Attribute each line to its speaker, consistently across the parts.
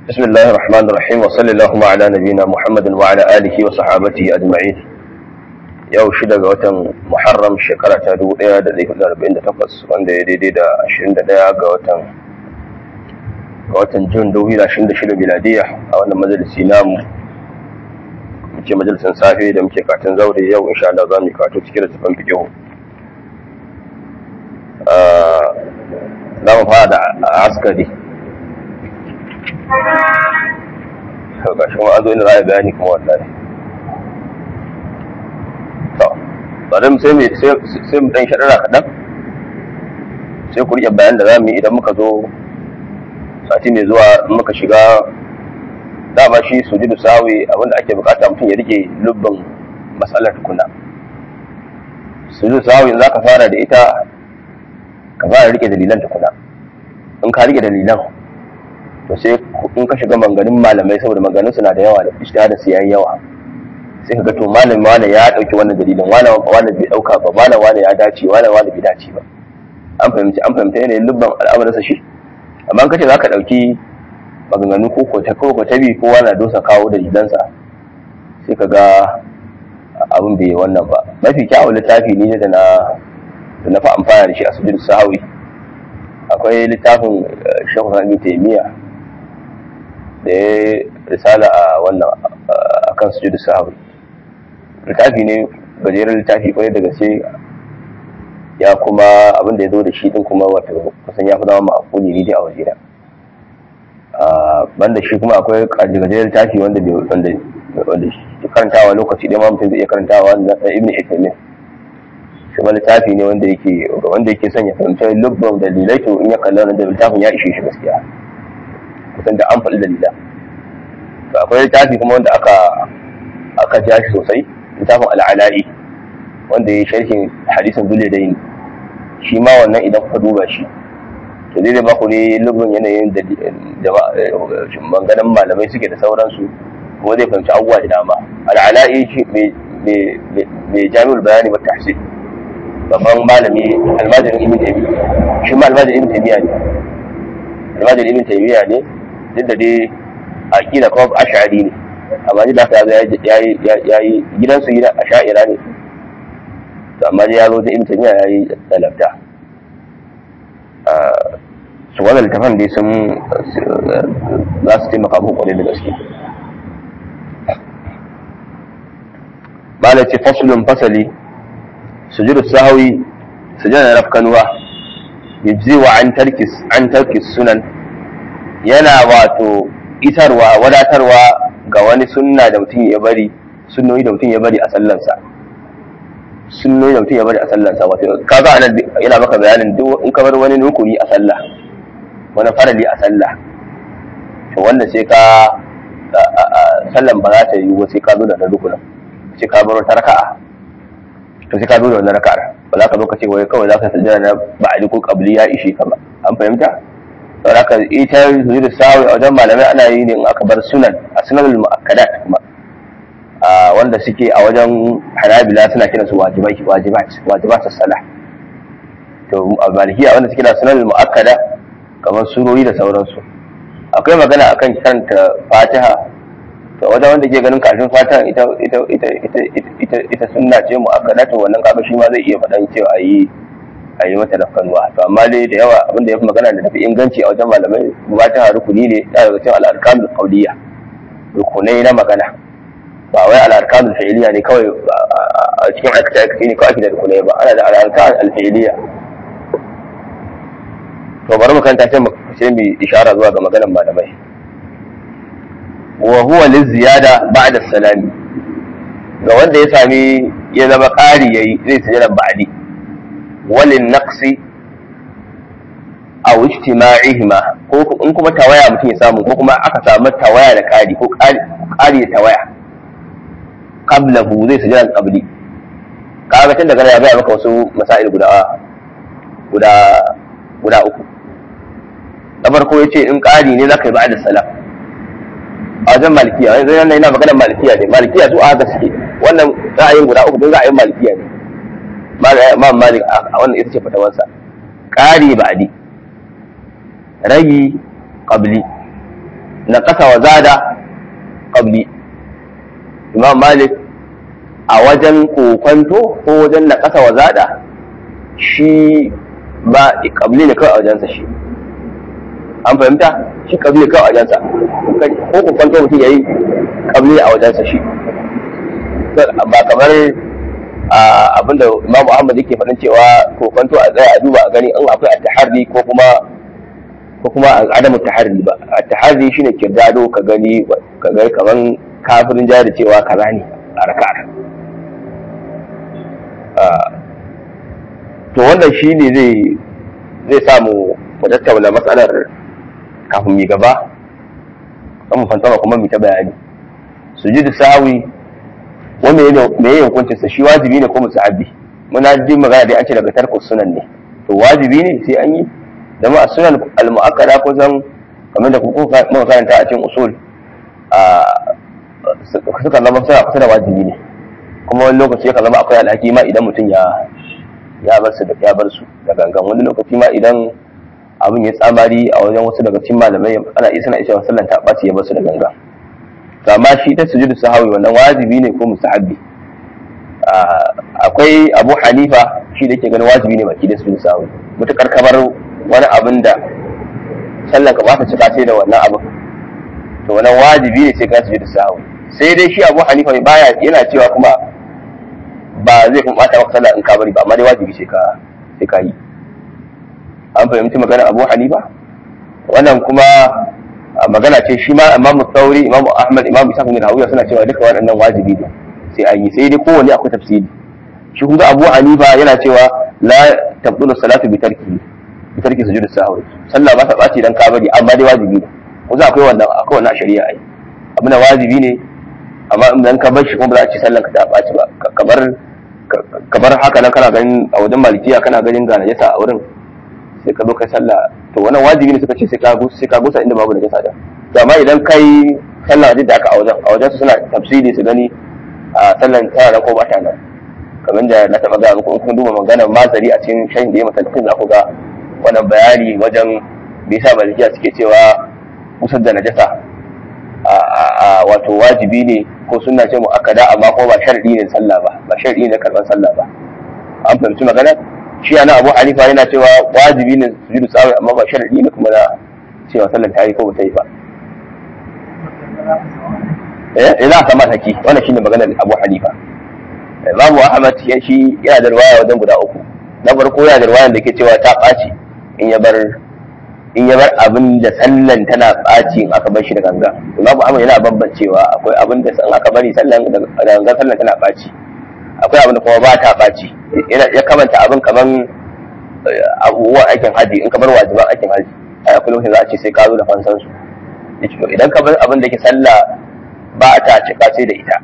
Speaker 1: بسم الله الرحمن الرحيم وصلى اللهم على نبينا محمد وعلى آله وصحابته أجمعين yau shida ga watan Muharram shekara ta 1448 wanda ya daidai da 21 ga watan ga watan Jun 2026 miladiya a wannan majalisi namu muke majalisin safe da muke katin zaure yau insha Allah za mu kato cikin da tafan fikihu za mu fara da askari ga shi ma an zo inda za a bayani kuma wallahi to bari mu sai mu sai mu dan shaɗara kaɗan sai ku riƙe bayan da za mu yi idan muka zo sati mai zuwa muka shiga dama shi sujudu sawi abinda ake bukata mutum ya rike lubbin matsalar tukuna sujudu sawi za ka fara da ita ka fara rike dalilan tukuna in ka rike dalilan to sai in ka shiga manganin malamai saboda maganin suna da yawa da ishtihadin su yayi yawa sai ka ga to malam wani ya dauki wannan dalilin wani wani bai dauka ba malam wani ya dace wani wani bai dace ba an fahimci an fahimta yanayin lubban al'amarinsa shi amma in kace zaka dauki maganganu ko ko ta ko ko ta bi kowa na dosa kawo dalilansa sai ka ga abin bai wannan ba mafi kyawun littafi ne da na da na fi amfana da shi a sujud sahawi akwai littafin shekhu sami taimiya da ya risala a wannan akan sujudu sahawi littafi ne gajeren littafi kwarai da gaske ya kuma abin da ya zo da shi din kuma wato kusan ya fi zama ma'akuli ne dai a waje da banda shi kuma akwai gajeren littafi wanda wanda wanda karantawa lokaci ɗaya ma mutum zai iya karantawa na ibn Uthaymeen shi ma littafi ne wanda yake wanda yake son ya fahimci lubban dalilai to in ya kalli wannan da littafin ya ishe shi gaskiya kusan da an faɗi dalila to akwai littafi kuma wanda aka aka ja shi sosai littafin al'ala'i wanda ya yi sharhin hadisin dole da yin shi ma wannan idan kuka duba shi to zai zai baku ne lubban yanayin da banganan malamai suke da sauransu kuma zai fahimci abubuwa da dama al'ala'i shi mai jami'ul bayani ba tahsil babban malami almajirin ibn taymiya shi ma almajirin ibn taymiya ne almajirin ibn taymiya ne duk da dai aqida kuma ash'ari ne amma da haka ya ya yi gidansu gida ash'ira ne to amma dai ya zo da ibn taymiya ya yi dalabta su wannan littafan dai sun za su taimaka muku kwarai da gaske ba ce fasulun fasali sujudu sahawi sujada rafkanuwa yajzi wa an tarkis an tarkis sunan yana wato isarwa wadatarwa ga wani sunna da mutum ya bari sunnoni da mutum ya bari a sallansa sunnoni da mutum ya bari a sallansa wato kaga anan yana maka bayanin duk in ka bar wani rukuni a sallah wani farali a sallah to wanda sai ka sallan ba za ta yi ba sai ka zo da rukunin sai ka bar wata raka'a to sai ka zo da wannan raka'ar ba za ka zo ka ce wai kawai za ka sajjada na ba'ali ko qabli ya ishe ka ba an fahimta to haka ita sujudu sawi a wajen malamai ana yi ne in aka bar sunan a sunanul mu'akkadat kuma a wanda suke a wajen hanabila suna kiran su wajibai wajibat wajibat salah to a malikiya wanda suke da sunanul mu'akkada kamar surori da sauransu akwai magana akan karanta fatiha to wajen wanda ke ganin kafin fatan ita ita ita ita ita ita sunna ce mu aka dace wannan kaga shi ma zai iya faɗan cewa ayi ayi mata rafkanuwa to amma dai da yawa abinda yafi magana da tafi inganci a wajen malamai fatiha rukuni ne ya daga cikin al-arkanul qawliya rukunai na magana ba wai al-arkanul fi'liya ne kawai a cikin aikata aikata ne kawai ake da rukunai ba ana da al-arkan al-fi'liya to bari mu kanta sai mu sai mu ishara zuwa ga maganar malamai wa huwa liziyada ba'da salami ga wanda ya sami ya zama ƙari yayi zai sujada ba'di walin naqsi aw ijtima'ihima ko in kuma tawaya mutum ya samu ko kuma aka samu tawaya da ƙari ko ƙari da tawaya qablahu zai sujada qabli kaga tun daga ya ga maka wasu masail guda guda guda uku na farko yace in ƙari ne zaka yi ba'da salam a wajen malikiya yanzu yana yana maganar malikiya ne malikiya su aka suke wannan ra'ayin guda uku don ra'ayin malikiya ne ma malik a wannan ita ce fatawarsa ƙari ba'di ragi qabli na ƙasa wa zada ƙabli imam malik a wajen kokwanto ko wajen na ƙasa wa zada shi ba ƙabli ne kawai a wajensa shi an fahimta shi ƙabli ne kawai a wajensa ko kokwanto mutum ya yi ƙabli a wajensa shi ba kamar abinda imamu ahmad yake faɗin cewa kokwanto a tsaya a duba a gani in akwai at-taharri ko kuma ko kuma adamu taharri ba at-taharri shine kirdado ka gani ka ga kaman kafirin jari cewa kaza ne a raka'ar to wannan shine zai zai samu mu tattauna matsalar kafin mu gaba kan mu fantama kuma mu ta bayani sujudu sawi wanda me yayin hukuncin sa shi wajibi ne ko musahabi muna ji magana dai an ce daga tarku sunan ne to wajibi ne sai an yi da ma sunan al-mu'akkada ko zan kamar da kuka muka karanta a cikin usul a suka zama suna kusa da wajibi ne kuma wani lokaci yakan zama akwai alhaki ma idan mutum ya ya bar su da ya bar su da gangan wani lokaci ma idan abin ya tsamari a wajen wasu daga cikin malamai ana iya suna isa sallan ta ɓaci ya bar su da gangan amma shi ta sujudu sahawi wannan wajibi ne ko mustahabbi akwai abu hanifa shi da yake ganin wajibi ne baki da sujudu sahawi mutukar kamar wani abin da sallan ka ba ta cika sai da wannan abin to wannan wajibi ne sai ka sujudu sahawi sai dai shi abu hanifa baya yana cewa kuma ba zai kuma bata maka sallah in ka bari ba amma dai wajibi sai ka sai ka yi an fahimci maganar abu hanifa wannan kuma magana ce shi ma imamu sauri imamu ahmad imamu isa bin rawiya suna cewa duka waɗannan wajibi ne sai an yi sai dai kowanne akwai tafsiri shi kuma abu hanifa yana cewa la tabdulu salatu bi tarki bi tarki sujud sahwi sallah ba ta baci dan ka bari amma dai wajibi ne ko za akwai wannan akwai wannan shari'a ai abin da wajibi ne amma in ka bar shi kuma ba za a ci sallan ka ta baci ba kamar kamar haka nan kana ganin a wajen malikiya kana ganin ga najasa a wurin sai ka zo kai sallah to wannan wajibi ne suka ce sai ka gusa sai ka gusa inda babu najasa da to amma idan kai sallah wajen da aka a wajen a wajen su suna tafsiri su gani a sallan tana nan ko ba ta nan kamar da na taɓa gaya muku in kun duba maganar mazari a cikin shayin da ya masalkin za ku ga wannan bayani wajen bai sa malikiya suke cewa kusar da najasa a wato wajibi ne ko suna ce mu akada amma ko ba sharadi ne sallah ba ba sharadi ne karban sallah ba an fahimci magana shi ana abu hanifa yana cewa wajibi ne su jiru tsawai amma ba sharadi ne kuma da cewa sallar ta yi ko ba ta yi ba eh ina sama saki wannan shine maganar abu hanifa babu ahmad ya shi yana da riwaya wajen guda uku na farko yana da riwaya da ke cewa ta ɓaci in ya bar in ya bar abin da sallan tana ɓaci in aka bar shi da ganga imamu ahmad yana bambancewa akwai abin da in aka bari sallan da ganga sallan tana ɓaci akwai abin da kuma ba ta ɓaci ya kamanta abin kaman abubuwan aikin haji in ka bar wajiban aikin haji a akwai lokacin za a ce sai ka zo da fansan su idan ka bar abin da ke sallah ba ta cika sai da ita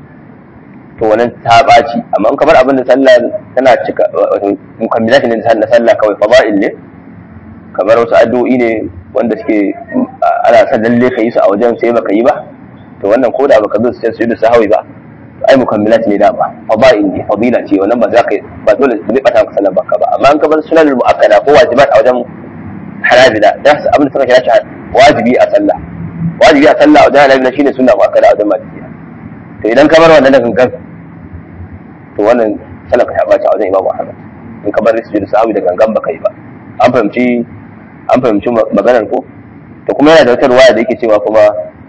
Speaker 1: to wannan ta ɓaci amma in ka bar abin da sallah tana cika mukammilati ne na sallah kawai fada'il ne kamar wasu addu'o'i ne wanda suke ana son lalle ka yi su a wajen sai baka yi ba to wannan ko da baka zo sai su da sahawi ba ai mukammilat ne da ba fada'il ne fadila ce wannan ba za ka ba dole zai bata maka sallar baka ba amma in ka bar sunan muakkada ko wajibat a wajen hanabila da abin da suka kira shi wajibi a sallah wajibi a sallah a wajen hanabila shine sunna muakkada a wajen malikiya to idan ka bar wannan da gangan to wannan sallar ka ta bata a wajen imamu ahmad in ka bar sujud sahawi da gangan baka yi ba an fahimci an fahimci maganar ko to kuma yana da wata ruwaya da yake cewa kuma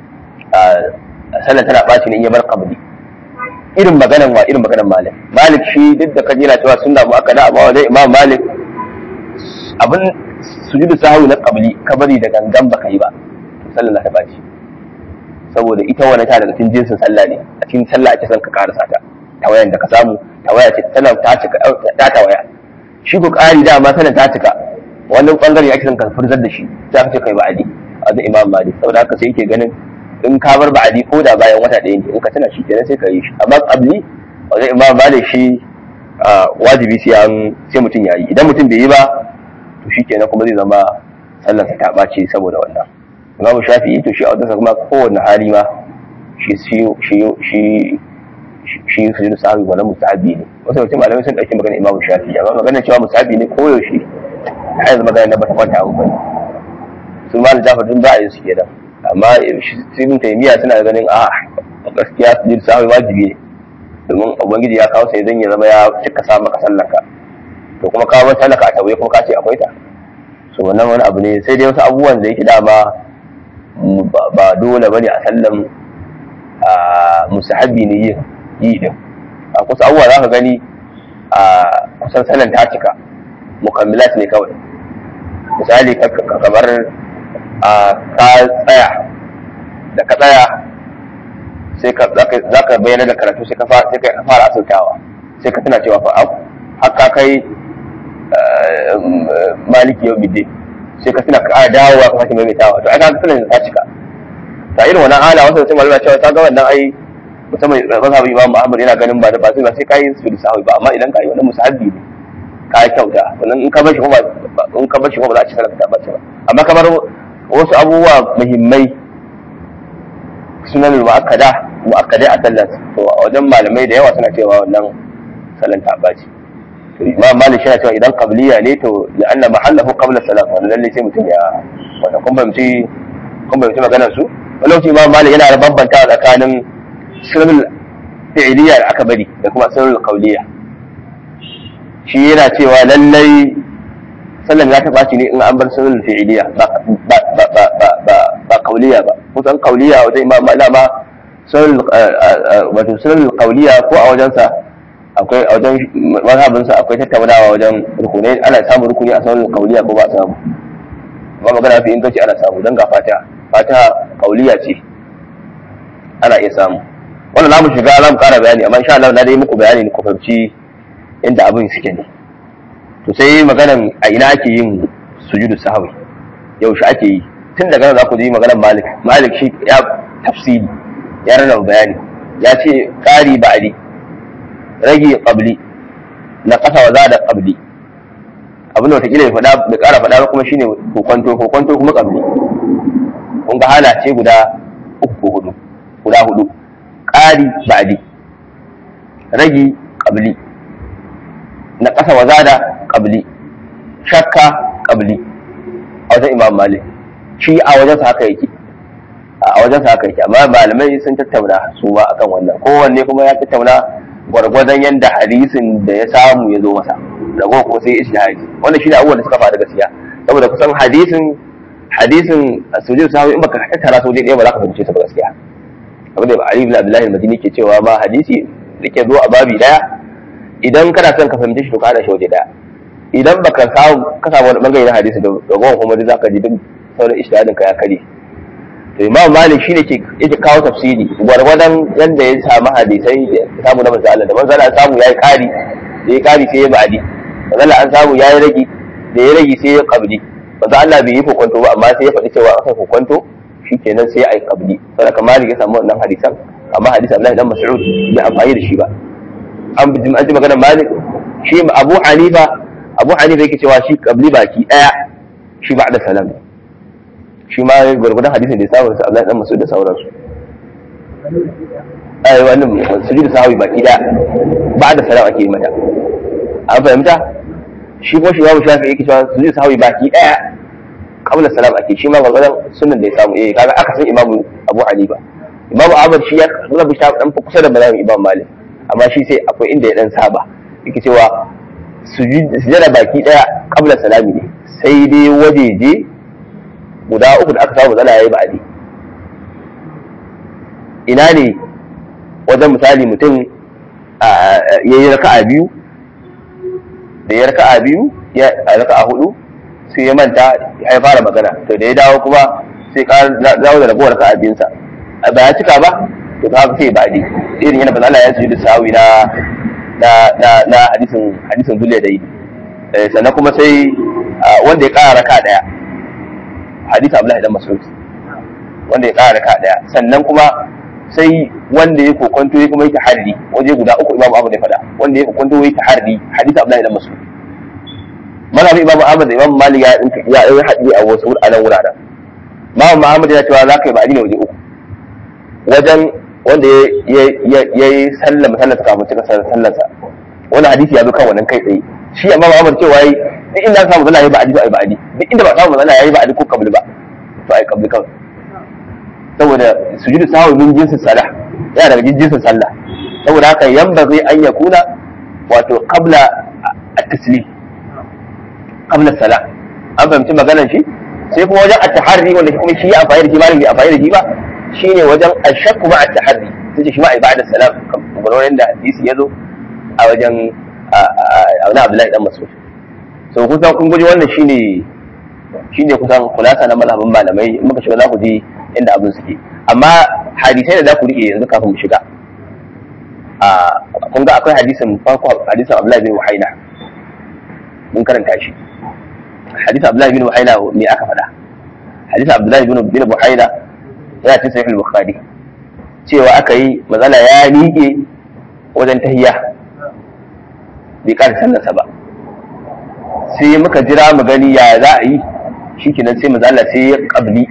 Speaker 1: sallar tana ɓaci ne in ya bar qabli irin maganan wa irin maganan malik malik shi duk da kaji yana cewa sunna muakkada amma wajen imam malik abin sujudu sahwi na qabli kabari da gangan baka yi ba to sallar ta ɓaci saboda ita wani ta daga cikin jinsin sallah ne a cikin sallah ake son ka karasa ta tawayan da ka samu tawaya ce tana ta cika ta tawaya shi ko ƙari dama sanin ta cika wannan bangare ake son ka furzar da shi za ka ce kai ba'adi a da imam malik saboda haka sai yake ganin in ka bar ba'adi ko da bayan wata ɗaya ne in ka tana shi kenan sai ka yi shi amma qabli wajen imam malik shi wajibi sai an sai mutum ya yi idan mutum bai yi ba to shi kenan kuma zai zama sallarsa ta ɓace saboda wannan imam shafi'i to shi a wajensa kuma kowane hali ma shi shi shi shi shi su yi sahabi wannan musahabi ne wasu mutum malamai sun ɗauki magana imamu shafi amma magana cewa musahabi ne koyaushe har yanzu magana na bata kwanta abu bane su ma da jafar dun za a yi su kenan amma ibn taymiya suna ganin a gaskiya sujud sahwi wajibi ne domin ubangiji ya kawo sai zan ya zama ya cika sa maka sallaka to kuma kawo sallaka a tawaye kuma ka ce akwai ta so wannan wani abu ne sai dai wasu abubuwan da yake dama ba dole bane a sallan musahabi ne yin yi din a kusa abubuwa za ka gani a kusan sallan ta cika mukammilat ne kawai misali kamar a ka tsaya da ka tsaya sai ka za ka bayyana da karatu sai ka fara asautawa sai ka tana cewa fa haka kai maliki yau bide sai ka tana ka dawowa ka sake maimaitawa to ai ka tana ta cika ta irin wannan hala wasu sai malama cewa ta ga wannan ai musamman mazhabin imam Muhammad yana ganin ba da ba sai ba sai kai su da sahabi ba amma idan ka yi wannan musahabi ne ka yi kyauta wannan in ka bar shi kuma in ka bar shi kuma ba za a ci sarrafa ba ce ba amma kamar wasu abubuwa muhimmai sunan mu'akkada mu'akkadai a sallar to a wajen malamai da yawa suna cewa wannan sallan ta baci to imam malik shi cewa idan qabliya ne to la anna mahallahu qabla salat wannan lalle sai mutum ya wannan kun fahimci kun fahimci maganar su wani lokaci imam malik yana da bambanta tsakanin sunan fi'liya da aka bari da kuma sunan qawliya shi yana cewa lallai sallan ya taɓa ne in an bar sunan fi'iliya ba ba ba ba ba ba kauliya ba kusan kauliya wajen imam malama sunan wato sunan kauliya ko a wajensa akwai a wajen mazhabinsa akwai tattaunawa wajen rukunai ana samun rukuni a sunan kauliya ko ba a samu ba magana fi inganci ana samu don ga fata fata kauliya ce ana iya samu wannan za mu shiga za mu kara bayani amma insha Allah na dai muku bayani ku fahimci inda abin suke ne to sai maganan a ina ake yin sujudu sahwi yaushe ake yi tun daga nan za ku ji maganan malik malik shi ya tafsiri ya rana bayani ya ce ƙari ba'adi rage qabli na ƙasa wa zada qabli abin da wataƙila ya faɗa da ƙara faɗa ba kuma shine kokonto kokonto kuma qabli kun ga hala ce guda uku ko hudu guda hudu ƙari ba'adi rage qabli na ƙasa wa zada ƙabli shakka ƙabli a wajen imam malik shi a wajen sa haka yake a wajen sa haka yake amma malamai sun tattauna su ma akan wannan kowanne kuma ya tattauna gwargwadon yadda hadisin da ya samu ya zo masa rago ko sai ishtihadi wannan shi ne abubuwan da suka faru gaskiya saboda kusan hadisin hadisin sujud sahabi in baka tattara su ɗaya ba za ka fahimce su ba gaskiya abin da Ali ibn Abdullah al-Madini ke cewa ma hadisi da ke zo a babi daya idan kana son ka fahimci shi to ka hada shi waje daya idan baka samu ka samu wani bangare na hadisi da ragowar kuma duk zaka ji duk sauran ishtihadin ka ya kare to imam malik shine ke yake kawo tafsiri gwargwadon yanda ya samu hadisai da samu na manzo Allah da manzo Allah samu yayi kari da ya kari sai ya ba'di manzo Allah an samu yayi ragi da ya ragi sai ya qabli manzo Allah bai yi kokonto ba amma sai ya faɗi cewa akai kokonto shikenan sai ya yi qabli saboda malik ya samu wannan hadisan amma hadisan Abdullahi dan Mas'ud bai amfani da shi ba an bi an ji maganar malik shi abu hanifa abu hanifa yake cewa shi kabli baki daya shi ba da salam shi ma gurgudan hadisin da ya samu da Abdullahi dan Mas'ud da sauransu ai wannan sujudu sahawi baki daya ba da salam ake yi mata an fahimta shi ko shi babu shafi yake cewa sujudu sahawi baki daya qabla salam ake shi ma gurgudan sunan da ya samu eh kaga aka san imamu abu hanifa imamu ahmad shi ya rabu shi dan kusa da malamin imam malik amma shi sai akwai inda ya dan saba yake cewa sujada baki daya kabla salami ne sai dai wajeje guda uku da aka samu matsala yayi ba'adi ina ne wajen misali mutum ya yi raka'a biyu da ya raka'a biyu ya raka'a hudu sai ya manta ya fara magana to da ya dawo kuma sai ka dawo da ragowar raka'a biyunsa ba ya cika ba to ka sai ba'adi irin yana bazala ya sujudu sawi na na na na hadisin hadisin zuliya da yi sannan kuma sai wanda ya kara raka daya hadisi Abdullahi dan Mas'ud wanda ya kara raka daya sannan kuma sai wanda ya kokonto ya kuma yi taharri waje guda uku Imam Ahmad ya fada wanda ya kokonto ya taharri hadisi Abdullahi dan Mas'ud mazhabin Imam Ahmad da Imam Malik ya ya yi hadisi a wasu wuraren wuraren Imam Ahmad ya cewa za ka yi ba'adi ne waje uku wajen wanda ya yi sallar sallarsa kafin cika sallarsa wani hadisi ya zo kan wannan kai tsaye shi amma ba amur cewa yi duk inda aka samu zana yi ba'adi to ai ba'adi duk inda ba samu zana yi ba'adi ko kabli ba to ai kabli kawai saboda sujudu sahwi min jinsin salah yana daga jinsin sallah saboda haka yanbaghi an yakuna wato qabla at-taslim qabla salah an fahimci maganar shi sai kuma wajen at-tahari wanda kuma shi ya amfani da shi malam bai amfani da shi ba shine wajen ashakku ma at-tahari sai shi ma ibada salam kamar wanda hadisi yazo a wajen a wani Abdullahi dan Mas'ud so kusan kun guji wannan shine shine kusan kulasa na mazhabin malamai in muka shiga za ku ji inda abin suke amma hadisai da za ku rike yanzu kafin mu shiga a kun ga akwai hadisin farko hadisin Abdullahi bin Wahina mun karanta shi hadisin Abdullahi bin Wahina me aka faɗa hadisin Abdullahi bin bin Wahina yana cikin sahih al-Bukhari cewa aka yi mazala ya miƙe wajen tahiyya bai ƙara sallarsa ba sai muka jira mu gani ya za a yi shikenan sai mazala sai ya ƙabli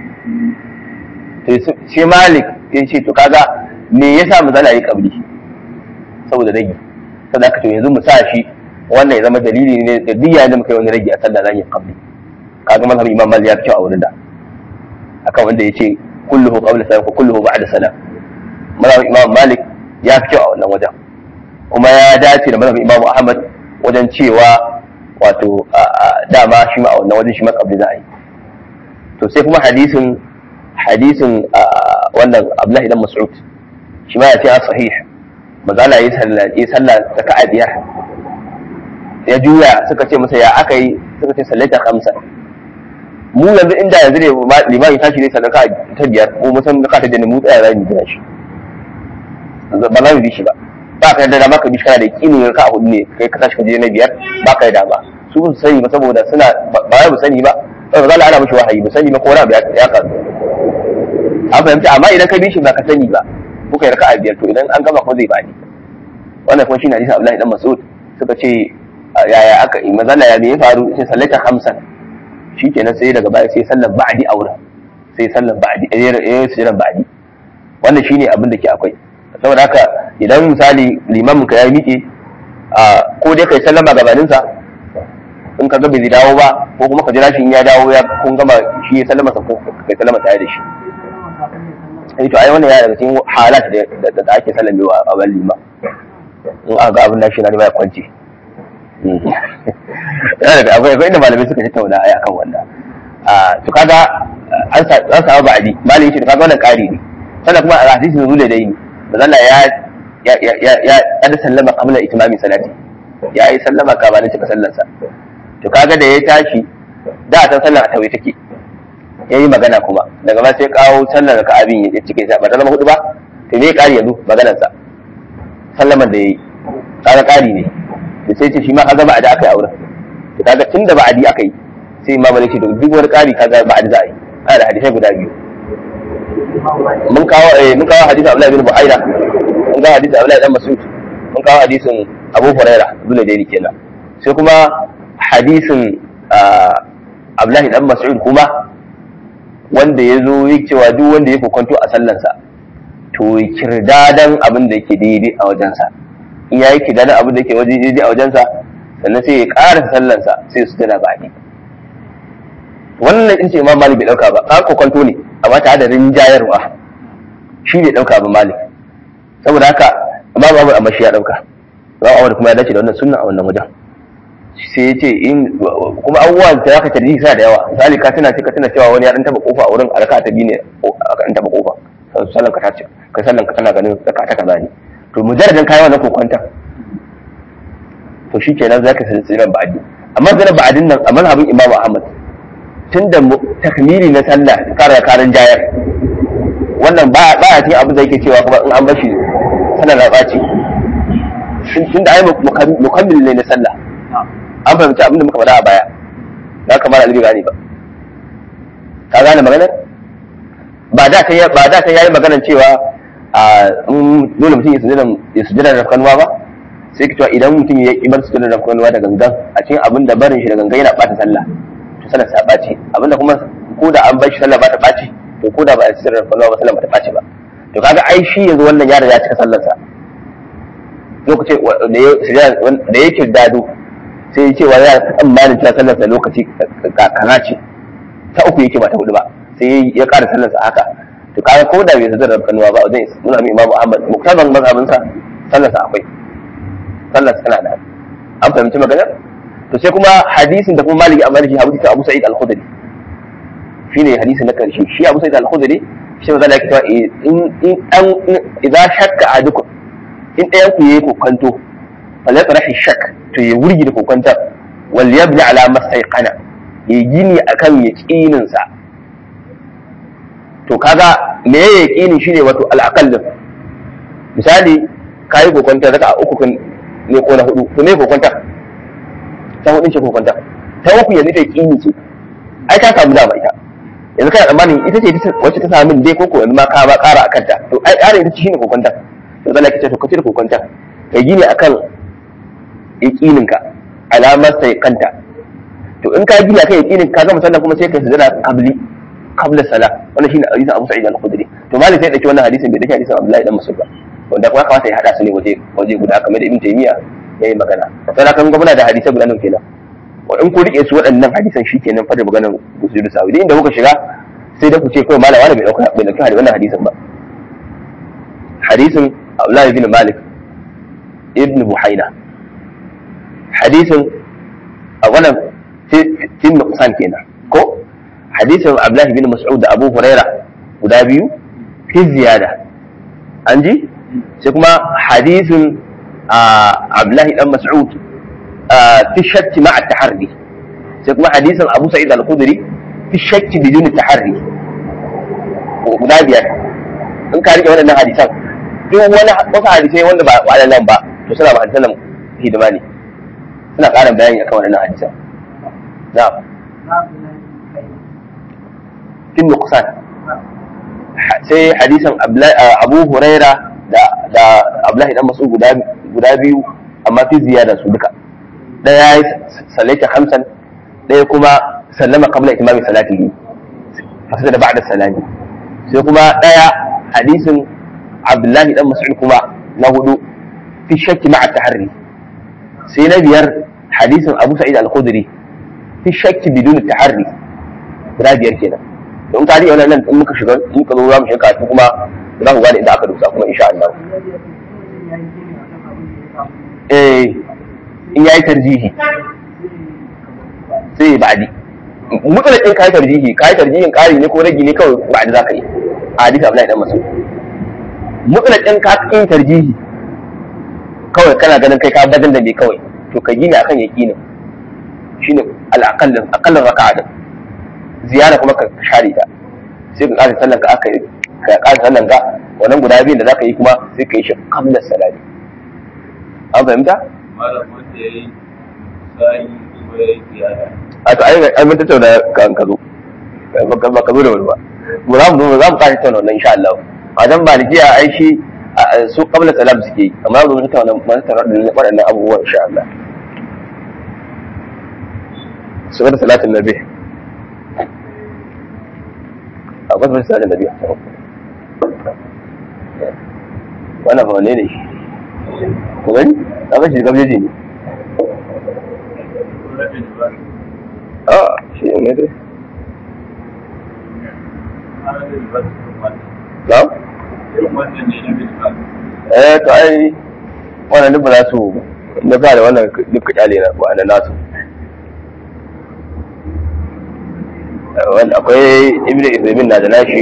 Speaker 1: sai Malik ya ce to kaga me yasa mazala ya ƙabli saboda rage saboda aka to yanzu mu sa shi wannan ya zama dalili ne da duk yayin da muka yi wani rage a sallah zan yi qabli kaga mazhabin imam malik ya fi kyau a wurin da akan wanda ya ce kulluhu qabla salam ko kulluhu ba'da salam mazhabin imam malik ya fi kyau a wannan wajen kuma ya dace da mazhabin imam ahmad wajen cewa wato dama shi ma a wannan wajen shi ma qabli za a yi to sai kuma hadisin hadisin wannan abdullahi dan mas'ud shi ma ya ce a sahih mazala yi sallah raka'a biyar ya juya suka ce masa ya aka yi suka ce sallata kamsa mu yanzu inda yanzu ne limami tashi ne sallar ta biyar ko mu san raka'a ta jini mu tsaya za mu jira shi ba za mu bi shi ba ba ka yarda da maka bi shi kana da yakinin raka'a hudu ne kai ka tashi ka je na biyar ba ka yarda ba su ba su sani ba saboda suna ba ya mu sani ba saboda za ana mishi wahayi mu sani ba ko wani abu ya kasu an fahimta amma idan ka bi shi ba ka sani ba kuka yi raka'a biyar to idan an gama ko zai bani wannan kuma shine hadisi Abdullahi dan Mas'ud suka ce yaya aka yi mazalla ya me ya faru sai sallata hamsan shikenan sai daga baya sai sallar ba'di aure sai sallar ba'di eh sujjan ba'di wannan shine abin da ke akwai saboda haka idan misali limamin ka ya miƙe ko dai kai sallama gabanin sa in ka ga bai dawo ba ko kuma ka jira shi in ya dawo ya kun gama shi ya sallama sa ko kai sallama tare da shi eh to ai wannan ya daga cikin halat da da ake sallamewa a ban lima in aka ga abin da shi na ya kwance yana da akwai akwai inda malamai suka tattauna ai akan wannan a to kaga an samu ba'adi malami shi kaga wannan ƙari ne sannan kuma a hadisi nuzul da dai ne Allah ya ya ya ya ya kada sallama qabla itmami salati ya yi sallama gabanin cika sallarsa to kaga da ya tashi da ta sallar a tawaye take ya yi magana kuma daga ma sai kawo sallar ka abin ya cike sa ba ta zama hudu ba to me ƙari yanzu maganarsa sallaman da ya yi kaga ƙari ne da sai ce shi ma kaga ba'adi aka yi auren to kaga tun da ba'adi aka yi sai imam malik ce to duk wani ƙari kaga ba'adi za a yi ana da hadisai guda biyu mun kawo eh mun kawo hadisin Abdullahi bin Buhaira mun kawo hadisin Abdullahi dan Mas'ud mun kawo hadisin Abu Huraira zuwa da kenan sai kuma hadisin Abdullahi dan Mas'ud kuma wanda ya zo yi cewa duk wanda ya kwanto a sallansa to kirdadan abin da yake daidai a wajensa in ya yi kirdadan abin da yake waje daidai a wajensa sannan sai ya ƙara sallansa sai su tana baɗi wannan in ce imam malik bai ɗauka ba ka kwanto ne amma tare da rinjayarwa shi bai ɗauka ba malik saboda haka imam abu amma shi ya ɗauka imam abu kuma ya dace da wannan sunna a wannan wajen sai ya ce in kuma abubuwan da aka tarji sa da yawa misali ka tana ka tana cewa wani ya dan taba kofa a wurin alaka ta biyu ne aka dan taba kofa sallan ka tace ka sallan ka tana ganin zaka ta kaza ne to mujarradin kai wannan kokonta to shikenan zaka san tsiran ba'adi amma zan ba'adin nan a manhabin Imam Ahmad tunda takmili na sallah kara karin jayar wannan ba ba a cikin abin da yake cewa kuma in an bashi sallar da baci tunda ai mukammil ne na sallah an fahimci abin da muka faɗa a baya ya kamar alibi gane ba ka gane maganar ba da ta ba da ta yayi maganar cewa a dole mutum ya sujada ya sujada da kanwa ba sai ka cewa idan mutum ya kibar sujada da kanwa da gangan a cikin abin da barin shi da gangan yana bata sallah to sallar sa ɓaci abin da kuma ko da an bar shi sallah ba ta ɓaci to ko da ba a sujada da kanwa ba sallah ba ta ɓaci ba to kaga ai shi yanzu wannan yaro ya cika sallarsa lokacin da ya kirdado sai cewa ya tsammanin cewa sallarsa lokaci kaza ce ta uku yake ba ta hudu ba sai ya ƙara sallarsa haka to kaga ko da bai sadar da kanuwa ba zai nuna min imamu ahmad muktaban mazhabin sa sallar sa akwai sallar tana da an fahimci maganar to sai kuma hadisin da kuma maliki amma shi hadisi ta abu sa'id al-khudri shine hadisi na karshe shi abu sa'id al-khudri shi ma zalika cewa in in an idan shakka ahadukum in ɗayan ku yayi kokanto fala yatrahi shak to ya wurgi da kokanta wal yabni ala mastayqana ya gini akan yaqinin sa to kaga me ya yaqini shine wato al-aqall misali kai kokonta zaka uku kan ne ko na hudu to me kokonta ta hudun ce kokonta ta uku yanzu ta yaqini ce ai ta samu dama ita yanzu kana tsammanin ita ce wacce ta samu dai ko ko yanzu ma ka ba ƙara akan ta to ai ƙara ita shine kokonta to zalla kace to kace kokonta kai gini akan yaqinin ka alamar sai kanta to in ka gina kai yaqinin ka gama sallah kuma sai ka sujada qabli qabla salah wannan shine hadisin Abu Sa'id al-Khudri to malik sai dauki wannan hadisin bai dauki hadisin Abdullahi dan Mas'ud ba wanda kuma kamata ya hada su ne waje waje guda kamar da Ibn Taymiyyah yayi magana sai kan gwamna da hadisai guda nan kenan wa in ku rike su waɗannan hadisan shikenan fa da maganar gusudu sawi inda kuka shiga sai da ku ce kawai malama bai dauka bai dauki wannan hadisin ba hadisin Abdullahi bin Malik ibn Buhaina hadisin a wannan tin nuqsan kenan ko hadisin Abdullahi bin Mas'ud da Abu Huraira guda biyu fi ziyada an ji sai kuma hadisin Abdullahi dan Mas'ud fi shakki ma'a taharri sai kuma hadisin Abu Sa'id al-Khudri fi shakki bidun taharri guda biyar in ka rike waɗannan hadisan duk wani wasu hadisai wanda ba waɗannan ba to suna ba hadisan hidima ne suna ƙara bayani akan waɗannan hadisan na'am fin nuqsan sai hadisan Abu Huraira da da Abdullahi dan Mas'ud guda guda biyu amma fi ziyada su duka daya ya sallaita khamsan daya kuma sallama qabla itimami salatihi fasada da ba'da salami sai kuma daya hadisin Abdullahi dan Mas'ud kuma na hudu fi shakki ma'a taharri sai na biyar hadisin Abu Sa'id al-Khudri fi shakki bidun taharri guda biyar kenan don ka riƙe wannan in muka shiga in muka zo za mu shiga kuma za ku gane inda aka dosa kuma insha Allah eh in yayi tarjihi sai ba'di mutsalakin kai tarjihi kai tarjihin ƙari ne ko ragi ne kawai ba'di za ka yi a hadisi Abdullahi dan Mas'ud mutsalakin ka kin tarjihi kawai kana ganin kai ka badan da me kawai to ka gina akan yaqinin shine al-aqall aqall raka'a ziyara kuma ka share ta sai ka ƙara sallan ka aka ka ƙara sallan ka wannan guda biyun da zaka yi kuma sai ka yi shi qabla salati an fahimta
Speaker 2: malam wanda ya yi sa'i kuma ya yi ziyara
Speaker 1: a to ai ai mun tattauna kan ka zo ba ka zo da wani ba mu za mu zo za mu ƙara tattauna wannan insha Allah a dan malikiya ai shi su qabla salam suke yi amma mu tattauna mu tattauna waɗannan abubuwan insha Allah sifar salatin nabi akwai sifar salatin nabi wannan fa wane ne ku gani na ga shi gabeji ne a shi ne dai na eh to ai wannan duk ba za su na ba da wannan duk kyale na ba na nasu akwai ibn Ibrahim na da nashi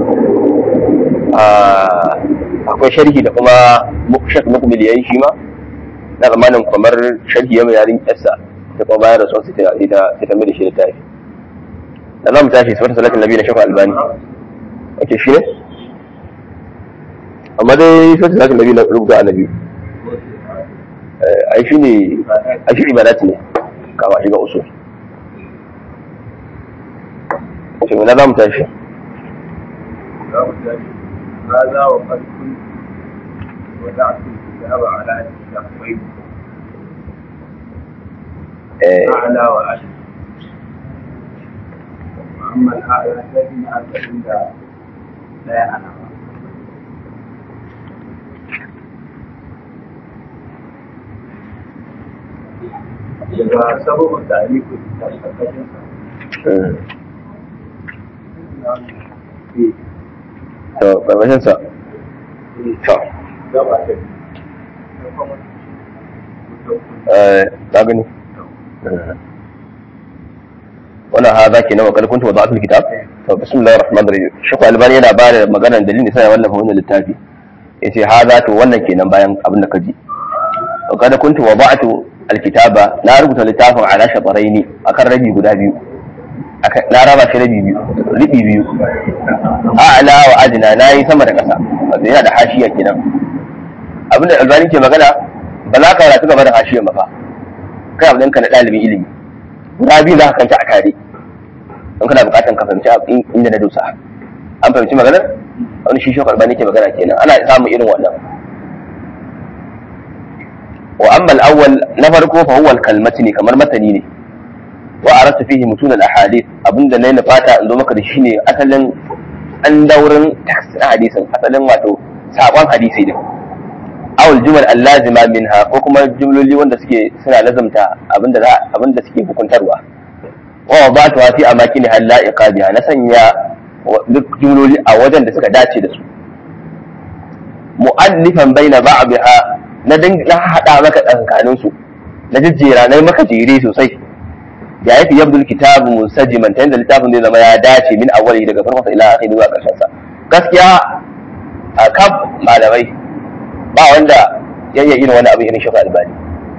Speaker 1: akwai sharhi da kuma shek mukbil yayi shi ma na zamanin kamar sharhi ya mai yarin yarsa da kuma bayar da son su ta ita ta mai da shi da tafi da za mu tashi sifar salatin nabi na shafa albani ake shi ne amma dai sifar salatin nabi na rubuta annabi ai shi ne ai shi ibadat ne kama shiga usul ce na za mu tashi
Speaker 2: هذا وقد كنت ودعت الكتاب على الشقين أعلى وأشد وأما الأعلى فإن عند لا يعلم إذا سبب التعليق في
Speaker 1: to karkashin sa to
Speaker 2: gaba ta
Speaker 1: eh ka gani wannan ha zaki na wakal kuntu wada'atul kitab to bismillahir rahmanir rahim shekhu albani yana ba da maganar dalilin sai ya wallafa wannan littafi yace ha za to wannan kenan bayan abin da ka ji wa kada kuntu wada'tu alkitaba na rubuta littafin ala shataraini akan rabi guda biyu Aka- na raba shi rabi biyu ribi biyu a'la wa adna nayi sama da kasa wato yana da hashiya kenan abin da albani ke magana ba za ka karatu gaba da hashiya ba fa kai abin ka na ɗalibin ilimi guda biyu za ka kanta a tare in kana bukatan ka fahimci abin inda na dosa an fahimci maganar wani shi shokar bani ke magana kenan ana samun irin wannan wa amma al-awwal na farko fa huwa al-kalmati ne kamar matani ne wa arata fihi mutun al-ahadith abinda nayi na fata in zo maka da shi ne asalin an daurin text na hadisin asalin wato sabon hadisi din awul jumal allazima minha ko kuma jumloli wanda suke suna lazamta abinda za abinda suke hukuntarwa wa wadatu fi amakin hal la'iqa biha na sanya wa- duk jumloli a wajen da suka dace da su mu'allifan baina ba'dha na dinga na hada maka tsakanin su na jejjera na yi maka jere sosai ya yafi yabdul kitabu munsajiman ta yadda littafin zai zama ya dace min awwali daga farkon sa ila akhiri zuwa karshen sa gaskiya a kaf malamai ba wanda ya iya irin wani abu irin shekul albani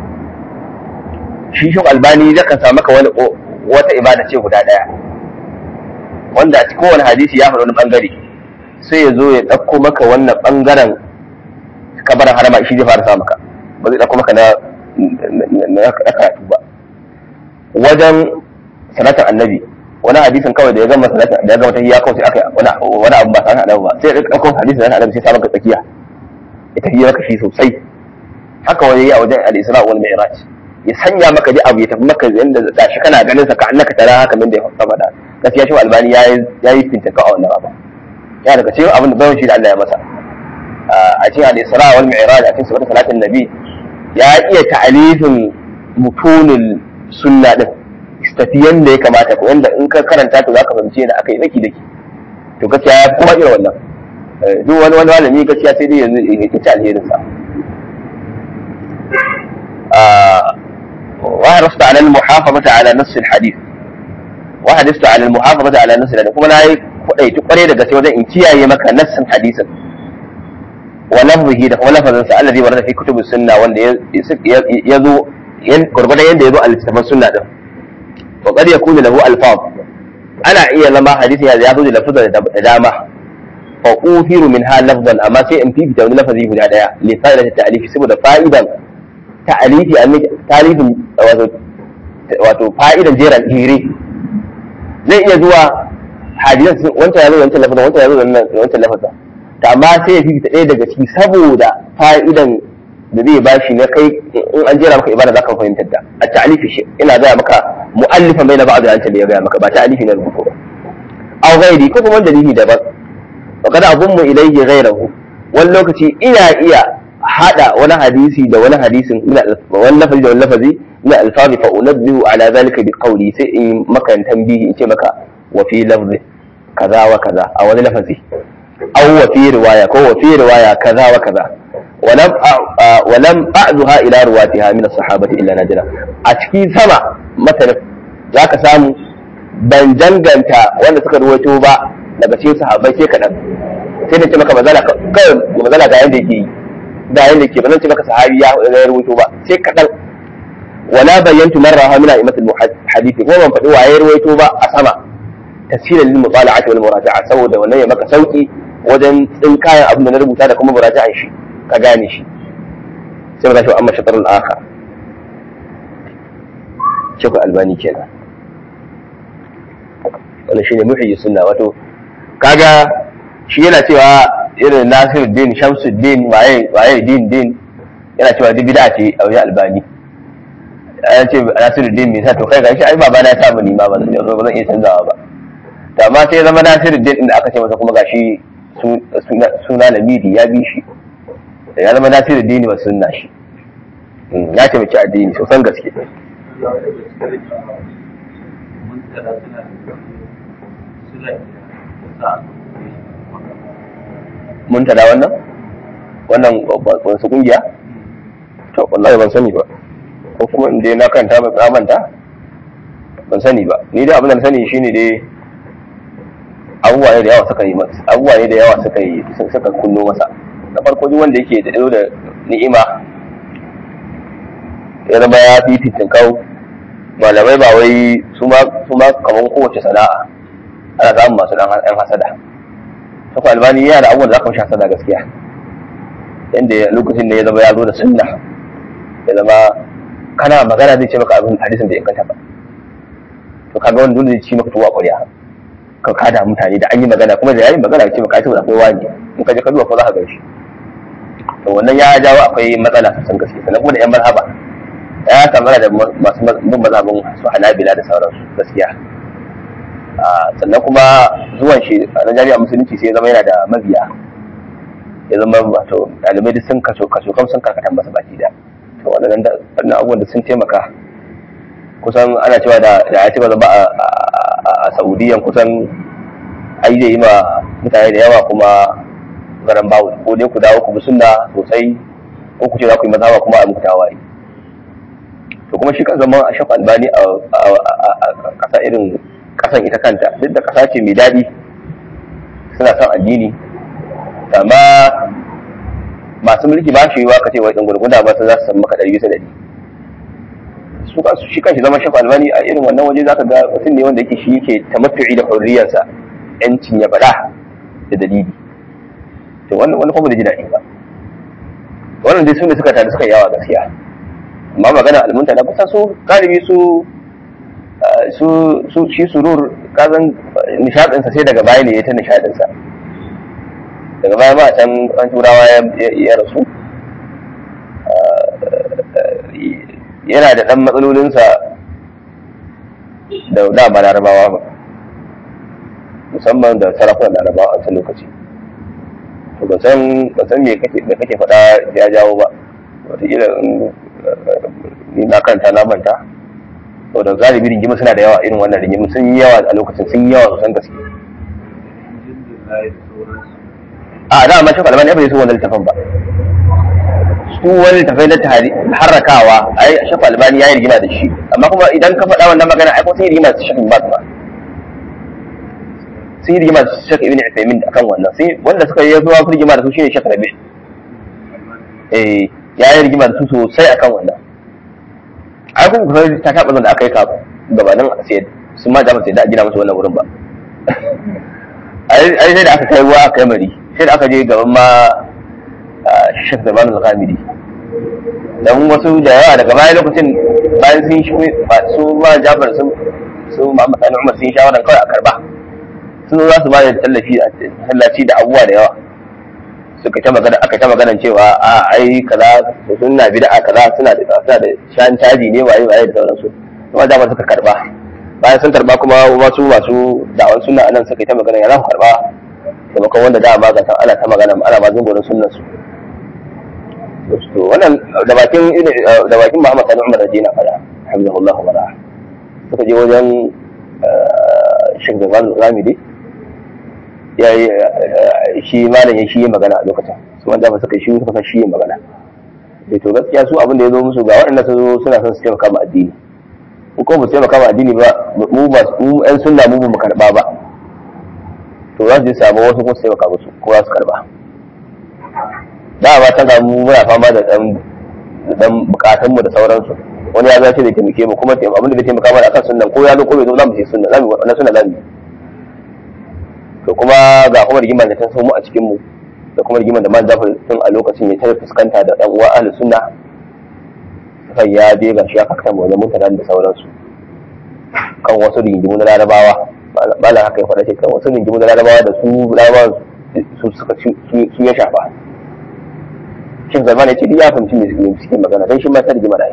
Speaker 1: shi shekul albani zai kan samu maka wani wata ibada ce guda daya wanda a cikin wani hadisi ya faɗi wani bangare sai ya zo ya ɗauko maka wannan bangaren kabarin harama shi zai fara sa maka ba zai ɗauko maka na na karatu ba wajen salatin annabi wani hadisin kawai da ya gama salatin da ya gama tahiyya kawai sai aka wani wani abu ba sa annabi ba sai ya ɗauko hadisin salatin annabi sai sa maka tsakiya ita yi maka shi sosai haka wani ya wajen al-isra wal mi'raj ya sanya maka ji abu ya tafi maka yanda da shi kana ganin sa ka annaka tara haka min da ya faɗa gaskiya shi albani yayi yayi fintaka a wannan abu ya daga cikin abin da bayan shi da Allah ya masa a cikin al-isra wal mi'raj a cikin sifar salatin nabi ya iya ta'alifin mutunul sunna din tafi yanda ya kamata ko yanda in ka karanta to zaka fahimci yadda aka yi daki daki to gaskiya ya kuma irin wannan duk wani wani malami gaskiya sai dai yanzu ya ci alherin sa وحرصت على المحافظة على نص الحديث وحرصت على المحافظة على نص الحديث kuma nayi kudai kware da gaske wajen in kiyaye maka nassin hadisin wa lafzihi da kuma lafazin sa alladhi warada fi kutubus sunna wanda ya zo gurgurdan yanda ya zo a littafin sunna din wa qad yakunu lahu alfaz ana iya zama hadisi ya zo da lafazin da dama fa ufiru minha lafzan amma sai in fifita wani lafazi guda daya li fa'idati ta'lifi saboda fa'idan ta'alifi an talifin wato wato fa'idan jeran jere zai iya zuwa hadisan wancan yazo wancan lafazin wancan yazo wancan lafazin to amma sai ya fifita ɗaya daga ciki saboda fa'idan da zai bashi na kai in an jera maka ibada zaka fahimtar da a ta'alifi shi ina gaya maka mu'allifan bai na ba'd da da ya gaya maka ba ta'alifi na rubutu ba aw ghairi ko kuma dalili daban wa kada abun mu ilayhi ghairahu wani lokaci ina iya hada wani hadisi da wani hadisin wani lafazi da wani lafazi na alfazi fa unabbihu ala zalika bi qawli sai in maka tambihi in ce maka wa fi lafzi kaza wa kaza a wani lafazi aw wa fi riwaya ko wa fi riwaya kaza wa kaza ولم ولم أعدها إلى رواتها من الصحابة إلا نادرا أتكي سما مثلا ذاك سامو ban danganta wanda suka ruwaito ba daga cikin sahabbai sai kaɗan sai na ce maka mazala kawai mazala ga yanda yake yi da yanda ke ba zan ce maka sahabi ya ya rubuto ba sai kadan wala bayyantu marra ha mina imatul hadisi ko ban faɗi waye ruwaito ba a sama tafsirin lil mutala'ati wal muraja'a saboda wannan ya maka sauki wajen tsin kayan abin da na rubuta da kuma muraja'an shi ka gane shi sai ba shi amma shatarul akhar Sheku Albani kenan wannan shine muhyi sunna wato kaga shi yana cewa irin Nasiruddin Shamsuddin waye waye din din yana cewa duk bid'a ce a wajen Albani an ce Nasiruddin me sa to kai gashi ai baba na ta ni ma ba zan ba zan iya canzawa ba to amma sai zama Nasiruddin din da aka ce masa kuma gashi suna Lamidi ya bi shi ya zama Nasiruddin ba sunna shi ya ce mace addini sosan gaske muntada wannan wannan wasu kungiya to wallahi ban sani ba ko kuma in dai na kanta ba tsamanta ban sani ba ni dai abin da na sani shine dai abubuwa ne da yawa suka yi abubuwa ne da yawa suka yi suka kunno masa na farko duk wanda yake da da ni'ima ya zama ya fi fitin kau malamai ba wai su ma su ma kamar kowace sana'a ana samun masu dan yan hasada saka albani yana da abubuwan da zaka mishi hasada gaskiya inda lokacin da ya zama ya zo da sunna ya zama kana magana zai ce maka abin hadisin da ya kanta ba to kaga wani dole zai ci maka tuwa ƙwarya ka kada mutane da an yi magana kuma da yayin magana ce maka ai saboda akwai wani in ka je ka duba ko za ka ganshi to wannan ya jawo akwai matsala sosan gaske sannan kuma da yan mazhaba ya samu da masu bin mazhabin su hanabila da sauransu gaskiya sannan kuma zuwan shi a na jami'a musulunci sai ya zama yana da mabiya ya zama wato ɗalibai duk sun kaso kaso kam sun karkatan masa baki da to wannan abubuwan da sun taimaka kusan ana cewa da ya ci gaba a saudiyan kusan ai zai yi ma mutane da yawa kuma garan bawu ko dai ku dawo ku bi sunna sosai ko ku ce za ku yi mazhaba kuma a muku tawaye to kuma shi kan zama a shafa albani a kasa irin kasan ita kanta duk da kasa ce mai daɗi suna son addini amma masu mulki ba shi yiwa ka ce wai ɗan gurguna ba su za su san maka ɗari bisa ɗari su kansu shi kanshi zama shafa albani a irin wannan waje zaka ga mutum ne wanda yake shi yake tamattu'i da hurriyarsa yancin ya faɗa da dalili to wannan wani kuma da ji daɗi ba wannan dai su ne suka tare suka yawa gaskiya amma magana almunta na kusa su galibi su su su shi surur kazan nishadinsa sai daga baya ne ya ta nishadinsa daga baya ma can an turawa ya rasu yana da ɗan matsalolinsa da dama larabawa ba musamman da sarakunan larabawa a wancan lokaci to ba san ba san me kake da kake faɗa ya jawo ba wataƙila ni na kanta na manta to da galibi rigima suna da yawa irin wannan rigima sun yi yawa a lokacin sun yi yawa sosan gaske a da amma shi kalman ya bai so wannan littafin ba su wani tafai na harrakawa ai shafa albani ya yi rigima da shi amma kuma idan ka faɗa wannan magana ai ko sun yi rigima da shafin ba ba sun yi rigima da shafin ibn Uthaymeen akan wannan sai wanda suka yi zuwa su rigima da su shine shafin Rabi eh ya yi rigima da su sosai akan wannan ai kuma kusa ta taɓa zan da aka yi ka gabanin sai sun ma da sai da gina musu wannan wurin ba ai sai da aka kai ruwa aka kai mari sai da aka je gaban ma Sheikh Zaman al-Ghamidi dan wasu da yawa daga bayan lokacin bayan sun shi su ma Jafar sun su Muhammad Sani Umar sun shawaran kawai a karba sun za su ba da tallafi a tallaci da abubuwa da yawa suka ta magana aka ta magana cewa a ai kaza suna bid'a kaza suna da suna da shan caji ne waye waye da sauransu kuma Jafar suka karba bayan sun karba kuma wasu masu da'awan sunna anan suka ta magana ya za ku karba taimakon wanda da ma ga ana ta magana ana ma zungurin sunnan su to wannan da bakin da bakin Muhammad Sani Umar Rajina fada hamdulillah wa bara suka je wajen Sheikh Zaman Ramidi ya yi shi malam ya shi magana a lokacin su wanda ba suka shi suka shi magana da to gaskiya su abin da ya zo musu ga waɗanda su zo suna son su taimaka ma addini ko ko ba su taimaka ma addini ba mu ba mu ƴan sunna mu ba mu karba ba to za su je samu wasu ko su taimaka musu ko za su karba da ba ta ga mu muna fama da dan dan bukatun mu da sauransu wani ya zace da taimake mu kuma abin da zai taimaka mana akan sunnan ko ya zo ko bai zo za mu ce sunna za mu wannan sunna za mu to kuma ga kuma rigimar da ta so mu a cikin mu da kuma rigimar da man zafar tun a lokacin ya tare fuskanta da dan uwa ahlus sunna sai ya je ga shi aka kama wajen mutanen da sauransu kan wasu rigimu na larabawa malam haka ya faɗa ce kan wasu rigimu na larabawa da su larabawa su suka su ya shafa shin zaman ya ce ya fahimci me suke magana dan shi ma ta rigima da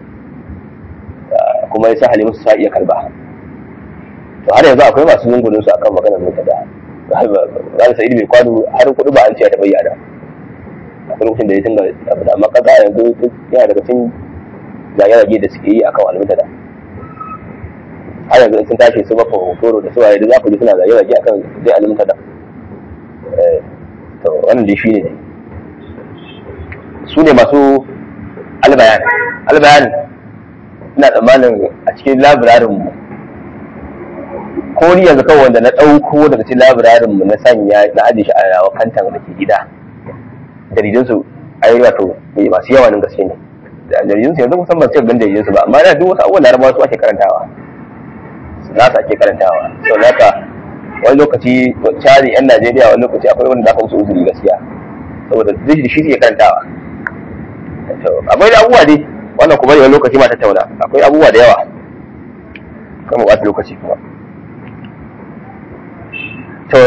Speaker 1: kuma ya sa halimu su sa iya karba to har yanzu akwai masu zungunin su akan maganar mutada za sa'id mai kwano har kuɗi ba an ce ta bayyana akwai lokacin da ya tunga abu da amma kaga yanzu yana daga cikin zage-zage da suke yi akan almutada har yanzu sun tashi su bafa hotoro da suwaye da za ku ji suna zage-zage akan zai almutada to to wannan dai shine su ne masu albayan albayan ina tsammanin a cikin labirarin mu ko ni yanzu kawai wanda na ɗauko daga cikin labirarin mu na sanya na ajiye shi a yawa kantan da ke gida jaridun su ai wato masu yawa nan gaske ne jaridun su yanzu kusan ban cika gan jaridun su ba amma da duk wasu abubuwan larabawa su ake karantawa nasa ake karantawa sau da haka wani lokaci cari yan najeriya wani lokaci akwai wanda za ka musu uzuri gaskiya saboda zai da shi suke karantawa akwai da abubuwa dai wannan kuma wani lokaci ma tattauna akwai abubuwa da yawa kan mu lokaci kuma to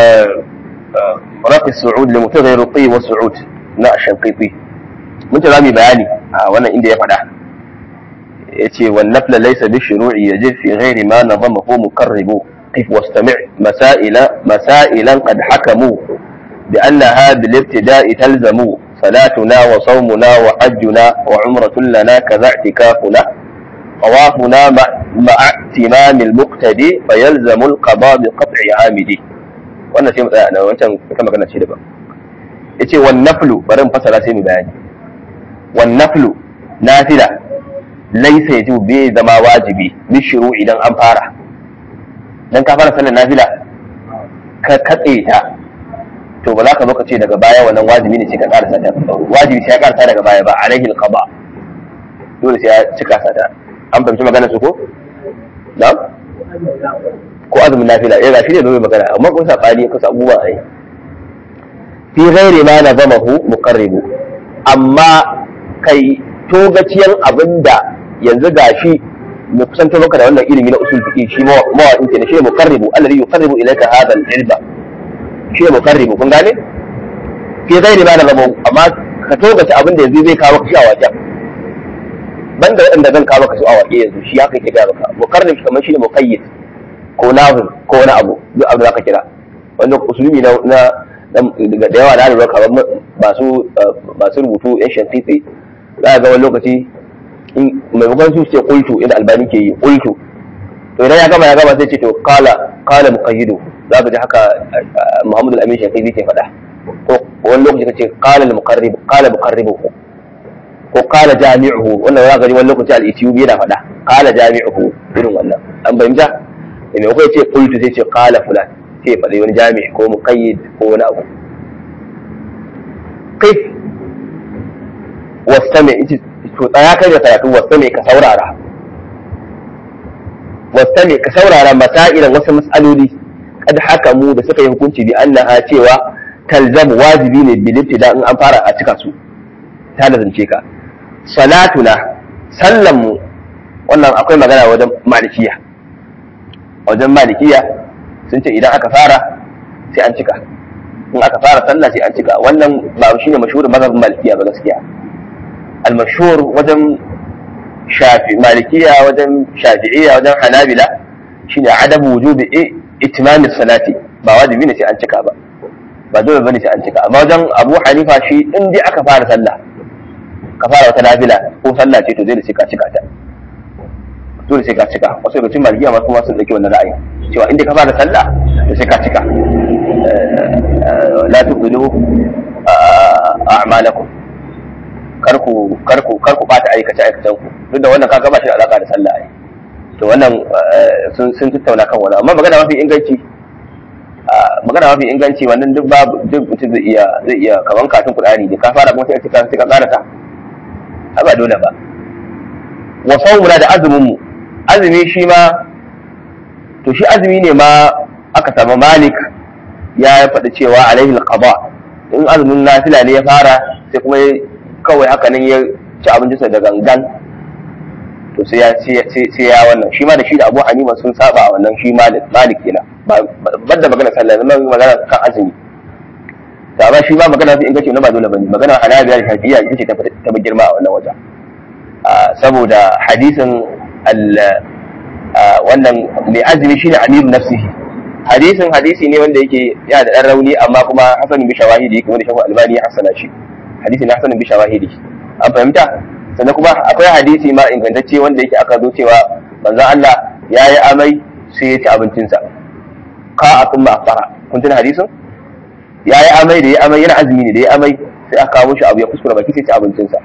Speaker 1: rafi su'ud li mutaghayyir ruqi wa su'ud na shanqiti mun ta zami bayani a wannan inda ya faɗa yace wan nafla laysa bi shuru'i yajib fi ghairi ma nadamahu muqarribu qif wastami' masaila masailan qad hakamu بأنها بالابتداء تلزم صلاتنا وصومنا وحجنا وعمرة لنا كذا اعتكافنا طوافنا مع, مع اتمام المقتدي فيلزم القضاء بقطع عامدي wannan sai mu tsaya nan wancan ita magana ce daban yace wan naflu bari mu fasara sai mu bayani wan naflu nafila laysa yajibu bi zama wajibi bi shiru idan an fara dan ka fara sallar nafila ka katse ta to ba za ka zo ka ce daga baya wannan wajibi ne sai ka karasa ta wajibi sai ya karasa daga baya ba alaihi alqaba dole sai ya cika sa ta an fahimci magana su ko na ko azumin nafila eh gashi ne zo magana amma kun sabani kusa abubuwa ai fi ghairi ma nazamahu muqarribu amma kai togaciyan abinda yanzu gashi mu kusanto maka da wannan ilimi na usul fiqi shi mawaɗin ke ne shi muqarribu alladhi yuqarribu ilayka hadha al-ilma shi ne mukarribu kun gane fi zai ba da zama amma ka togace abin da yanzu zai kawo ka shi a wajen banda waɗanda zan kawo ka su a waje yanzu shi haka ke gaya maka mukarrib kamar shi ne muqayyid ko nazim ko wani abu duk abu da ka kira wanda usulumi na na da yawa na lura kamar masu masu rubutu yan shantiti za ga wani lokaci maimakon su ce kultu inda albani ke yi kultu to idan ya gama ya gama sai ce to kala kala muqayyidu za ka ji haka Muhammadu al-Amin Shafi'i ke faɗa ko wani lokaci kace qala al-muqarrib qala muqarribuhu ko qala jami'uhu wannan za ka ji wani lokaci al-Ethiopi yana faɗa qala jami'uhu irin wannan an bayyana da me kai ce qultu sai ce qala fulan sai faɗi wani jami' ko muqayyid ko wani abu kai wastami to tsaya kai da karatu wastami ka saurara wastami ka saurara masailan wasu mas'aloli kad hakamu da suka yi hukunci bi annaha cewa talzam wajibi ne bil ibtida in an fara a cika su ta lazance ka salatuna sallan mu wannan akwai magana wajen malikiya wajen malikiya sun ce idan aka fara sai an cika in aka fara sallah sai an cika wannan ba shine mashhurin mazhabin malikiya ba gaskiya al mashhur wajen shafi malikiya wajen shafi'iyya wajen hanabila shine adabu wujubi itimamin salati ba wajibi ne sai an cika ba ba dole bane sai an cika amma wajen Abu Hanifa shi in dai aka fara sallah ka fara wata nafila ko sallah ce to zai sai ka cika ta dole sai ka cika wasu daga cikin malikiya ma kuma sun dauki wannan ra'ayi cewa in dai ka fara sallah to sai ka cika la tuqilu a'malakum karku karku karku bata aikace aikacen ku duk da wannan kaga ba shi da alaka da sallah ai to wannan sun tattauna kan wani amma magana mafi inganci magana mafi inganci wannan duk babu duk mutum zai iya zai iya kaman katin Qur'ani da ka fara kuma sai ka sai ka karasa ba dole ba wa sawmuna da azumin mu azumi shi ma to shi azumi ne ma aka samu Malik ya faɗi cewa alaihi alqada in azumin nafila ne ya fara sai kuma kawai haka nan ya ci abincinsa da gangan to sai ya sai ya wannan shi ma da shi da Abu Hanifa sun saba a wannan shi Malik Malik kenan ba da magana sallah zama magana kan azumi da ba shi ba magana sai ingace na ba dole bane magana Hanabiya da Shafi'iyya ita ce ta fi girma a wannan waje saboda hadisin wannan mai azumi shine amiru nafsihi hadisin hadisi ne wanda yake yana da dan rauni amma kuma hasan bi shawahidi kuma da shafu albani ya hasana shi hadisi ne hasan bi shawahidi an fahimta sannan kuma akwai hadisi ma ingantacce wanda yake aka zo cewa manzon Allah ya yi amai sai ya ci abincinsa ka a kuma afara kun tuna hadisin ya yi amai da ya amai yana azumi ne da ya amai sai aka kawo shi abu ya kuskura baki sai ci abincinsa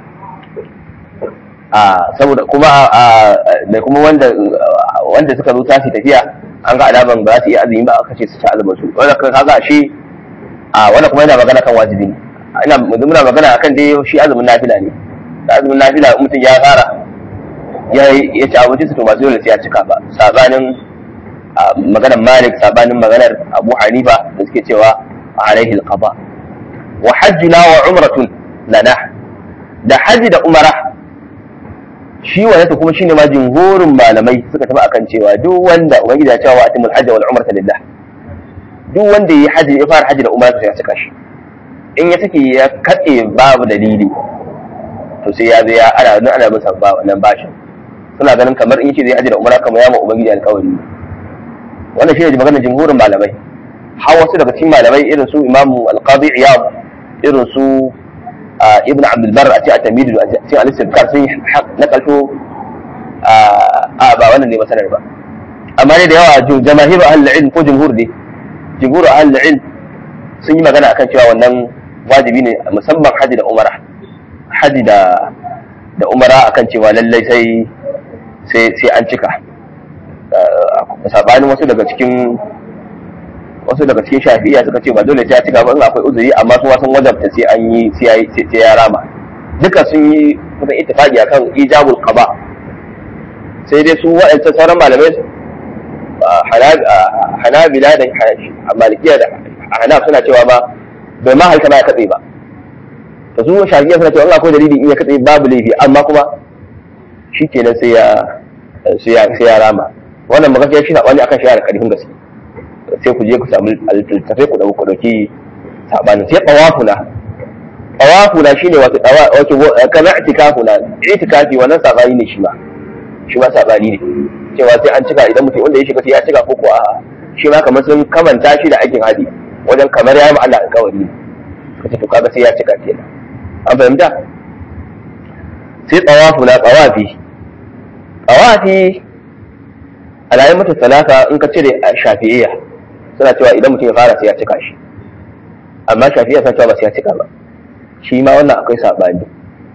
Speaker 1: a saboda kuma da kuma wanda wanda suka zo tashi tafiya an ga alaman ba za su iya azumi ba aka ce su ci azumin su wanda kaga shi a wanda kuma yana magana kan wajibi ne ina muna magana akan dai shi azumin nafila ne da azumin nafila mutum ya fara ya ya ci abinci su to ba dole sai ya cika ba sabanin maganar Malik sabanin maganar Abu Hanifa da suke cewa alaihi alqada wa hajjuna wa umratun lana da haji da umara shi wanda kuma shine ma jumhurin malamai suka tafi akan cewa duk wanda ubangiji ya cewa atimul hajj wal umrata lillah duk wanda yi haji ya fara haji da umara sai ya cika shi in ya take ya katse babu dalili to sai ya zai ya ana nan ana masa ba wannan bashin suna ganin kamar in yace zai haji da umara kamar ya ma ubangiji alƙawari wannan shine maganar jumhurin malamai har wasu daga cikin malamai irin su imamu al-qadi iyad irin su ibn abdul bar a ce a tamidu a ce a listin sun nakalto a ba wannan ne masanar ba amma ne da yawa jamahir ahlul ilm ko jumhur ne jumhur ahlul ilm sun yi magana akan cewa wannan wajibi ne musamman haji da umara haji da da umara akan cewa lallai sai sai sai an cika sabanin wasu daga cikin wasu daga cikin shafi'iya suka ce ba dole sai ya cika ba in akwai uzuri amma su sun wajabta sai an yi sai ya rama duka sun yi kusan ittifaqi akan ijabul qada sai dai su waɗancan sauran malamai hanabila da malikiya da hanaf suna cewa ba bai ma halka ba ya katse ba to su shafi'iya suna cewa in akwai dalili in ya katse babu laifi amma kuma shi kenan sai ya sai ya rama wannan magaskiya shi sabani akan shi da karfin gaske sai ku je ku samu littattafai ku dauki dauki sabanin sai tawafuna tawafuna shine wato wato kana itikafuna itikafi wannan sabani ne shi ma shi ma sabani ne cewa sai an cika idan mutum wanda ya shiga sai ya cika ko ko a shi ma kamar sun kamanta shi da aikin hadi wajen kamar ya yi Allah alƙawari ne kace to kaga sai ya cika kenan an fahimta sai tawafuna tawafi tawafi alayin mutu talata in ka cire shafi'iyya suna cewa idan mutum ya fara sai ya cika shi amma shafi'iyya suna cewa ba sai ya cika ba shi ma wannan akwai saɓani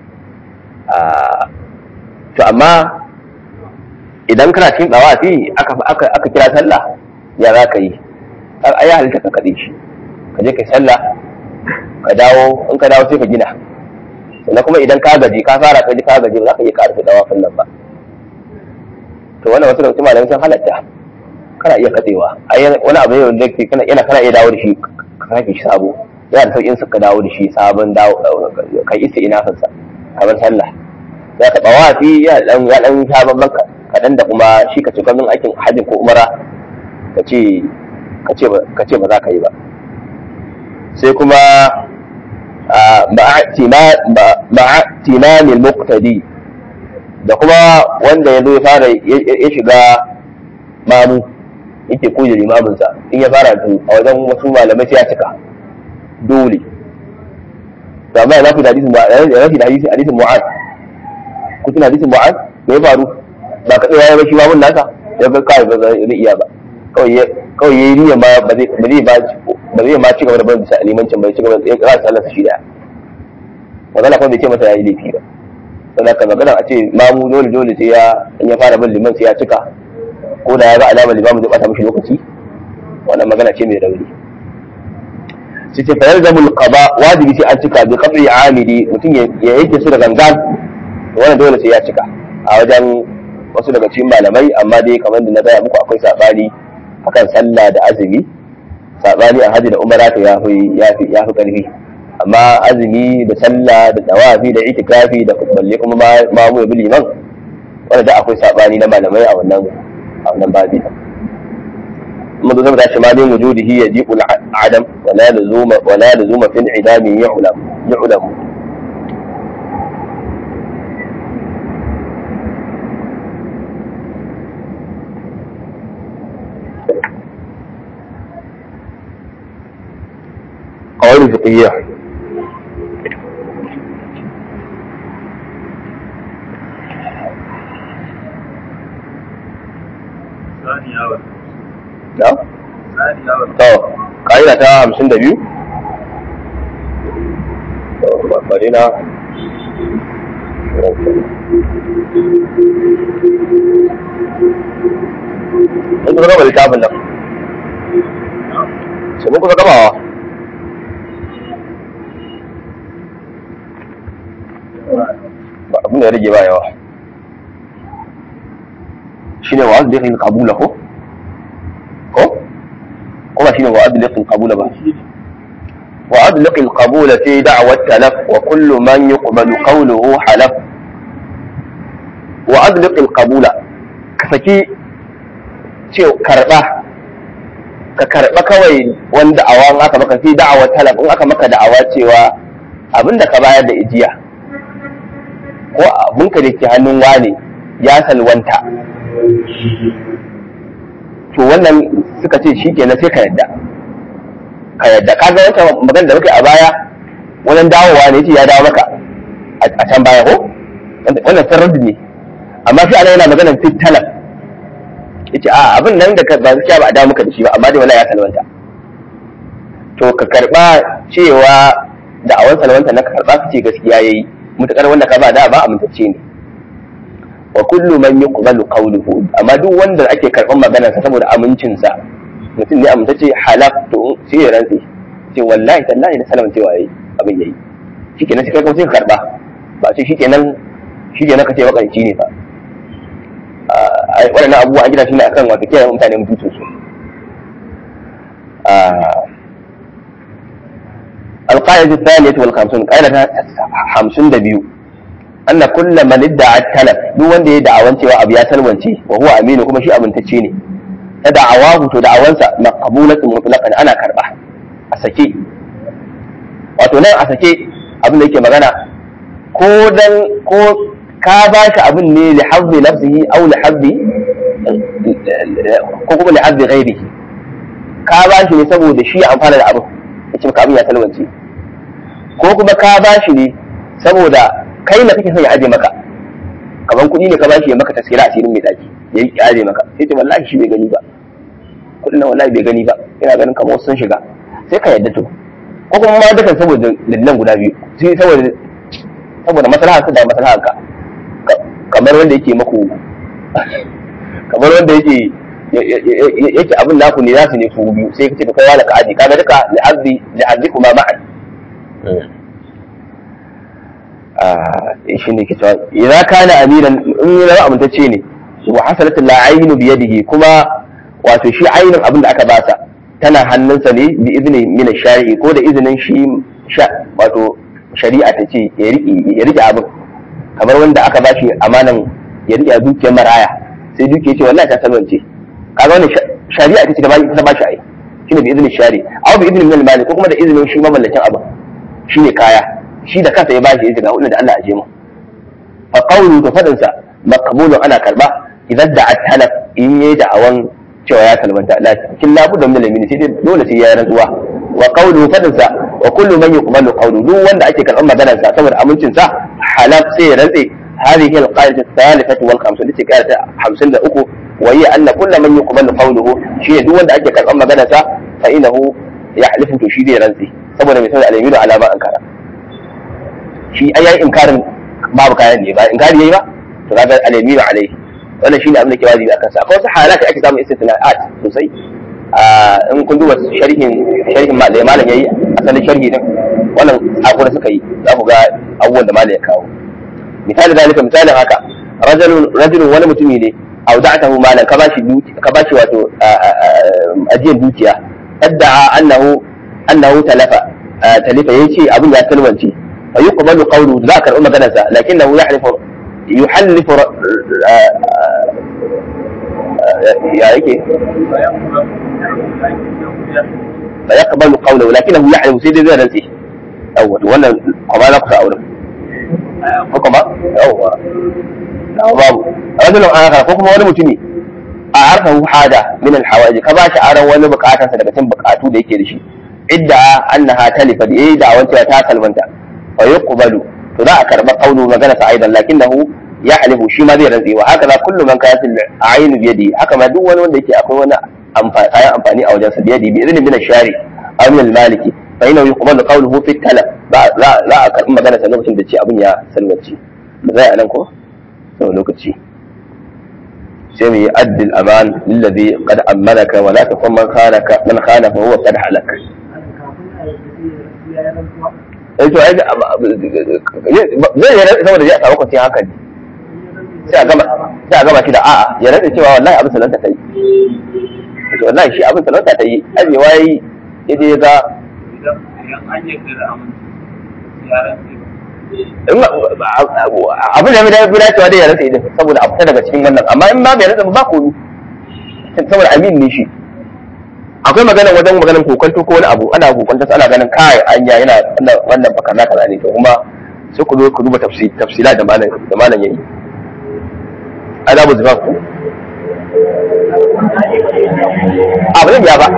Speaker 1: to amma idan kana cikin tsawafi aka kira sallah ya za ka yi a yi halitta ka kaɗe shi ka je ka yi sallah ka dawo in ka dawo sai ka gina sannan kuma idan ka gaji ka fara ka ji ka gaji ba za ka iya ƙarfi dawafin nan ba to wannan wasu daga malamai sun halatta kana iya katsewa ai wani abu ne da kana yana kana iya dawo da shi ka sake shi sabo yana da sauƙin ka dawo da shi sabon dawo kai isa ina fansa kamar sallah ya ka tawafi ya dan ya dan sabon banka kadan da kuma shi ka cika min aikin hajji ko umara ka ce ka ce ka ce ba za ka yi ba sai kuma ma'a timamil muqtadi da kuma wanda ya zo ya fara ya shiga mamu yake koyi limaminsa in ya fara to a wajen wasu malamai sai ya cika dole to amma yana da hadisin yana da hadisin hadisin mu'ad ku tuna hadisin mu'ad me ya faru ba ka tsaya ba shi mamun nasa ya ga kai ba zai iya ba kawai kawai yayi niyya ma ba zai ba zai ba zai ma ci gaba da barin bisa limancin bai ci gaba da ya sallar sa shi da magana kuma bai ce masa yayi laifi ba sannan ka magana a ce mamu dole dole sai ya in ya fara bin liman sai ya cika ko da ya ga alamar limamu zai bata mishi lokaci wannan magana ce mai rauni sai ce fayar zamul qada wajibi sai an cika bi qadri amidi mutum ya yanke su da gangan wannan dole sai ya cika a wajen wasu daga cikin malamai amma dai kamar da na gaya muku akwai sabani akan sallah da azumi sabani a hajji da umara ta yafi yafi yafi karfi amma azumi da sallah da tawafi da itikafi da balle kuma ma mu bi liman wanda da akwai sabani na malamai a wannan a wannan babi kuma da zama shi ma min wujudihi yajibu al-adam wa la lazuma wa la lazuma fil idami yu'lam yu'lam قواعد فقهية نعم to ƙa'ida ta hamsin da biyu bari na in kusa gaba littafin nan sai mun kusa gabawa ba abin da ya rage ba yawa shi ne wa'az da ya kabula ko? ko? ko ba shi ne wa'az da ya kabula ba وأطلق القبول في دعوى التلف وكل من يقبل قوله حلف وأطلق القبول كسكي cewa karɓa ka karɓa kawai wani da'awa in aka maka fi da'awa talab in aka maka da'awa cewa abinda ka bayar da ijiya ko abinka da ke hannun wane ya salwanta to wannan suka ce shi kenan sai ka yadda ka yadda ka ga wata magana da muke a baya wannan dawowa ne yace ya dawo maka a can baya ko wannan sarrad ne amma sai ana yana maganar fit talab yace a abin nan da ba gaskiya ba a dawo maka da shi ba amma dai wallahi ya salwanta to ka karba cewa da awan salwanta na ka karba ka ce gaskiya yayi mutakar wanda ka ba da ba amintacce ne wa kullu man yuqbalu qawluhu amma duk wanda ake karban maganarsa saboda amincinsa mutum ne amintacce halaf to sai ya rantsi ce wallahi tallahi da salaman cewa yayi abin yayi shikenan sai kai kuma sai ka karba ba ce shikenan shikenan ka ce makanci ne fa waɗannan abubuwa an gina shi ne akan wato kiyaye mutane mutuncin su القاعدة الثانية والخمسون قاعدة خمسون دبيو أن كل من ادعى التلف دو وند يدعى وانت وأبي ياسل وانت وهو أمين وكما شيء أبن تتشيني تدعواه تدعوانسا مقبولة مطلقا أنا كربة أسكي wato nan a sake abin da yake magana ko dan ko ka ba shi abin ne li hazzi nafsihi aw li hazzi ko kuma li hazzi ghairihi ka ba shi ne saboda shi ya amfana da abin yace maka abin ya talwance ko kuma ka ba shi ne saboda kai na kake son ya aje maka kaman kuɗi ne ka ba shi ya maka tasira a cikin mai daki ya yi aje maka sai ce wallahi shi bai gani ba kuɗin nan wallahi bai gani ba ina ganin kamar wasu sun shiga sai ka yadda to ko kuma ma dukan saboda dalilan guda biyu sai saboda saboda maslahar ka da maslahar ka kamar wanda yake maku kamar wanda yake yake abin naku ne nasu ne su biyu sai kace to kai wala ka aji kaga duka li'azzi li'azzi kuma ma'an ah shi ne ke cewa idan kana amiran in ya zama amintacce ne wa hasalat la'aynu bi yadihi kuma wato shi ainin abin da aka basa tana hannunsa ne bi izini min shari'i ko da izinin shi wato shari'a ta ce ya rike abin kamar wanda aka bashi amanan ya rike dukiyar maraya sai dukiyar ce wallahi ta salwance kaga wannan shari'a ta ce ta ta bashi ai shine bi izinin shari aw bi izinin min mali ko kuma da izinin shi mamallakin abin shine kaya shi da kansa ya bashi ya ce ga wannan da Allah ya je mu fa qawlu to fadin sa maqbulun ana karba idan da at-talaf in yayi da'awan cewa ya salmanta lakin labu da min lamini sai dole sai ya rantsuwa wa qawlu fadin sa wa kullu man yuqbalu qawlu duk wanda ake karban maganar sa saboda amincin sa halaf sai ya rantse هذه القاعدة الثالثة والخامسة التي كانت خمسين أكو وهي أن كل من يقبل قوله شيء دون أن أجل أما جنسا فإنه يحلف تشيد رنسي saboda mai sanar alaminu alama an kara shi ai yayi inkarin babu kayan ne ba inkari yayi ba to kaga alaminu alaihi wannan shine abin da ke wajibi akan sa akwai wasu halaka ake samun istisna'at sosai in kun duba sharhin sharhin ma da malam yayi asalin sharhi din wannan hakuri suka yi za ku ga abubuwan da malam ya kawo misali zalika misalin haka rajulun rajulun wani mutumi ne auda'atahu malan ka bashi ka bashi wato ajiyar dukiya adda'a annahu annahu talafa talifa yace abin ya talwance fa yuqbalu qawlu za ka karɓi maganar sa lakinnahu yahlifu yuhallifu ya yake fa yaqbalu qawlu lakinnahu yahlifu sai dai zai rantsi yawwa wannan kuma za ku sa auren ko kuma yawwa babu rajulun akhar ko kuma wani mutumi a harkahu hada min alhawaji ka bashi aran wani bukatarsa daga cikin bukatu da yake da shi idda annaha talifa da yayi da wancan ta kalmanta fa yuqbalu to za a karba qawlu magana sa aidan lakinnahu yahlifu shi ma zai rantsi wa haka za kullu man kayatil ayin bi yadi haka ma duk wani wanda yake akwai wani kayan amfani a wajensa bi yadi bi idnin min shari aw min almaliki fa innahu yuqbalu qawluhu fi talab za a karɓi magana sa lokacin da ce abin ya salwace ba zai a nan ko sau lokaci sai mu yi addil aman lillazi qad amanaka wa la takun man khanaka man khana fa huwa qad halak eh to ai zai yi saboda zai samu kwanciyar hankali sai a gama sai a gama shi da a'a ya rantsa cewa wallahi abin salanta ta yi to wallahi shi abin salanta ta yi ajewa yayi yaje ya ga
Speaker 2: idan an yarda da aminci ya rantse
Speaker 1: abin da ya fi dacewa dai ya rasa idan saboda a fita daga cikin wannan amma in ba bai rasa ba komi saboda amin ne shi akwai magana wajen maganin kokonto ko wani abu ana kokonto ana ganin kai anya yana wannan baka na kaza ne to kuma sai ku zo ku duba tafsila da malam da malam yayi adabu zifaf ku abu ne ya ba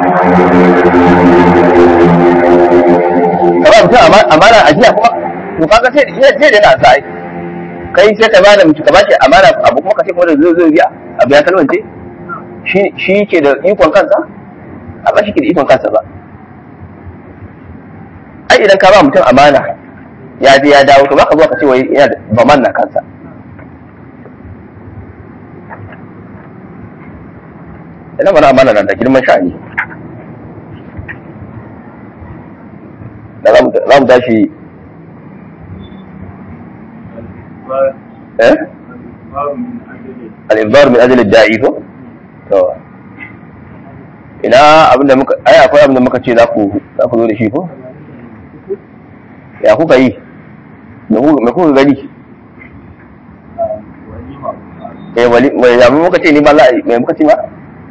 Speaker 1: kaba mutum amana ajiya kuma to kaga sai sai da yana sai kai sai ka bada mutu ka bashi amana abu kuma ka ce kuma da zai zai biya abu ya kalmance shi shi ke da ikon kansa a ba shi ke da ikon kansa ba ai idan ka ba mutum amana ya je ya dawo to baka zo ka ce wai yana da baman na kansa idan mana amana na da girman sha'ani da za mu tashi eh al-inzar min ajli da'i ko to ina abinda muka ai akwai abinda muka ce za ku za ku zo da shi ko ya kuka yi me kuka gani eh wali wai ya muka ce ni ba za a me muka ce ba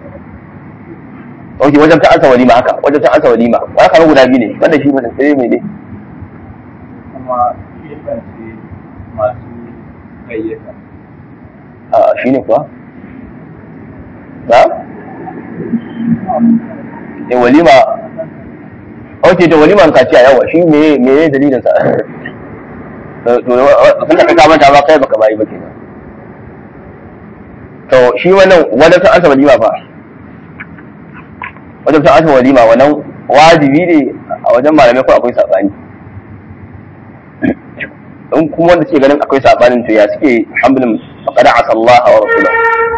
Speaker 1: Ok, wajen ta ansa walima haka, wajen ta ansa walima, ba haka guda biyu ne, wanda shi ba sai mai ne.
Speaker 2: kuma kebance masu gayyata
Speaker 1: A shi ne kuwa? Ba? E walima, ok, da waliman kaciya yawa, shi me me dalilin sa? To, sun da ka manta ba kai baka bayi ba kenan. To, shi wannan wajen ta ansa walima fa, wajen ta ansa walima wannan wajibi ne a wajen malamai ko akwai saɓani. in kuma wanda suke ganin akwai sabanin to ya suke hamlin faqad asa Allah wa rasulahu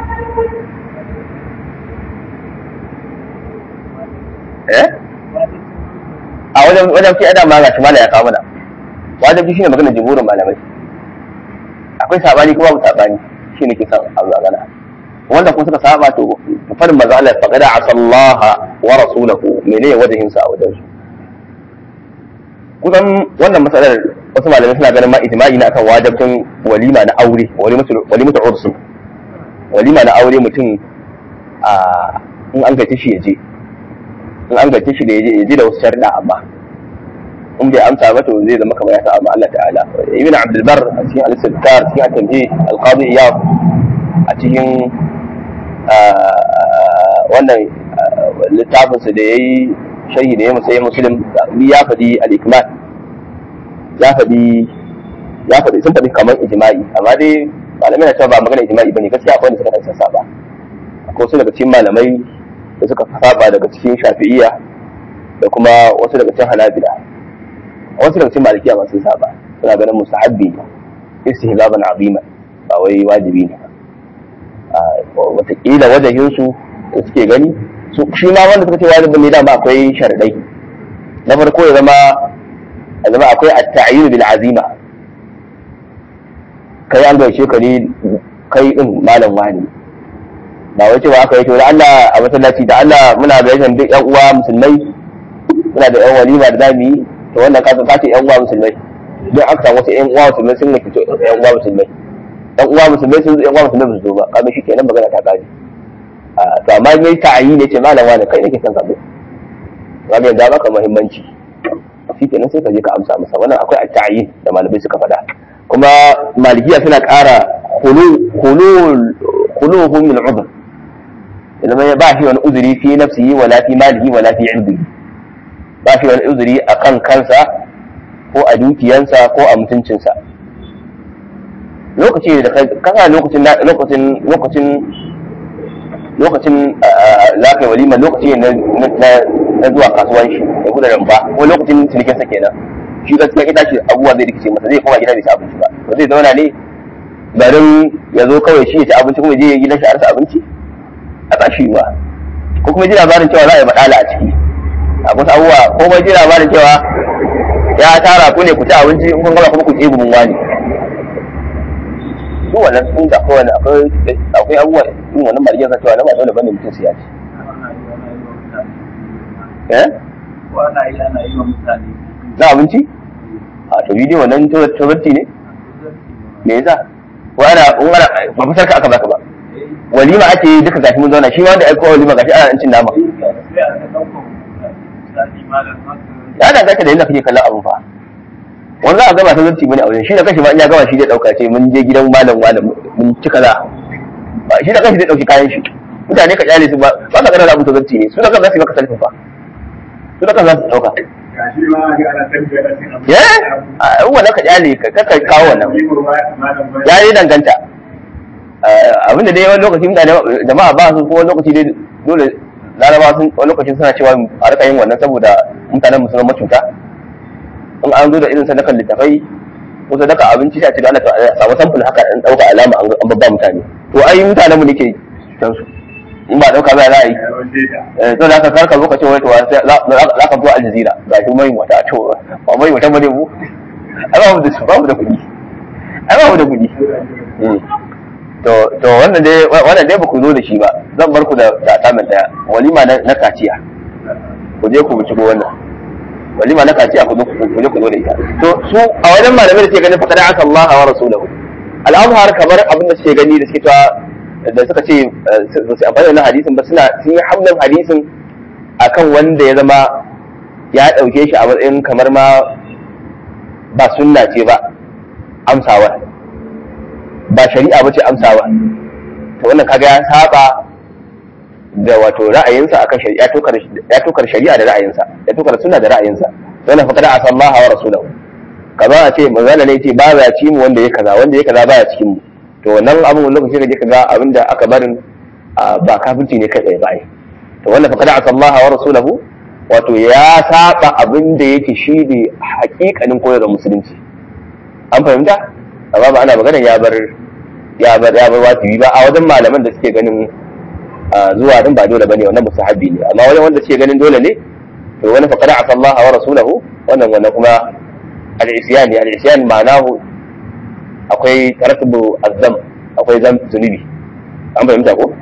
Speaker 1: eh a wajen wajen fi adam ma ga shi ya kawo mana wajen shine maganar jumhurin malamai akwai sabani kuma babu sabani shine ke san abu magana wanda kuma suka saba to farin manzo Allah faqad asa Allah wa rasulahu menene wajen sa a wajen su kusan wannan matsalar wasu malamai suna ganin ma ijma'i na akan wajibcin walima na aure walimatu ursu walima na aure mutum a in an gaci shi ya je in an gaci shi da ya je ya je da wasu sharda amma in bai amsa ba to zai zama kamar ya sa amma Allah ta'ala ibn abdul bar a cikin al-istizkar cikin at-tamhid al-qadi iyad a cikin wannan littafinsa da yayi sharhi da ya musayi muslim ya faɗi al-ikmal ya faɗi ya faɗi sun faɗi kamar ijma'i amma dai malamai na cewa ba magana ijma'i bane gaskiya akwai wanda suka dan saba akwai wasu daga cikin malamai da suka saba daga cikin shafi'iyya da kuma wasu daga cikin hanabila wasu daga cikin malikiya ma sun saba suna ganin mustahabbi ne istihbaban azima ba wai wajibi ne wataƙila wajahinsu da suke gani su shi ma wanda suka ce wajibin ne dama akwai sharadai na farko ya zama ya zama akwai at-ta'yin bil azima kai an gaishe ka ne kai din malam wani ba wai cewa aka yi to da Allah a masallaci da Allah muna gaishe duk yan uwa musulmai muna da yan walima da zamu yi to wannan ka ka ce yan uwa musulmai don aka samu wasu yan uwa musulmai sun nake to yan uwa musulmai yan uwa musulmai sun yan uwa musulmai ba su zo ba kaga shi kenan magana ta kare to amma mai ta'ayi ne ce malam wani kai nake son ka zo kaga yanzu baka muhimmanci shi kenan sai ka je ka amsa masa wannan akwai at-ta'yin da malamai suka faɗa kuma malikiya suna ƙara khuluhum min udhr idan ya ba shi wani uzuri fi nafsihi wala fi malihi wala fi irdihi ba shi wani uzuri a kan kansa ko a dukiyansa ko a mutuncinsa lokaci da kasa lokacin lokacin lokacin lokacin lafiya walima lokaci ne na zuwa kasuwanci da gudanar ba ko lokacin cinikinsa kenan shi gaskiya ita ce abubuwa zai rikice masa zai koma gida bai ci abinci ba to zai zauna ne garin ya zo kawai shi ya ci abinci kuma je gidan shi a rasa abinci a tashi ba ko kuma ji labarin cewa za a yi maɗala a ciki a wasu abubuwa ko kuma ji labarin cewa ya tara ku ne ku ci abinci in kun gama kuma ku ɗebi mun wani duk wannan sun da akwai wani akwai abubuwa irin wannan marigin sa cewa na ba dole bane mutum su ya ci eh
Speaker 2: ana yi ana yi wa mutane
Speaker 1: za abinci a to bidiyo wannan tozarci ne me yasa ko ana in ana ba fitar ka aka baka ba walima ake yi duka gashi mun zauna shi ma wanda aiko walima gashi ana cin nama
Speaker 2: sai a ɗaukar misali malam haka
Speaker 1: ya danganta da yadda kake kallon abun fa wani za a gama ta zarci bane a wajen shi da kashi ba in ya gama shi zai dauka ce mun je gidan malam malam mun ci kaza ba shi da kashi zai dauki kayan shi mutane ka kyale su ba ba ka gana abu ta zarci ne su da kan za su yi maka salfin fa su da kan za su dauka
Speaker 2: gashi ma ga ana tabbata da cin abinci
Speaker 1: eh a wannan ka kyale ka ka kawo wannan ya yi danganta abin da dai wani lokaci mutane jama'a ba su ko wani lokaci dai dole laraba sun wani lokacin suna cewa a rika yin wannan saboda mutanen musulman macuta in an zo da irin sadakan littafai ko sadaka abinci sai a ce da Allah ta samu samfur haka an dauka alama an babba mutane to ai mutanen mu nake can su in ba dauka ba za a yi eh to da ka karka zo ka ce wai to za ka zo Al Jazeera ga shi mai wata to ba mai wata bane mu ai ba mu da su ba mu da kuɗi ai ba mu da kuɗi to to wannan dai wannan dai ba ku zo da shi ba zan bar ku da da tamin daya walima na kaciya ku je ku binciko wannan walima na kaciya ku zo ku je ku zo da ita to su a wajen malamai da suke ganin faqad aka Allah wa rasulahu al-azhar kamar abin da suke gani da suke ta da suka ce su amfani da hadisin ba suna sun yi hamdan hadisin akan wanda ya zama ya dauke shi a matsayin kamar ma ba sunna ce ba amsawa ba shari'a ba ce amsawa to wannan kaga ya saba da wato ra'ayinsa akan shari'a ya tokar shari'a da ra'ayinsa ya tokar sunna da ra'ayinsa wannan fa kada asallaha wa rasulahu kaza a ce manzala ne ce ba za ci mu wanda ya kaza wanda ya kaza baya cikin mu to wannan abun wani lokaci kaje kaga abinda aka barin ba kafirci ne kai tsaye ba ai to wannan fa kada asallaha wa rasulahu wato ya saba abin da yake shi ne hakikanin koyarwar musulunci an fahimta amma ba ana magana ya bar ya bar ya bar wajibi ba a wajen malaman da suke ganin zuwa din ba dole bane wannan musahabi ne amma wajen wanda suke ganin dole ne to wani fa qada asa Allah wa rasulahu wannan wannan kuma al-isyan ne al-isyan ma'anahu akwai tartibu azzam akwai zam zunubi an fahimta ko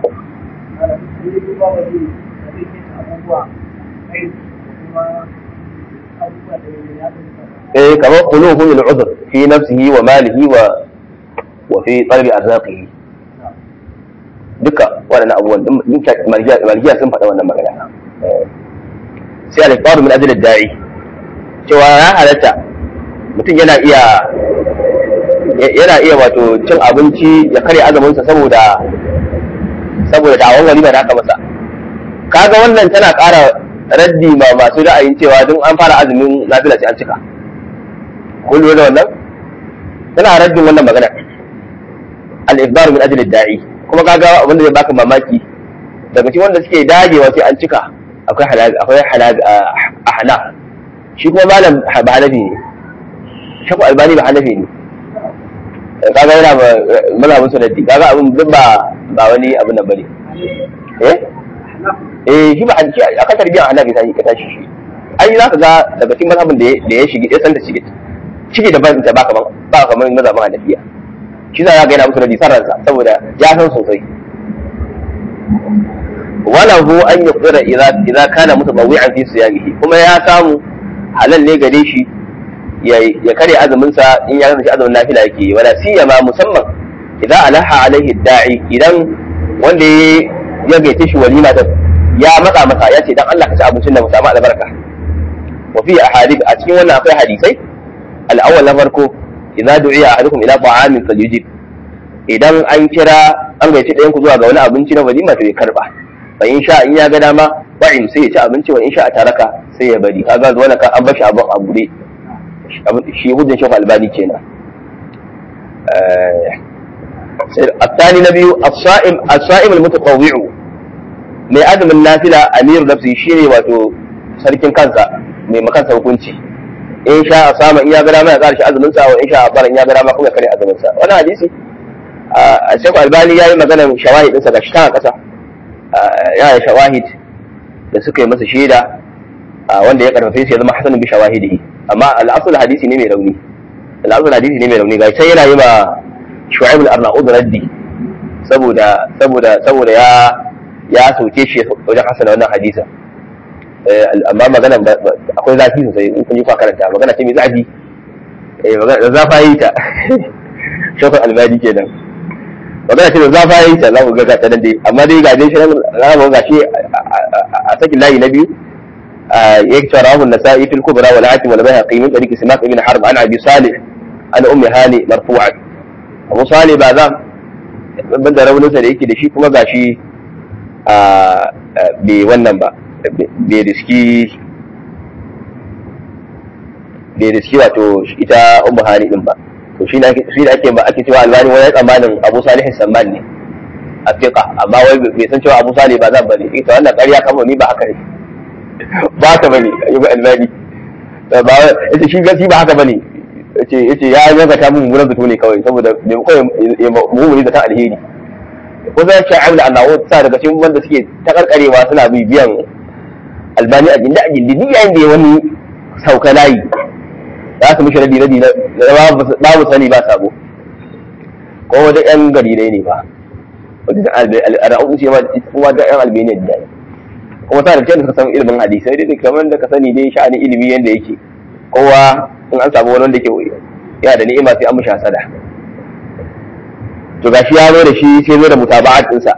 Speaker 1: eh kamar quluhu lil udhr fi nafsihi wa malihi wa wa fi qalbi arzaqihi duka waɗannan abubuwan din malikiya sun faɗa wannan magana sai al-faru min ajli da'i cewa ya halatta mutum yana iya yana iya wato cin abinci ya karya azumin sa saboda saboda dawon walima da aka masa kaga wannan tana ƙara raddi ma masu ra'ayin cewa duk an fara azumin nafila sai an cika kun lura da wannan tana raddin wannan magana al-ifdar min ajli da'i kuma kaga wanda zai baka mamaki daga cikin wanda suke dagewa sai an cika akwai halal akwai halal ahna shi kuma malam ba hanafi ne shaku albani ba hanafi ne kaga yana ba mazhabin sunnati kaga abin duk ba ba wani abin nan bane eh eh shi ba shi aka tarbiya hanafi sai ka tashi shi ai zaka ga daga cikin mazhabin da da ya shige ya san da shige shige da ban da ba kaman ba kaman mazhabin hanafiya shi za ga yana musu rabi san ransa saboda ya san sosai walahu an yuqdira idza idza kana mutabawwi'an fi siyamihi kuma ya samu halal ne gare shi ya kare azumin sa in ya kasance azumin nafila yake wala siyama musamman idza alaha alaihi da'i idan wanda ya gaite shi walima da ya matsa masa ya ce dan Allah ka ci abincin da mu samu albarka wa fi ahadith a cikin wannan akwai hadisai al-awwal na farko idza du'iya ahadukum ila ta'amin falyujib idan an kira an gaice ɗayan ku zuwa ga wani abinci na walima to ya karba fa in sha in ya ga dama ba'in sai ya ci abinci wa in sha a taraka sai ya bari kaga zuwa ka an bashi abin abu ne shi hujjan shafa albani kenan الثاني نبي الصائم الصائم المتطوع mai azumin nafila amiru nafsi shine wato sarkin kansa mai makansa hukunci in sha sama in ya ga dama ya ƙara shi azumin sa wa in sha bara in ya ga dama kuma ya kare azumin sa wannan hadisi a Sheikh Albani yayi magana shawahid din sa gashi ta kasa ya yi shawahid da suka yi masa shaida wanda ya karfafe shi ya zama hasan bi shawahidihi amma al-asl hadisi ne mai rauni al-asl hadisi ne mai rauni gashi sai yana yi ma Shu'aib al-Arnaud raddi saboda saboda saboda ya ya soke shi wajen hasana wannan hadisa amma magana akwai zafi sosai in kun yi kwa karanta magana ce mai zafi da zafa yi ta shafin albadi kenan magana ce da zafa yi ta za ku ga ta nan dai amma dai ga dai shirin ramu ga shi a sakin layi na biyu ya ce rahu nasa'i fil kubra wal hakim wal bayhaqi min tariqi simak ibn harb an abi salih an ummi hani marfu'an abu salih ba za ban da rauninsa da yake da shi kuma gashi bai wannan ba bai riski bai riski wato ita ummu hani din ba to shi ne shi da ake ba ake cewa albani wani tsammanin abu salihin samman ne a fiqa amma wai bai san cewa abu salih ba zan bane ita wannan ƙarya kamar ni ba haka ne ba haka bane ayyuka albani ba ita shi gasi ba haka bane yace yace ya yanka ta mun gurin zato ne kawai saboda bai kawai mu'mini da ta alheri ko zai ce amla annawo sa daga cikin wanda suke ta karkarewa suna bibiyan albani a gindi a gindi duk yayin da ya wani sauka layi za su mishi radi radi na babu sani ba sabo ko wata yan gari ne ba wata al'adu ce ma kuma da yan albaniya da kuma ta da cewa suka san ilimin hadisai dai kamar da ka sani dai sha'anin ilimi yanda yake kowa in an samu wani wanda ke yana da ni'ima sai an mishi hasada to gashi ya zo da shi sai zo da mutaba'at ɗinsa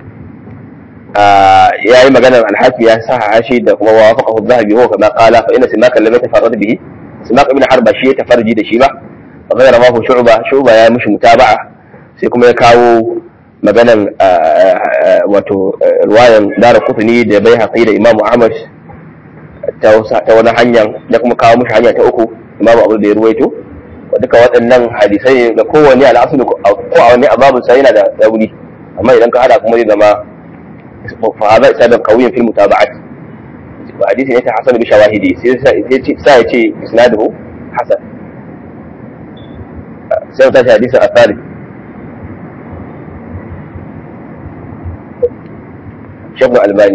Speaker 1: ya yi maganar alhafi ya sa hashi da kuma wa wafaka zahabi huwa kama qala fa inna simaka lam yatafarrad bihi simak ibn harba shi ya tafarji da shi ba fa ghayra ma hu shu'ba shu'ba ya mishi mutaba'a sai kuma ya kawo maganar wato ruwayan dara kutuni da bai haƙi da imamu ahmad ta wani hanyar ya kuma kawo mishi hanya ta uku imamu abu da ya ruwaito duka waɗannan hadisai da kowane al'asulu ko a wani ababin sa yana da rauni amma idan ka hada kuma zai zama fa hada isa da kawiyin fil mutaba'at ba hadisi ne ta hasan bi shawahidi sai sai ya ce isnaduhu hasan sai ta hadisi a tsari shabu albani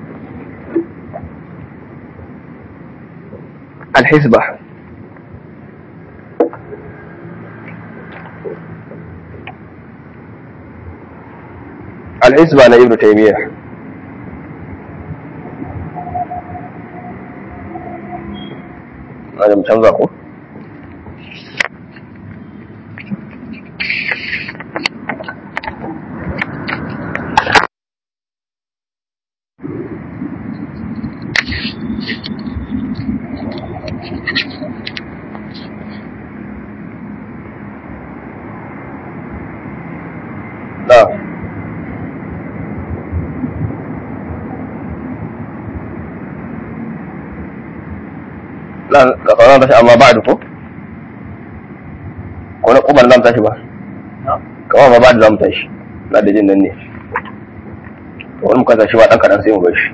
Speaker 1: الحسبة الحسبة أنا ابن تيمية أنا متنظر لا لا ka tashi amma ba da ko ko na kubar zan tashi ba kawai ma ba da zamu tashi na da jin nan ne wani muka tashi ba dan kadan sai mu bar shi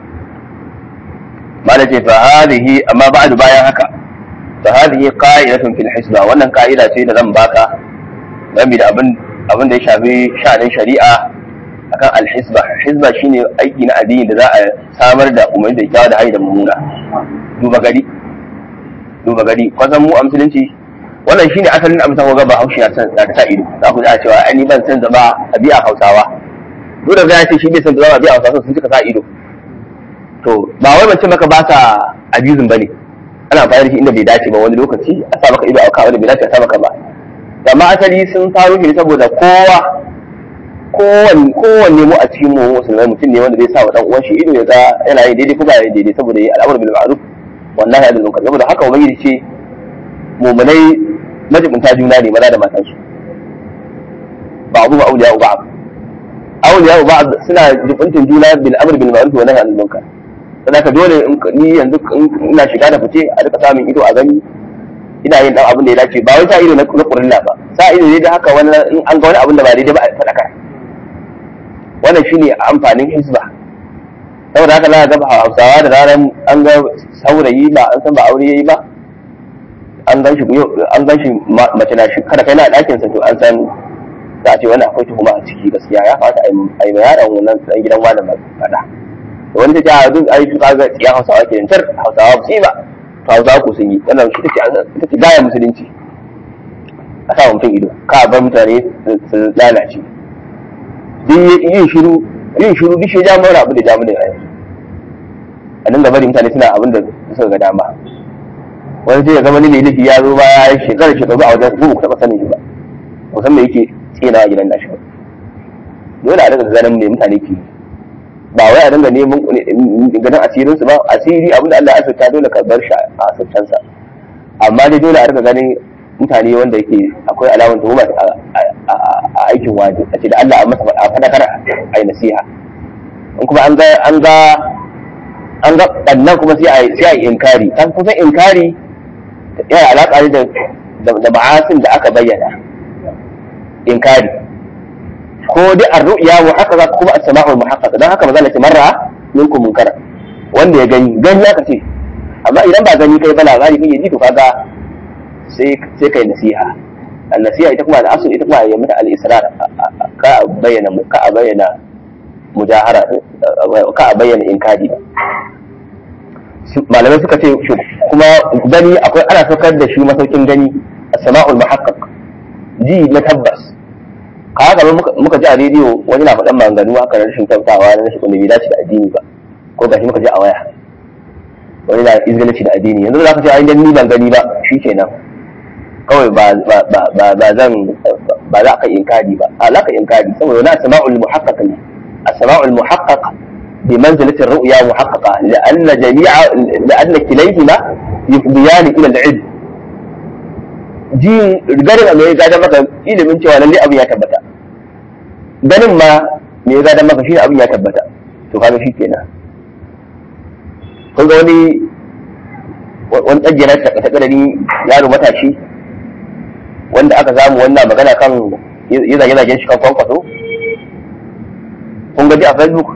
Speaker 1: ma da ce fa hadhihi amma ba'du bayan haka fa hadhihi qa'idatun fil hisba wannan ka'ida ce da zan baka game da abin abin da ya shafi sha'anin shari'a akan alhisba hisba shine aiki na addini da za a samar da umarni da kyawa da hayi da mummuna duba gari duba gari kwasan mu a musulunci wannan shine asalin amsa ko ga bahaushe ya san da sa ido za ku ji cewa ai ni ban san zama a biya hausawa duk da zai ce shi bai san zama a biya hausawa sun cika sa ido to ba wai ban ce maka ba sa abusing bane ana bayar shi inda bai dace ba wani lokaci a sa maka ido a kawo da bai dace a sa maka ba amma asali sun faru ne saboda kowa kowanne kowanne mu a cikin mu musulmai mutum ne wanda zai sa wa dan uwan shi ido ya ga yana yin daidai ko ba yin daidai saboda yi al'amur bil ma'ruf wallahi adal munkar saboda haka ubangiji ce mu'minai majibunta juna ne maza da matansu ba'du ba awliya ba'd awliya ba'd suna jibuntin juna bil amr bil ma'ruf wa nahy anil munkar saboda haka dole ni yanzu ina shiga da fice a duka samun ido a gani ina yin dan abin da ya dace ba wai sa ido na kurilla ba sa ido ne da haka wani in an ga wani abin da ba daidai ba a fadakar wannan shine amfanin hisba saboda haka na ga hausawa da ranar an ga saurayi ba an san ba aure yayi ba an gan shi an gan shi mace na shi kada kai na ɗakin sa to an san za a ce wannan akwai tuhuma a ciki gaskiya ya kamata a yi ma yaron wannan dan gidan malam faɗa wani ta ce a duk ai su kaga tsiyan hausawa ke tar hausawa ba su yi ba to hausawa ko sun yi wannan shi ita ce gaya musulunci a sa mutum ido ka bar mutane su lalace duk yin shiru yin shiru duk shi ja mara abin da ja mu da yanzu a dinga bari mutane suna abin da suka ga dama wani sai ya zama ni mai laifi ya zo ba ya shekara shekaru a wajen ku ku taɓa sanin shi ba ku san me yake tsina a gidan nashi ba dole a daga ganin me mutane ke ba wai a dinga neman ganin asirin su ba asiri abin da Allah ya asirta dole ka bar shi a asirtansa amma dai dole a riga ganin mutane wanda yake akwai alamar tuhuma a aikin waje a ce da Allah a masa a fadakar a yi nasiha in kuma an ga an ga an ga ɓannan kuma sai a yi inkari kan kusan inkari yana alaƙa ne da ma'asin da aka bayyana inkari ko dai ar-ru'ya muhaqqaqa kuma as-sama'u muhaqqaqa dan haka mazalla ce marra minkum munkara wanda ya gani gani aka ce amma idan ba gani kai ba labari kake ji to kaga sai sai kai nasiha an-nasiha ita kuma al-asl ita kuma ya mata al-israr ka bayyana ka bayyana mujahara ka bayyana inkari ba malamai suka ce kuma gani akwai ana saukar da shi masaukin gani as-sama'ul muhaqqaq ji na tabbas ka haka muka ji a rediyo wani na faɗan maganganu haka na rashin kyautawa na rashin wanda bai dace da addini ba ko gashi muka ji a waya wani na izgalanci da addini yanzu za ka ce ai dan ni ban gani ba shi kenan kawai ba ba zan ba za ka inkari ba a za ka inkari saboda wani as-sama'ul muhaqqaq ne as-sama'ul muhaqqaq بمنزلة الرؤيا محققة لأن جميع لأن كليهما يفضيان إلى العلم ji ganin me ya gada maka ilimin cewa lalle abin ya tabbata ganin ma me ya gada maka shi abin ya tabbata to kaga shi kenan kun ga wani wani tsagiyar ta ta kadari yaro matashi wanda aka samu wannan magana kan ya zage zagen shi kan kwankwaso kun gaji a facebook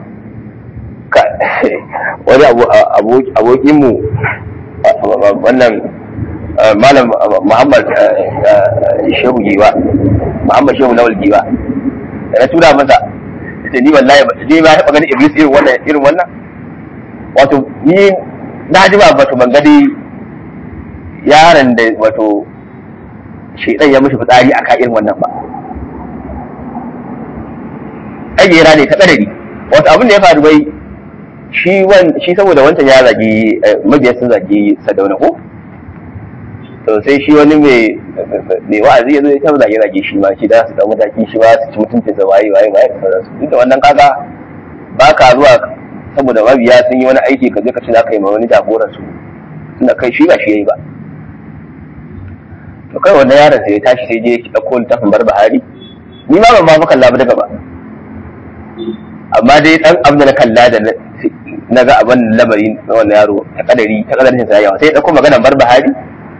Speaker 1: wani abokinmu wannan malam muhammad shehu giwa muhammad shehu lawal giwa da na tura masa ita ni wallahi ni ba taɓa ganin iblis irin wannan irin wannan wato ni na ji ba wato ban gani yaron da wato shaidan ya mishi fitsari a irin wannan ba ƙayyera ne ta ƙadari wato abin da ya faru bai shi shi saboda wancan ya zagi mabiya sun zagi sadauna ko to sai shi wani mai mai wa'azi ya zo ya zage zage shi ma shi da su dau mataki shi ba su ci mutuncin sa waye waye waye da sauransu duk da wannan kaga ba ka zuwa saboda mabiya sun yi wani aiki ka je ka ci za ka yi ma wani jagoran su tunda kai shi ba shi yayi ba to kai wannan yaron sai ya tashi sai je ya dauko littafin bar bahari ni ma ban ma fa kalla ba daga ba amma dai dan abin da na kalla da na ga abin lamari na wannan yaro ta kadari ta kadarin sa yawa sai ya dauko magana bar bahari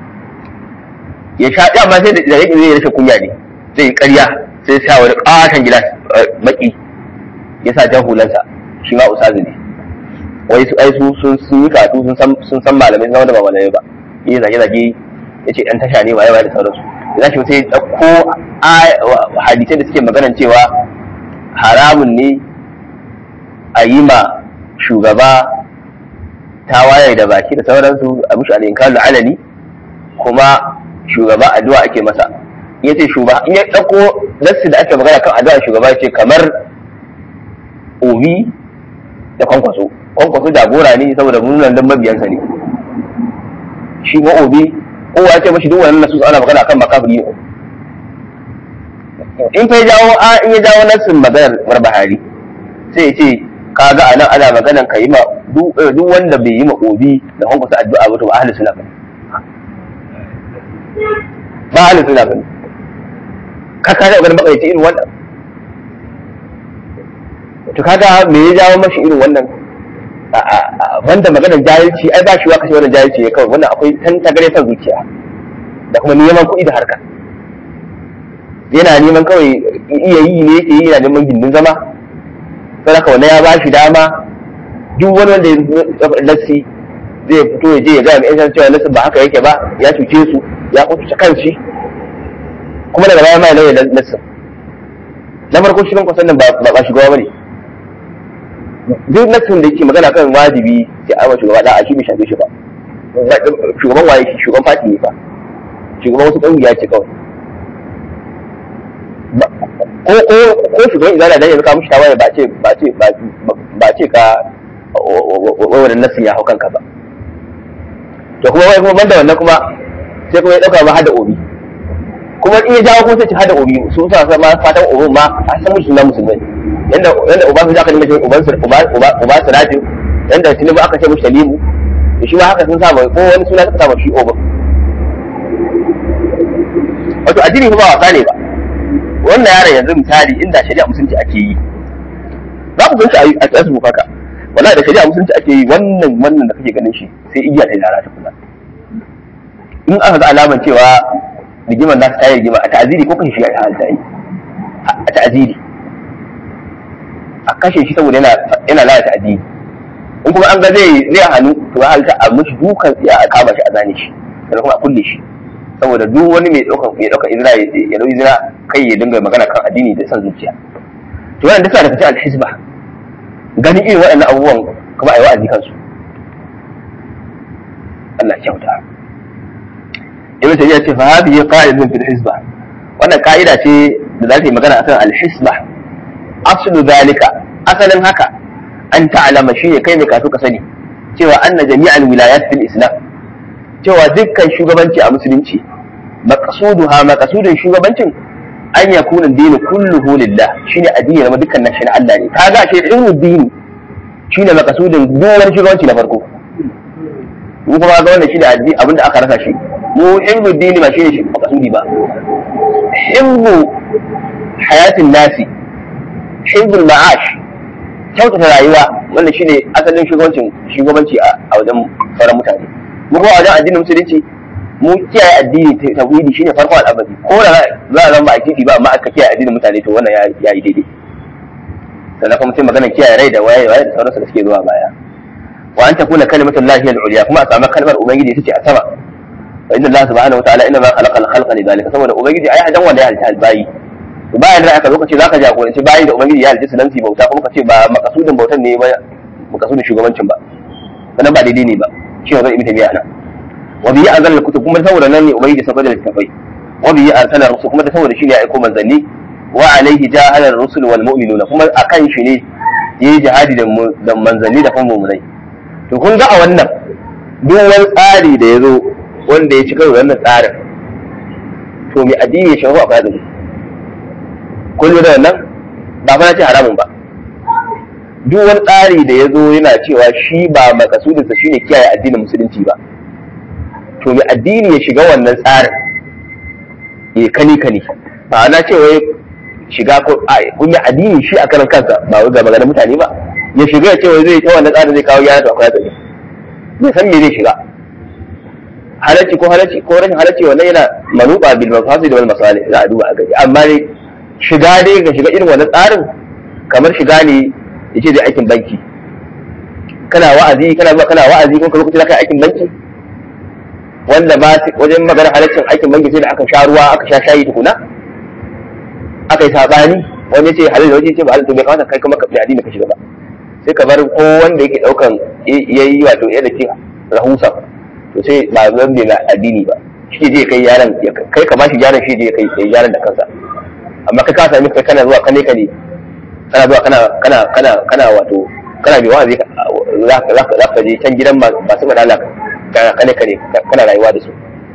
Speaker 1: ya sha ya ma sai da yake zai rashin kunya ne zai yi ƙarya sai ya sa wani ƙaton gilas baki ya sa jan hulansa shi ma usazu ne wai su ai su sun sun yi karatu sun san sun san malamai sun da ba malamai ba yi zage zage ya ce ɗan tasha ne waye waye da sauransu ya shi sai ya ɗauko hadisai da suke maganan cewa haramun ne a yi ma shugaba tawaye da baki da sauransu a mishi al'inkar alani kuma shugaba addu'a ake masa ya ce shugaba in ya ɗauko nassi da ake magana kan addu'a shugaba ce kamar obi da kwankwaso kwankwaso jagora ne saboda munan dan mabiyansa ne shi ma obi kowa ya ce mashi duk wannan nasu ana magana kan makafiri ne in fa jawo a in ya jawo nassin maganar barbahari sai ya ce kaga anan ana maganan ka yi ma duk wanda bai yi ma obi da kwankwaso addu'a ba to ba ahli sunna bane ba ahli sunna bane ka ka ga makaici irin wannan to kaga me ya jawo mashi irin wannan wanda maganar jahilci ai ba shi wa kashe wannan jahilci ne kawai wannan akwai tan tagare san zuciya da kuma neman kuɗi da harka yana neman kawai iya yi ne yake yi yana neman gindin zama sai haka wannan ya ba shi dama duk wani wanda ya lassi zai fito ya je ya gaya mai yan cewa nasu ba haka yake ba ya cuce su ya kuce kanshi kuma daga baya mai lauya nasu na farko shirin kwasan nan ba ba shugaba bane duk nasin da yake magana kan wajibi sai a shugaba da a shi bai shafe shi ba shugaban waye shi shugaban fati ne fa shugaban wasu ƙungiya ce kawai ko ko ko shugaban izala dan yanzu ka mushi tawaye ba ce ba ce ba ce ka wannan nasin ya hau kanka ba to kuma wai kuma banda wannan kuma sai kuma ya dauka ma hada obi kuma in ya jawo kuma sai ci hada obi su sa sa ma fatan obi ma a san musu na musulmai yanda yanda uba su aka nemi uban su uba uba uba sirajin yanda tinubu aka ce mushi talimu da shi ma haka sun sa ko wani suna suka sa shi obi wato addini ba wasa ne ba wannan yaron yanzu misali inda shari'a musulunci ake yi za ku gan shi a facebook haka wallahi da shari'a musulunci ake yi wannan wannan da kake ganin shi sai igiya ta lara ta kula in aka ga alaman cewa rigimar nasu ta yi rigima a ta'aziri ko kashe shi a halta yi a ta'aziri a kashe shi saboda yana yana lalata addini in kuma an ga zai zai hannu to halta a mishi dukan ya a kama shi a zane shi sannan kuma a kulle shi saboda duk wani mai ɗaukar mai ɗaukar izra ya ɗau izra kai ya dinga magana kan addini da son zuciya to wannan duka daga cikin alhisba ganin irin waɗannan abubuwan kuma a yi wa'azi kansu Allah kyauta ibn tayyiba ce fa hadhihi qa'idatun fil hisba wannan ka'ida ce da za ta yi magana akan alhisba aslu zalika asalin haka an ta'lama shi ne kai ne kasu ka sani cewa anna jami'al wilayat fil islam cewa dukkan shugabanci a musulunci maqsuduha maqsudin shugabancin an yakuna dini kulluhu lillah shine addini na dukkan nan shi na Allah ne kaga shi ilmu dini shine maqsudin duk wani shugabanci na farko mu kuma ga wannan shine addini abinda aka rasa shi mu ilmu dini ba shine shi maqsudi ba ilmu hayatin nasi ilmu ma'ash kyautata rayuwa wannan shine asalin shugabancin shugabanci a wajen sauran mutane mu kuma wajen addinin musulunci mu kiyaye addini tauhidi shine farko al'amari ko da za a zama addini ba amma aka kiyaye addinin mutane to wannan ya yi daidai sannan kuma sai magana kiyaye rai da waye waye da sauransu da suke zuwa baya wa an takuna kalimatul lahi al-ulya kuma a samu kalmar ubangiji ita ce a sama wa inna Allah subhanahu wa ta'ala inna ma khalaqa al-khalqa li dhalika saboda ubangiji ai hadan wanda ya halitta albayi to bayan da aka zo kace zaka jagoranci bayi da ubangiji ya halitta su dan su bauta kuma kace ba makasudin bautan ne ba makasudin shugabancin ba sannan ba daidai ne ba shi ne zan ibn tabi'a nan wa bihi anzala al-kutub kuma saboda nan ne ubangiji saboda da littafai wa bihi arsala rusul kuma da saboda shi ne ya aiko manzanni wa alaihi jahada ar-rusul wal mu'minuna kuma akan shi ne yayi jihadi da manzanni da kuma mu'minai to kun ga a wannan duk wani tsari da ya zo wanda ya ci karo wannan tsarin to mai addini ya shafu a fadin kun da wannan ba fa ce haramun ba duk wani tsari da ya zo yana cewa shi ba makasudinsa shine kiyaye addinin musulunci ba to mai addini ya shiga wannan tsarin ya kani kani ba na ce wai shiga ko kun yi addini shi a karan kansa ba wai ga maganar mutane ba ya shiga ya ce wai zai ta wannan tsarin zai kawo gyara to akwai hatsari bai san me zai shiga halacci ko halacci ko rashin halacci wannan yana manuba bil mafasid wal masalih za a duba a gari amma dai shiga dai ga shiga irin wannan tsarin kamar shiga ne yace zai aikin banki kana wa'azi kana zuwa kana wa'azi ko kuma kuka aikin banki wanda ba wajen magana halaccin aikin banki sai da aka sha ruwa aka sha shayi tukuna aka yi sabani wani ce halal wani ce ba halal to bai kamata kai kuma ka bi addini ka shiga ba sai ka bar ko wanda yake daukan yayi wato yadda ke rahusa to sai ba zan bi addini ba shi je kai yaran kai ka bashi yaran shi je kai yaran da kansa amma kai ka sami kai kana zuwa kane kane kana zuwa kana kana kana kana wato kana bi wa'azi za ka je can gidan masu madala kane kane kana rayuwa da su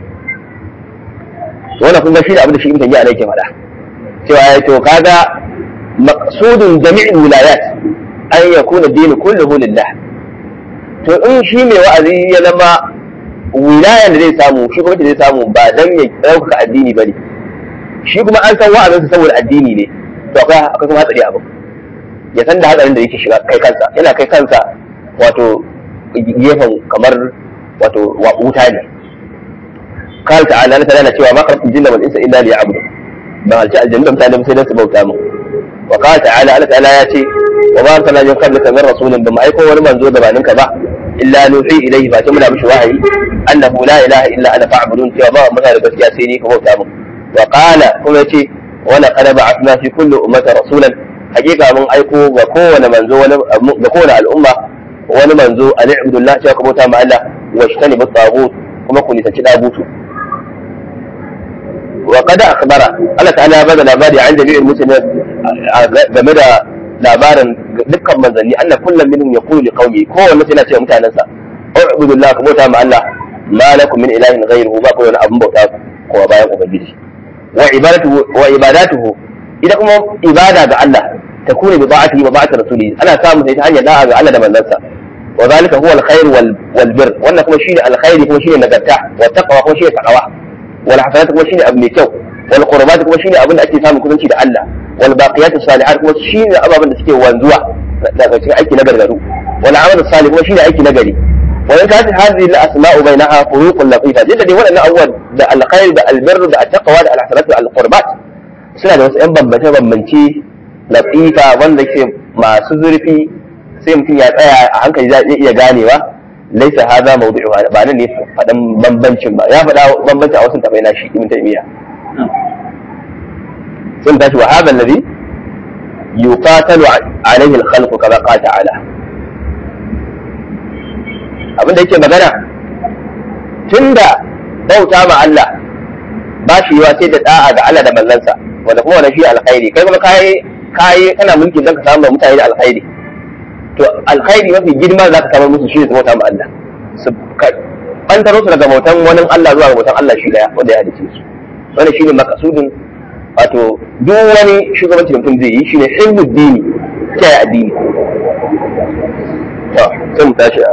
Speaker 1: to wannan kun ga shi da abin da shi ibn ya yake faɗa cewa ya to kaga maqsudun jami'in wilayat an yakuna dinu kulluhu lillah to in shi mai wa'azi ya zama wilayan da zai samu shi kuma zai samu ba dan ya ɗaukaka addini ba ne shi kuma an san wa'azinsa saboda addini ne to akwai akwai kuma hatsari abu ya san da hatsarin da yake shiga kai kansa yana kai kansa wato gefen kamar wato wuta ne قال تعالى أنا تعالى cewa ما خلقت الجن والإنس إلا ليعبدون ban halci aljannu da mutane sai dan su bauta mu wa qala ta'ala Allah ta'ala ya ce wa ma arsalna min qablika min rasulin ba mu aiko wani manzo da baninka ba illa nuhi ilayhi fa muna mishi wahayi annahu la ilaha illa ana fa'budun cewa ba mu da gaskiya sai ni ka bauta mu wa qala kuma yace wa laqad ba'athna fi kulli ummati rasulan hakika mun aiko ga kowane manzo wani ga kowane al'umma wani manzo an ibudullah cewa ka bauta ma Allah wa shtani bi tagut kuma ku nisanci dagutu wa qad akhbara Allah ta'ala ya bada labari an jami'il muslimin game da labarin dukkan manzanni anna kullum minhum yaqulu li qaumi kowanne yana cewa mutanansa ubudullah ka bauta ma Allah ma lakum min ilahin ghayruhu ba ku wani abun bauta ko bayan ubangiji wa ibadatuhu wa ibadatuhu idan kuma ibada ga Allah ta kune bi ba'atihi wa ba'ati rasulihi ana samu sai ta hanyar da'a ga Allah da manzansa wa zalika huwa alkhair wal wal bir wannan kuma shine alkhairi kuma shine nagarta wa taqwa kuma shine taqwa wal hasanat kuma shine abu mai kyau wal qurbat kuma shine abin da ake samun kusanci da Allah wal baqiyatu salihat kuma shine ababen da suke wanzuwa daga cikin aiki na gargaru wal amal salih kuma shine aiki na gari wa in kanat hadhihi al asma'u bainaha furuqun latifa jidda dai waɗannan abubuwan da alkhair da albir da attaqwa da alhasanat da alqurbat suna da wasu yan bambance bambance latifa wanda ke masu zurfi sai mutum ya tsaya a hankali zai iya ganewa laisa hadha mawdu'uha ba nan ne faɗan bambancin ba ya faɗa bambancin a wasu tabai na shi ibn taymiya sun tashi wa hadha alladhi yuqatalu alayhi al-khalq kama qala ta'ala abinda yake magana tunda bauta ma Allah ba shi yawa sai da da'a ga Allah da manzansa wanda kuma wannan shi alkhairi kai kuma kai kai kana mulki dan ka samu mutane da alkhairi to alkhairi mafi girma za ka samar musu shi ne su bauta ma Allah su bantaro su daga bautan wani Allah zuwa ga bautan Allah shi daya wanda ya halice su wannan shine makasudin wato duk wani shugabanci da mutum zai yi shine hizbud dini kiyaye addini to sai mu tashi a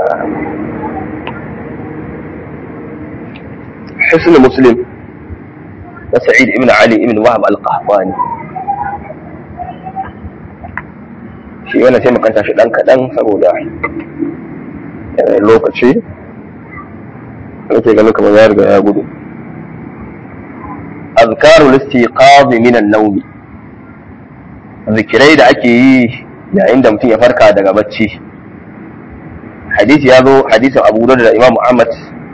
Speaker 1: حسن مسلم وسعيد ابن علي ابن وهب القحطاني shi wannan sai makanta shi dan kaɗan saboda lokaci nake ganin kamar ya riga ya gudu azkaru listiqazi min an-nawm zikirai da ake yi yayin da mutum ya farka daga bacci hadisi ya zo hadisin Abu Dawud da Imam Ahmad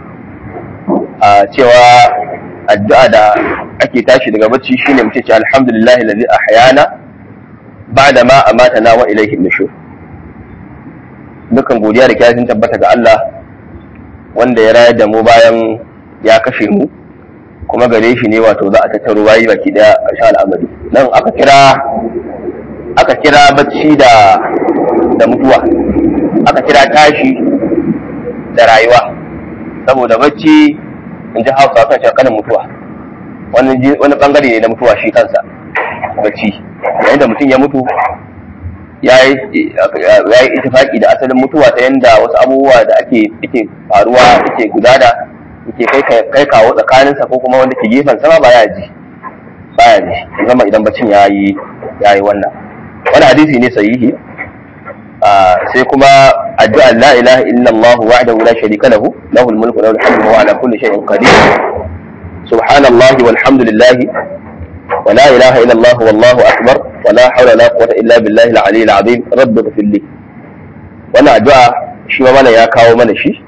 Speaker 1: a cewa addu'a da ake tashi daga bacci shine mutum ce alhamdulillahi allazi ahyana ba'da ma amatana wa ilayhi nushur dukan godiya da kyashin tabbata ga Allah wanda ya rayar da mu bayan ya kashe mu kuma gare shi ne wato za a tattaro bayi baki daya a sha al'amari nan aka kira aka kira bacci da da mutuwa aka kira tashi da rayuwa saboda bacci in ji hausa kan shakanin mutuwa wani bangare ne na mutuwa shi kansa bacci yayin da mutum ya mutu ya yi itifaki da asalin mutuwa ta yanda wasu abubuwa da ake ake faruwa ake gudana yake kai kawo tsakaninsa ko kuma wanda ke gefen sama ba ya ji baya ji zama idan bacin ya yi ya yi wannan wani hadisi ne sahihi sai kuma addu'a la ilaha illa Allah wahdahu la sharika lahu lahu al-mulku wa lahu al-hamdu wa ala kulli shay'in qadir subhanallahi walhamdulillahi ولا إله إلا الله والله أكبر ولا حول ولا قوة إلا بالله العلي العظيم رب اغفر لي wannan addu'a shi ma mana ya kawo mana shi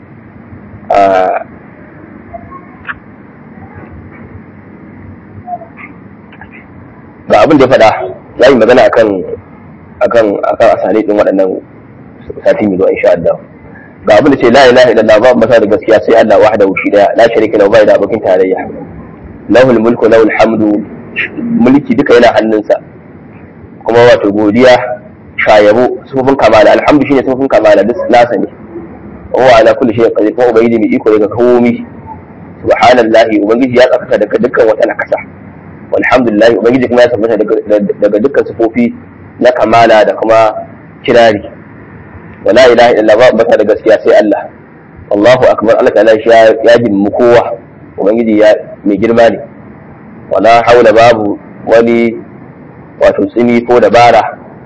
Speaker 1: ga abin da ya faɗa ya yi magana akan akan akan asali din waɗannan sati mai zuwa insha Allah ga abin da ce la ilaha illallah ba masa da gaskiya sai Allah wahdahu shi daya la sharika lahu bai da abokin tarayya lahul mulku lahul hamdu mulki duka yana hannunsa kuma wato godiya shayabo sufufin kamala alhamdu shine sufufin kamala duk nasa ne wa ala kulli shay'in qadir kuma ubangiji mai iko daga komi subhanallahi ubangiji ya tsaka daga dukkan wata nakasa walhamdulillah ubangiji kuma ya tabbata daga dukkan sufofi na kamala da kuma kirari wala ilaha illa ba bata da gaskiya sai Allah Allahu akbar Allah ta'ala ya jimmu kowa ubangiji ya mai girma ne wala haula babu wani wato tsimi ko dabara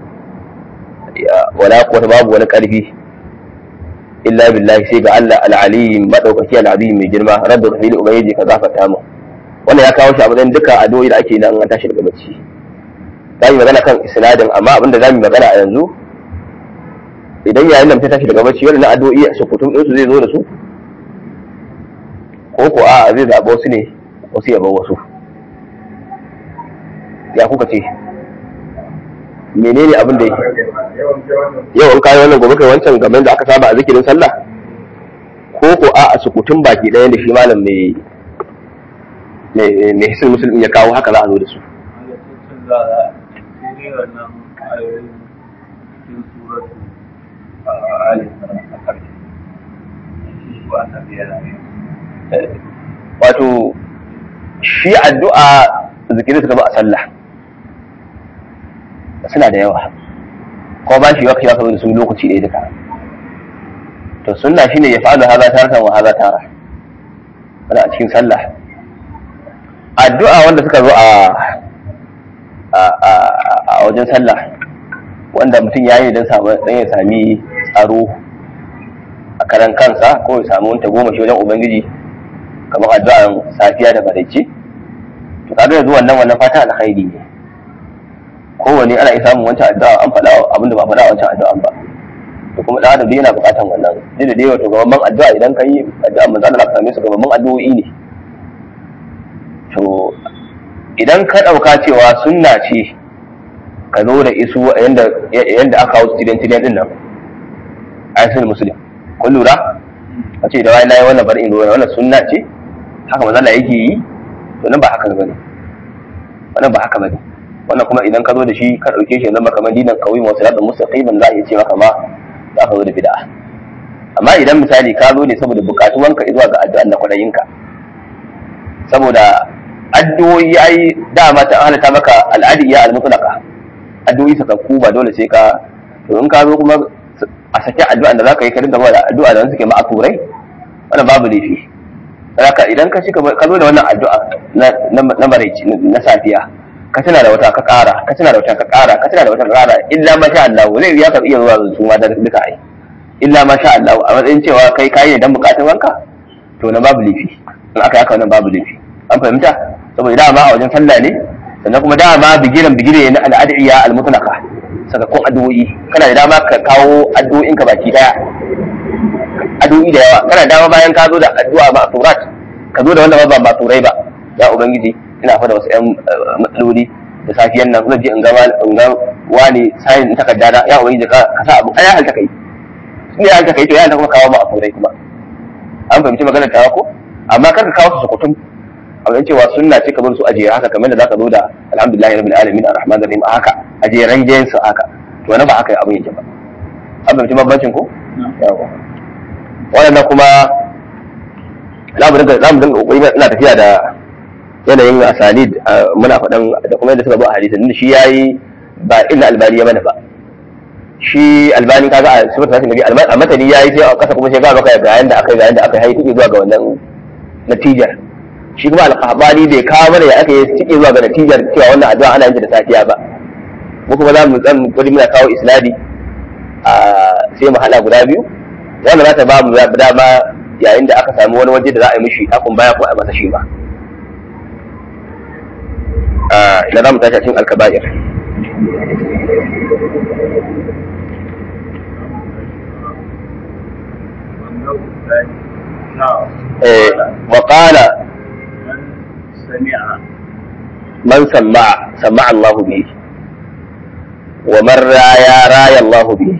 Speaker 1: wala kuwata babu wani karfi illa billahi sai ga Allah al-alim madaukaki al-azim mai girma rabbi rahili ubangiji ka gafarta mu wannan ya kawo shi a matsayin duka addu'o'i da ake nan an tashi daga bacci za mu magana kan isnadin amma abinda za mu magana a yanzu idan yayin da mutum tashi daga bacci wannan addu'o'i su kutum din su zai zo da su ko ko a zai zaɓa wasu ne wasu ya bar wasu ya kuka ce menene abin da yake yau in kayi wannan gobe kai wancan game da aka saba a zikirin sallah ko ko a a sukutun baki ɗaya da shi malam mai mai hisin musulmi ya kawo haka za a zo da su wato shi addu'a zikirin suka ba a sallah suna da yawa ko ba shi wakil aka zo da su lokaci ɗaya duka to sunna shine ya fa'alu haza taratan wa haza tara wanda a cikin sallah addu'a wanda suka zo a a wajen sallah wanda mutum ya yi don ya sami tsaro a karan kansa ko ya samu wanta goma shi wajen ubangiji kamar addu'an safiya da baraice to kaga yanzu wannan wannan fata alkhairi ne kowane ana iya samun wancan addu'a an faɗa abinda ba faɗa wancan addu'an ba to kuma da adam yana buƙatan wannan duk da dai wato gaban addu'a idan ka yi addu'a manzo Allah ka same su gaban addu'o'i ne to idan ka ɗauka cewa sunna ce ka zo da isu yanda yanda aka hau tidan tidan din nan ayatul muslim kun lura a ce da wai nayi wannan bari in ruwa wannan sunna ce haka manzo Allah yake yi to nan ba haka bane wannan ba haka bane wannan kuma idan ka zo da shi ka ɗauke shi zama kamar dinan kawai masu yadda mustaqiman za a iya ce maka ma za ka zo da bid'a amma idan misali ka zo ne saboda bukatuwanka zuwa ga addu'an da kwadayinka saboda addu'o'i ai dama ta halatta maka al'adiyya al-mutlaqa addu'o'i sakakku ba dole sai ka to in ka zo kuma a saki addu'an da zaka yi ka dinga ba da addu'a da suke ma'aturai wannan babu laifi haka idan ka shika ka zo da wannan addu'a na na maraici na safiya ka tana da wata ka ƙara ka tana da wata ka ƙara ka tana da wata ka ƙara illa ma sha Allah zai ya ka iya zuwa su ma da duka ai illa ma sha Allah a matsayin cewa kai kai ne dan bukatun wanka to na babu lifi in aka yaka wannan babu lifi an fahimta saboda dama a wajen sallah ne sannan kuma dama bigiran bigire na al'adiyya al-mutlaqa sakakkun addu'o'i kana da dama ka kawo addu'o'in ka baki daya addu'o'i da yawa kana dama bayan ka zo da addu'a ba surat ka zo da wanda ba ba turai ba ya ubangiji ina fada wasu yan matsaloli da safiyan nan zan je in ga in ga wani sayin in takarda da ya ubangiji ka ka sa abu ai halta kai in ya halta kai to ya halta kuma kawo ma a turai kuma an fahimci maganar ta ko amma kar ka kawo su sukutum a wajen cewa sunna ce ka bar su ajiye haka kamar da zaka zo da alhamdulillahi rabbil alamin arrahman arrahim haka ajiye rangen su haka to wani ba haka abin yake ba an fahimci bambancin ko yawa wannan kuma za mu dinga za mu dinga kokari ina tafiya da yanayin asalid muna faɗan da kuma yadda suka zo a hadisin din shi yayi ba illa albani ya mana ba shi albani kaga a sifar ta nabi a matani yayi sai a kasa kuma sai ga maka ga yanda aka ga yanda aka yi zuwa ga wannan natijar shi kuma alƙabani bai kawo mana ya aka yi cike zuwa ga natijar cewa wannan addu'a ana yin da safiya ba mu kuma za mu tsan kudi muna kawo isnadi a sai mu hada guda biyu wanda za ta ba mu dama yayin da aka samu wani waje da za a yi mishi takun baya ko a masa shi ba ina za mu tashi a cikin alkaba'ir وقال من سمع سمع الله به ومن رايا رايا الله به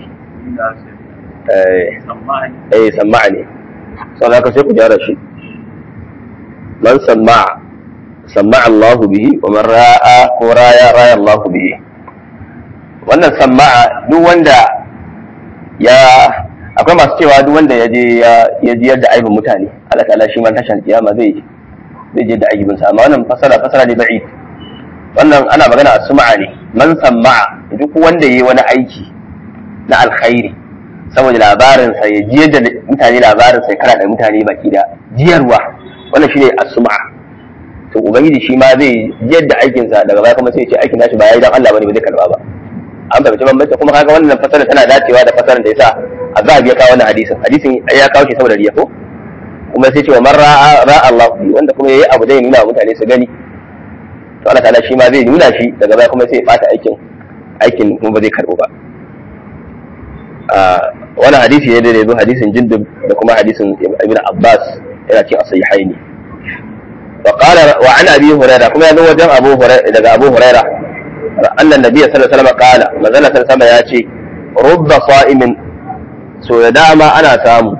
Speaker 1: اي سمعني صلى الله عليه جارة شيء من سمع سمع الله به ومن راى ورايا رايا الله به wannan sama'a duk wanda ya akwai masu cewa duk wanda ya je ya ji yadda aibin mutane Allah ta'ala shi man tashan kiyama zai zai je da aibin sa amma wannan fasara fasara ne ba'i wannan ana magana a suma'a ne man sama'a duk wanda yayi wani aiki na alkhairi saboda labarin sa ya ji yadda mutane labarin sa ya kara da mutane baki da jiyarwa wannan shine as-suma'a to ubangiji shi ma zai yadda aikin sa daga baya kuma sai ya ce aikin nashi ba yayi dan Allah bane ba zai karba ba an fahimci bambanci kuma kaga wannan fasara tana dacewa da fasaran da yasa azhab ya kawo wannan hadisin hadisin ya kawo shi saboda riya ko kuma sai cewa man ra'a ra'a Allah wanda kuma yayi abu da ya nuna wa mutane su gani to Allah ta'ala shi ma zai nuna shi daga baya kuma sai ya bata aikin aikin kuma ba zai karbo ba wani hadisi ne da ya zo hadisin jindub da kuma hadisin ibn abbas yana cikin asahihaini وقال وعن ابي هريره كما يزو وجن ابو هريره daga abu huraira annan nabiy sallallahu alaihi wasallam qala manzala sallallahu ya ce rubba sa'imin so da dama ana samu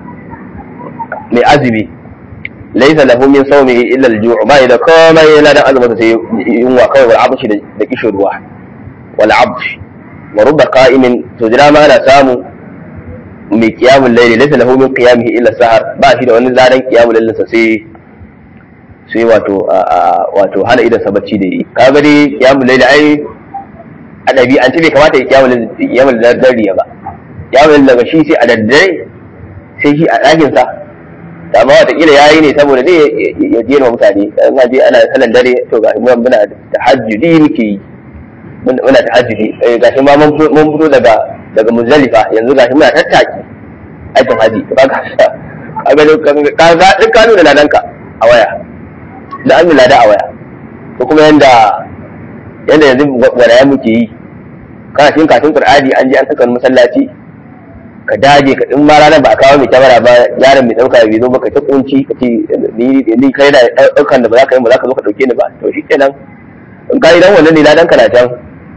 Speaker 1: mai azumi laysa lahu min sawmihi illa al-ju' ba da komai yana da azumin sai yunwa kawai wal abshi da kishin ruwa wal abshi wa rubba qa'imin so da dama ana samu mai qiyamul layli laysa lahu min qiyamihi illa sahar ba shi da wani zaran qiyamul layli sai sai wato wato hana idan sa bacci da yi kaga dai kiyamul layli ai a dabi an ce bai kamata ya kiyamul kiyamul dare ba kiyamul daga shi sai a daddare sai shi a ɗakin sa amma wata kila yayi ne saboda dai ya je wa mutane an je ana sallan dare to ga mu muna tahajjudi muke yi muna tahajjudi gashi ma mun fito daga daga muzdalifa yanzu gashi muna tattaki aikin haji kaga kaga kaga duk kanu da ladanka a waya da an lada a waya ko kuma yanda yanda yanzu wadaya muke yi kana cikin katin qur'ani an je an saka masallaci ka dage ka in ma ranar ba a kawo mai kyamara ba yaron mai dauka bai zo ba ka ta kunci ka ce ni ni kai da daukan da ba za ka yi ba za ka zo ka dauke ni ba to shikenan in ka yi dan wannan ne ladan kana can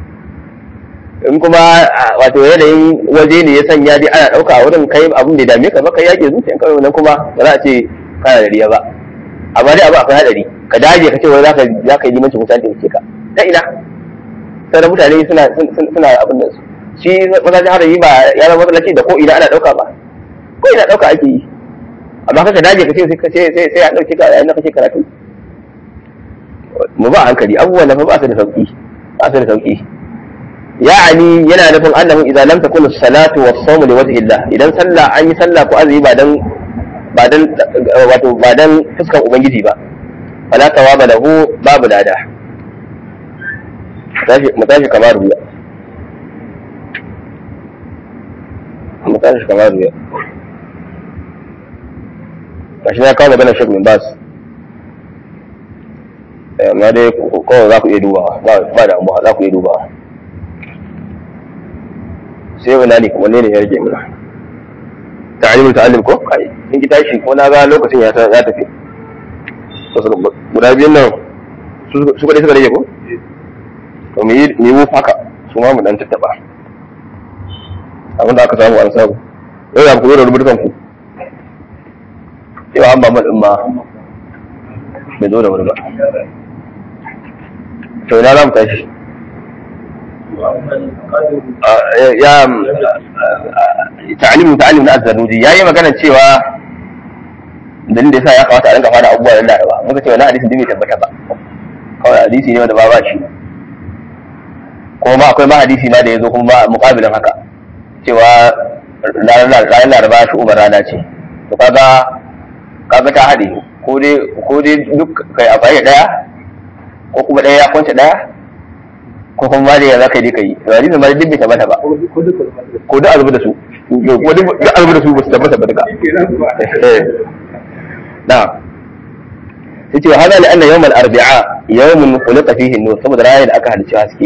Speaker 1: in kuma wato yanayin waje ne ya sanya dai ana dauka a wurin kai abin da dame ka ba kai yake zuciyanka wannan kuma ba za a ce kana da riya ba amma dai abu akwai hadari ka dage ka ce wai zaka zaka yi limanci mutane da ka ta ina sai mutane suna suna abin da su shi masallacin harayi ba ya zama masallaci da ko ina ana dauka ba ko ina dauka ake yi amma kaka dage ka ce sai sai sai sai a dauke ka yayin da kake karatu mu ba hankali abubuwan da fa ba su da sauki ba su da sauki ya'ani yana nufin annahu idan lam takun as-salatu was-sawmu li wajhi Allah idan sallah an yi sallah ko azumi ba dan ba dan wato ba dan fuskan ubangiji ba fala tawaba lahu babu lada mu tashi kamar ruya mu tashi kamar ruya kashi na kawo magana shek min bas amma dai kawai za ku iya dubawa ba da amma za ku iya dubawa sai wani ne wanne ne ya rage mana ta'alimul ta'allim ko kai in ki tashi ko na ga lokacin ya ya tafi guda biyan nan su kadai suka rage ko to mu yi mu haka su ma mu dan tattaba abin da aka samu an samu yau ya ku da rubutukan ku yau an ba mu din ma bai zo da wuri ba to ina za mu tashi ya ta'alimu ta'alim na azzanuji yayi magana cewa dalilin da yasa ya kamata a rinka fara abubuwa da laraba muka ce wannan hadisin bai tabbata ba kawai hadisi ne wanda ba ba shi kuma ma akwai ma hadisi ma da ya zo kuma ba muƙabilin haka cewa ranar laraba shi umar rana ce to kaga kaga ta haɗe ko dai ko dai duk kai a da ɗaya ko kuma ɗaya ya kwance ɗaya ko kuma ma da ya za ka yi ka yi to hadisin ma duk bai tabbata ba ko duk azubu da su ko duk azubu da su ba su tabbata ba duka na'am sai ce hada li anna yawm al-arbi'a yawmun khuliqa fihi an-nur saboda ranar da aka halicci haske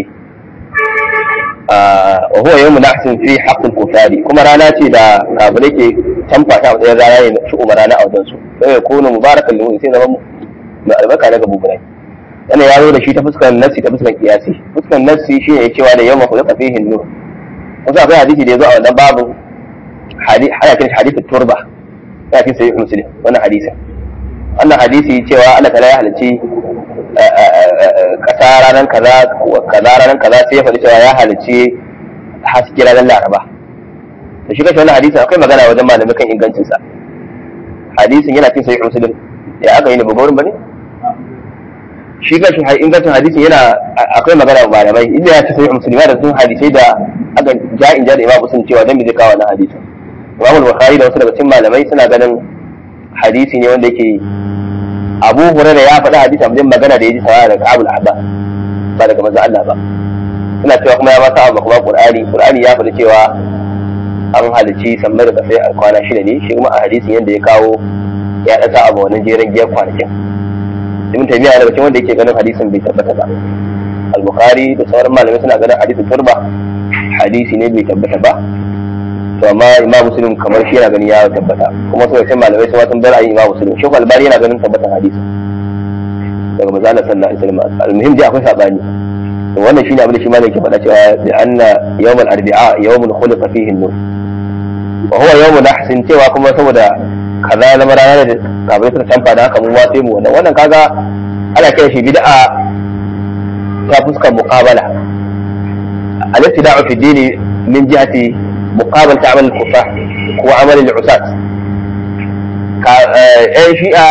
Speaker 1: wa huwa yawmun nahsin fi haqqi al-kufari kuma rana ce da kafirai ke tamfa ta matsayin rana ne shi umar rana a wajen su sai ya kunu mubarakan lahu sai zama mai albarka daga buburai wannan ya zo da shi ta fuskar nafsi ta fuskar kiyasi fuskar nafsi shi ne cewa da yawma khuliqa fihi an-nur wasu akwai hadisi da ya zo a wannan babu hadisi hadisi turba ya fi sayi muslim wannan hadisin wannan hadisi cewa Allah ta'ala ya halicci kasa ranar kaza kaza ranar kaza sai ya faɗi cewa ya halicci haske ranar laraba da shi kashe wannan hadisin akwai magana wajen malamai kan ingancin sa hadisin yana cin sahih muslim ya aka yi ne babban bane shi kashe ingancin hadisin yana akwai magana wa malamai inda ya ci sahih muslim da sun hadisai da aka ja'in ja da imam muslim cewa dan me zai kawo wannan hadisin imam al-bukhari da wasu daga cikin malamai suna ganin hadisi ne wanda yake abu hurara ya faɗi hadisi amma magana da ya ji sawa daga abul ahba ba daga manzo Allah ba suna cewa kuma ya masa abu kuma qur'ani qur'ani ya faɗi cewa an halici sammai da kasai a kwana shida ne shi kuma a hadisin yadda ya kawo ya ɗasa abu wannan jeren giyar kwanakin ibn taymiya daga cikin wanda yake ganin hadisin bai tabbata ba al-bukhari da sauran malamai suna ganin hadisin turba hadisi ne bai tabbata ba to amma imam muslim kamar shi yana ganin ya tabbata kuma sai sai malamai su sun bar ayi imam muslim shi albani yana ganin tabbatan hadisi daga manzo Allah sallallahu alaihi wasallam almuhim dai akwai sabani to wannan shine abin da shi malam ke faɗa cewa bi anna yawm al-arbi'a yawmun khuliqa fihi an-nur wa huwa yawmun ahsin cewa kuma saboda kaza na marana da kafin suka tamfa da haka mun watse mu wannan wannan kaga ana kira shi bid'a ta fuskar muqabala al-ibtida'u fi dini min jihati muqabal ta'amal al-kufar ko amal al-usat ka eh shi'a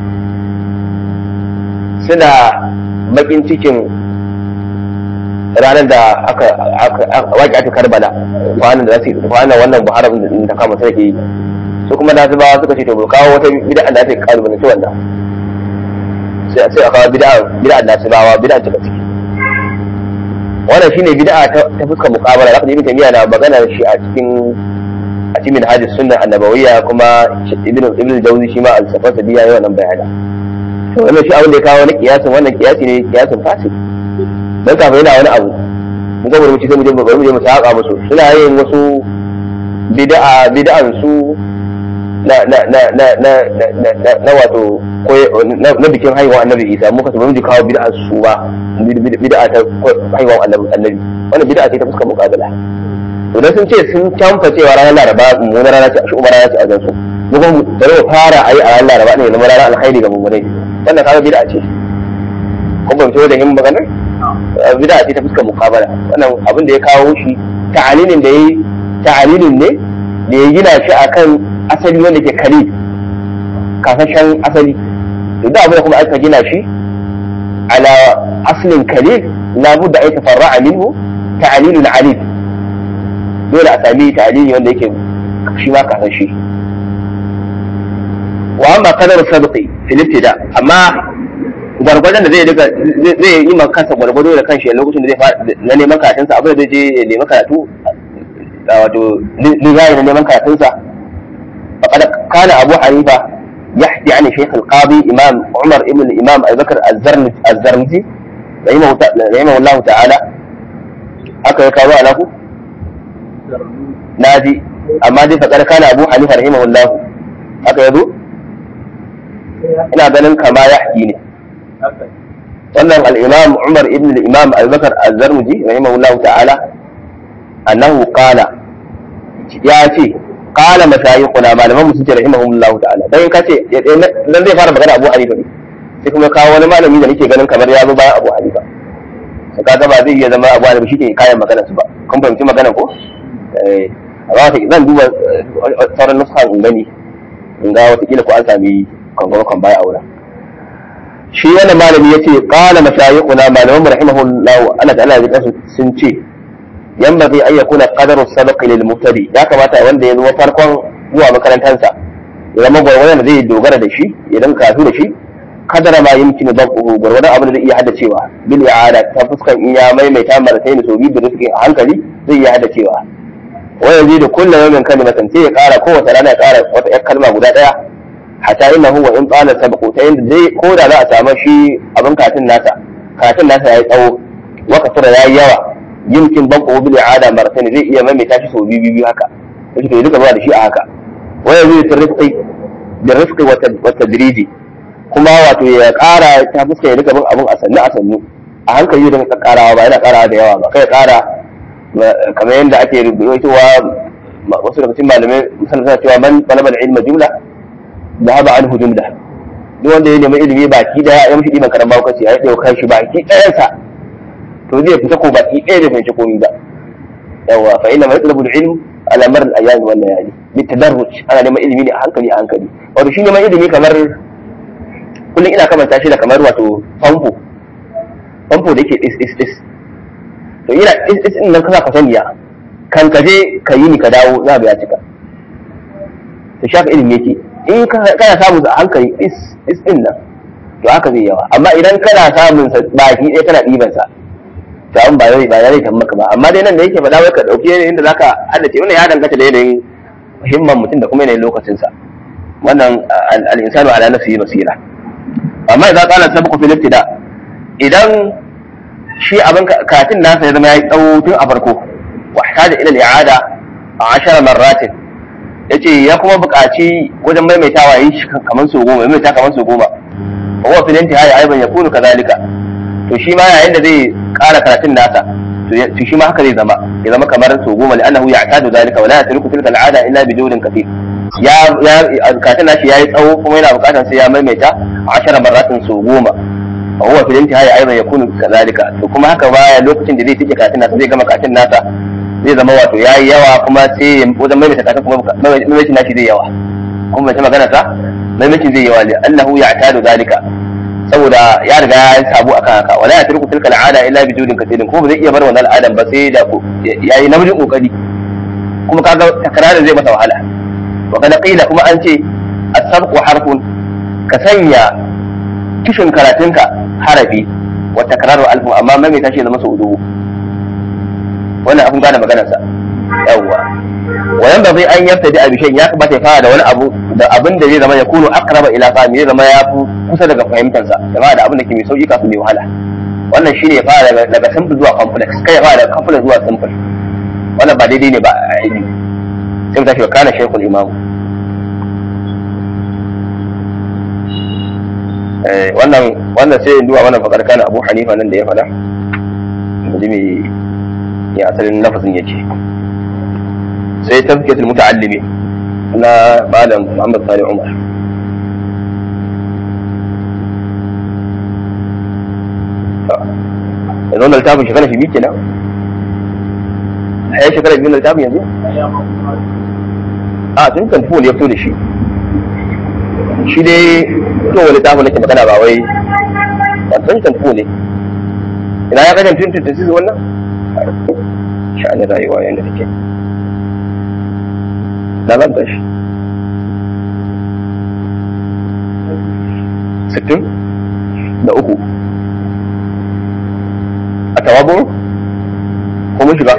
Speaker 1: suna bakin cikin ranar da aka waƙi aka karbala kwanan da zasu kwanan wannan muharram da kama take yi su kuma da su ba suka ce to bai kawo wata bid'a da ake karu ne wannan sai sai a kawo bid'a bid'a da su bawa bid'a ta ciki wannan shine bid'a ta fuskar muqabala zaka ji ibn tamiya na magana shi a cikin a cikin hadis sunna annabawiyya kuma ibn ibn jawzi shi ma al-safar da biya wannan bayani to wannan shi abin da ya kawo wani kiyasin wannan kiyasi ne kiyasin fasid dan kafin yana wani abu mun ga mu ci sai mu je mu je mu saka musu suna yin wasu bid'a bid'an su na na na na na na na na wato na bikin haihuwa annabi isa muka su ji kawo bid'a su ba bid'a ta haihuwa annabi annabi wannan bid'a ce ta fuskar muqabala to dan sun ce sun canfa cewa ranar laraba mu na rana ce a shu'umar rana ce a gansu mu kuma da mu fara ayi a ranar laraba ne na ranar alkhairi ga mummunai wannan kaga bid'a ce ko ban da yin maganar bid'a ce ta fuskar muqabala wannan abin da ya kawo shi ta'alilin da yayi ta'alilin ne da ya gina shi akan asali wanda ke kari kasashen asali to da abin da kuma aka gina shi ala aslin kalil la budda ay tafarra'a minhu ta'lilun alil dole a sami ta'lili wanda yake shi ma kasashe wa amma qadar sabqi fil ibtida amma gwargwadon da zai daga zai yi maka kansa gwargwado da kanshi a lokacin da zai fara na neman karatunsa abin da zai je ya nemi karatu wato lizayi na neman karatunsa فقد كان أبو حنيفة يحكي عن شيخ القاضي إمام عمر ابن الإمام أبي بكر الزرمزي رحمه, رحمه الله تعالى هكذا كانوا له نادي أما دي فقد كان أبو حنيفة رحمه الله هكذا يدو ina ganin kama ya haƙi ne wannan al'imam umar ibn al'imam abubakar al-zarmuji rahimahullahu ta'ala annahu qala ya ce qala mashayikhuna malaman musu ce rahimahumullahu ta'ala dan ka ce dan zai fara magana Abu Hanifa ne sai kuma kawo wani malami da nake ganin kamar ya zo bayan Abu Hanifa sai ka ga ba zai iya zama Abu Hanifa shi ke kayan magana su ba kun fahimci magana ko eh amma ta zan duba sauran nuska in gani in ga wata kila ko an sami kan baya aura shi wannan malami yace qala mashayikhuna malaman rahimahullahu Allah ta'ala ya sun ce yanbaghi an yakuna qadaru sabaq lil mubtadi ya kamata wanda ya zo farkon zuwa makarantarsa ya zama gwargwadon da zai dogara da shi idan kasu da shi kadara ma yumkinu dabu gwargwadon abin da zai iya haddacewa bil i'ada ta fuskan in ya maimaita marataini so biyu da rizqin a hankali zai iya haddacewa wa yazidu kullu yawmin kalimatan sai ya kara kowace rana ya kara wata yar kalma guda daya hatta innahu wa in qala sabaqu ta yanda dai ko da za a samu shi abin katin nasa katin nasa yayi tsawo wa kasura yayi yawa yumkin banko bil i'ada maratayn zai iya maimaita shi sau biyu biyu haka yake to duka zuwa da shi a haka waya zai tarifqi da rifqi wa tadriji kuma wato ya kara ta fuska ya duka bin abun a sannu a sannu a hankali da ka karawa ba yana karawa da yawa ba kai kara kamar yadda ake rubutowa wasu daga cikin malamai misalin suna cewa man talaba ilma jumla dhahaba anhu jumla duk wanda ya nemi ilimi baki daya ya mishi diban karan baukaci ya dauka shi baki dayansa to zai fita ko baki ɗaya da fahimci komai ba yawa fa inna ma yatlabu al-ilm ala mar al-ayam wal layali bitadarruj ana neman ilimi ne a hankali a hankali wato shi neman ilimi kamar kullum ina kamanta shi da kamar wato famfo famfo da yake is is is to ina is is din nan kana ka saniya kan ka je ka yi ni ka dawo za ga ya cika to shaka ilimi yake in kana samun a hankali is is din nan to haka zai yawa amma idan kana samun sa baki ɗaya kana ɗiban sa to an ba zai ba zai kan maka ba amma dai nan da yake faɗa ka dauki yanayin da zaka haddace wannan ya danganta da yanayin himman mutum da kuma yanayin lokacin sa wannan al-insanu ala nafsihi basira amma idan qala sabqu fil ibtida idan shi abin katin nasa ya zama yayi tsawo tun a farko wa ihtaja ila al-i'ada ashara marratin yace ya kuma buƙaci wajen maimaitawa yi shi kaman so goma maimaita kaman so goma fa huwa fil intihai aiban yakunu kadhalika to shi ma yayin da zai ƙara karatun nasa to shi ma haka zai zama ya zama kamar so goma li'annahu ya'tadu dhalika wa la yatruku tilka al'ada illa bi jawdin kathir ya ya karatun nashi yayi tsawo kuma yana buƙatar sai ya maimaita ashara marratin so goma fa huwa fil intihai aiban yakunu kadhalika to kuma haka baya lokacin da zai tike karatun nasa zai gama karatun nasa zai zama wato ya yi yawa kuma sai wajen maimaita kasan kuma maimaitin nashi zai yawa kuma bai magana sa maimaitin zai yawa annahu ya tadu zalika saboda ya riga ya sabu akan haka wala ya turku tilka al'ada illa bi judin kasirin ko ba zai iya bar wannan al'adan ba sai da ya yi namijin kokari kuma kaga takrarin zai masa wahala wa kada qila kuma an ce as-sabqu harfun ka sanya kishin karatunka harafi wa takraru alfu amma maimaita shi zama sau dubu wannan abun gane maganarsa yawwa wayan ba zai an yafta da abishan ya kamata ya fara da wani abu da abin da zai zama ya kunu akraba ila fahimi zai zama ya fi kusa daga fahimtarsa ya fara da abin da ke mai sauki kafin mai wahala wannan shine ya fara daga simple zuwa complex kai ya fara daga complex zuwa simple wannan ba daidai ne ba a ilimi sai mu tashi wa kana shaykhul imam wannan wannan sai in duba wannan fakar kana abu hanifa nan da ya faɗa mu ji me ya asalin lafazin ya ce sai tafkiyatul muta'allimi na malam Muhammad Sani Umar yanzu wannan littafin shekara shi biyu kenan a yi shekara biyu na littafin yanzu a tun kan tuwo ne ya fito da shi shi dai to wani littafin nake magana ba wai ba tun kan tuwo ne ina ya gajan tun tun tun wannan sha'anin rayuwa yadda take da zan tashi sittin da uku a tawabu ko mun shiga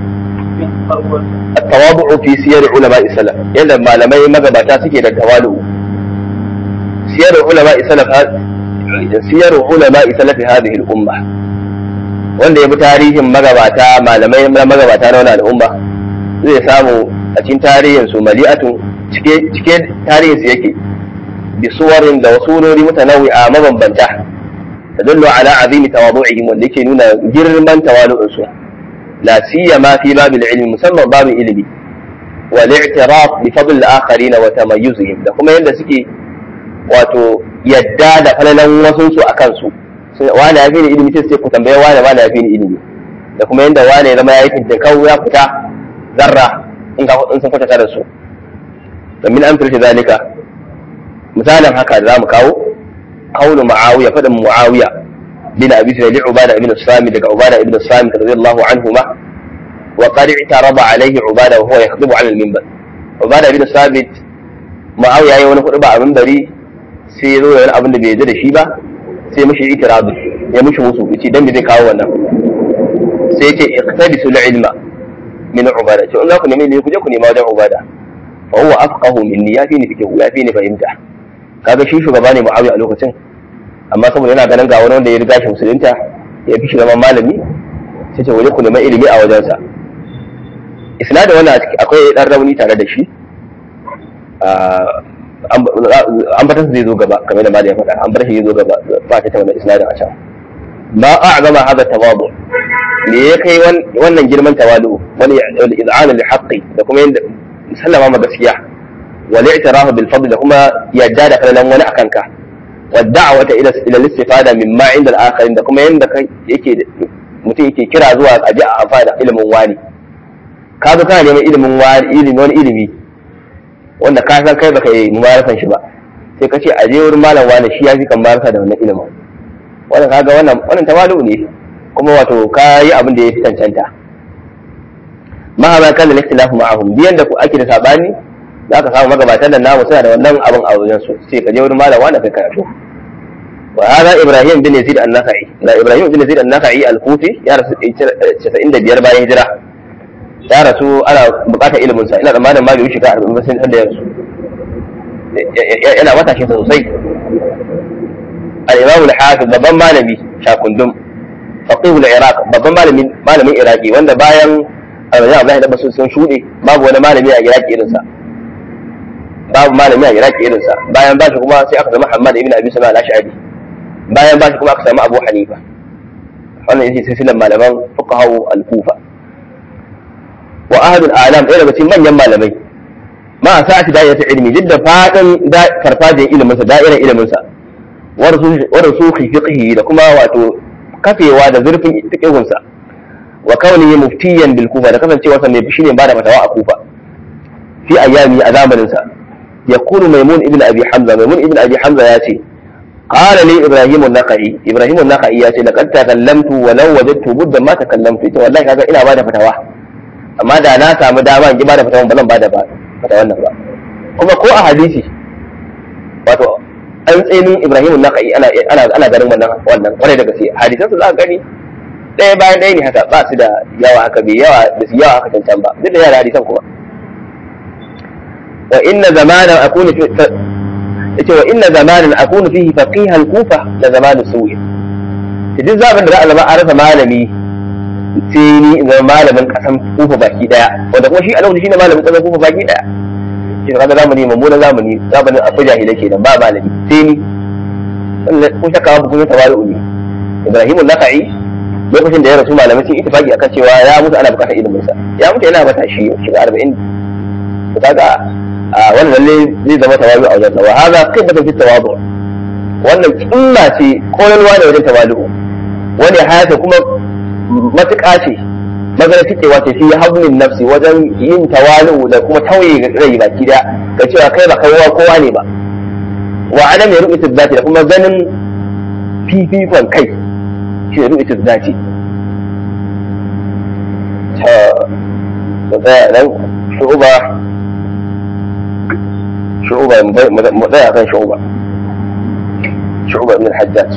Speaker 1: a tawabu fi siyar ulama isala yadda malamai magabata suke da tawalu siyar ulama isala siyar ulama isala fi hadhihi al-umma wanda ya bi tarihin magabata malamai magabata na wani al'umma zai samu a cikin tarihin su mali'atun cike tarihin su yake bi suwarin da wasu wurori mutanawi a mabambanta da dallo ala azimi tawadu'ihim wanda yake nuna girman tawalu'un su la siyama fi babil ilmi musamman babin ilimi wal i'tiraf bi fadl al-akharin wa tamayyuzihim da kuma yanda suke wato yadda da falalan wasun su akan su wane ya fi ni ilimi sai ku tambaye wane wane ya fi ni ilimi da kuma yadda wane ya zama ya yi fintinkau ya fita zarra in ka in sun kwatanta da su da min amsal shi zalika misalin haka da zamu kawo qawlu muawiya fadan muawiya bin abi sulaim li ubada ibn sami daga ubada ibn sami radiyallahu anhuma wa qad i'taraba alayhi ubada wa huwa yakhdubu ala al-minbar ubada ibn sabit muawiya yayi wani hudu ba a minbari sai ya zo da wani abin da bai yarda da shi ba sai mishi itirazu ya mishi musu yace dan me zai kawo wannan sai yace iqtadisul ilma min ubada to in za ku nemi ilimi ku je ku nema wajen ubada fa huwa afqahu minni ya fi ni fikihu ya fi ni fahimta kaga shi shugaba ne muawiya a lokacin amma saboda yana ganin ga wani wanda ya riga shi musulunta ya fi shi zama malami sai ce waje ku nema ilimi a wajensa isnadin wannan akwai dan rauni tare da shi an bar zai zo gaba kamar da mali ya faɗa an bar shi zai zo gaba ba ta ta wannan isnadin a can ma a'zama hada tawadu me ya kai wannan girman tawalu wani iz'ana li haqqi da kuma yanda sallama ma gaskiya wal i'tirafu bil fadl da kuma yadda da falalan wani akan ka wa da'wata ila ila istifada mimma inda al-akharin da kuma yanda yake mutum yake kira zuwa a ji a amfana ilimin wani ka zo kana neman ilimin wani ilimi wani ilimi wanda ka san kai baka yi mubarakan shi ba sai ka ce a je wurin malam wani shi ya fi kan baraka da wannan ilimin wannan kaga wannan wannan tawalu ne kuma wato ka yi abin da ya fi cancanta ma ma kana al-ikhtilafu ma'ahum biyan da ku ake da sabani za ka samu magabatan da namu suna da wannan abin a wajen su sai ka je wurin malam wani kai karatu wa hada ibrahim bin yazid an-nakhai da ibrahim bin yazid an-nakhai al-kufi ya rasu 95 bayan hijira ya rasu ana bukatar ilimin sa ina tsammanin ma bai wuce ka arba'in ba sai da ya rasu yana matashi sosai al-imam al-hafiz babban malami shakundum faqih al-iraq babban malamin malamin iraki wanda bayan Abdullahi Abdullahi da basu sun shuɗe babu wani malami a iraki irinsa babu malami a iraki irinsa bayan ba shi kuma sai aka zama hamad ibn abi sama al-ash'ari bayan ba shi kuma aka samu abu hanifa wannan yake silsilar malaman fuqaha al-kufa wa ahadul alam ɗaya daga cikin manyan malamai ma a sa'ati da'iratul ilmi duk da fadin farfajin ilimin sa da'irar ilimin sa wa rusukhi fiqhi da kuma wato kafewa da zurfin fiqhun sa wa kaunihi muftiyan bil kufa da kasancewa sa mai shine ba da fatawa a kufa fi ayyami a zamanin sa yaqulu maimun ibn abi hamza maimun ibn abi hamza ya ce قال لي ابراهيم النخعي ابراهيم النخعي ya ce laqad takallamtu wa law wajadtu budda ma takallamtu ita wallahi kaga ina bada fatawa amma da na samu dama in ki bada fatawa ba zan bada ba fatawan nan ba kuma ko a hadisi wato an tsinin Ibrahim an-Nakhai ana ana ana ganin wannan wannan kwarai da gaske hadisan su za ka gani ɗaya bayan ɗaya ne haka ba su da yawa haka bai yawa da su yawa haka cancan ba duk da yana hadisan kuma wa inna zamanan akunu fi yace wa inna zamanan akunu fihi faqiha al-kufa la zamanu su'i duk zaman da za a zama a rasa malami sai ni in zama malamin kasan kufa baki daya wanda kuma shi a lokacin shine malamin kasan kufa baki daya shi kaga zamani mummunan zamani zamanin akwai jahilai kenan ba malami sai ni kun shakka ba kun tawali'u ne Ibrahim al-Nakhai lokacin da ya rasu malamai sun ittifaki akan cewa ya mutu ana bukatar ilimin sa ya mutu yana mata shi shiga 40 to kaga wannan lalle zai zama tawazu a wajen wa hada qibatan fi tawadu wannan killa ce koyarwa ne wajen tawali'u wani hayata kuma matuƙa ce magana cikewa ce fi hablin nafsi wajen yin tawali'u da kuma tauye rai baki da ga cewa kai ba kowa kowa ne ba wa adam ya rubuta zati da kuma ganin fifikon kai shi ya rubuta zati ta da tsaya nan shu'uba shu'uba mu tsaya kan shu'uba shu'uba ibn al-hajjaj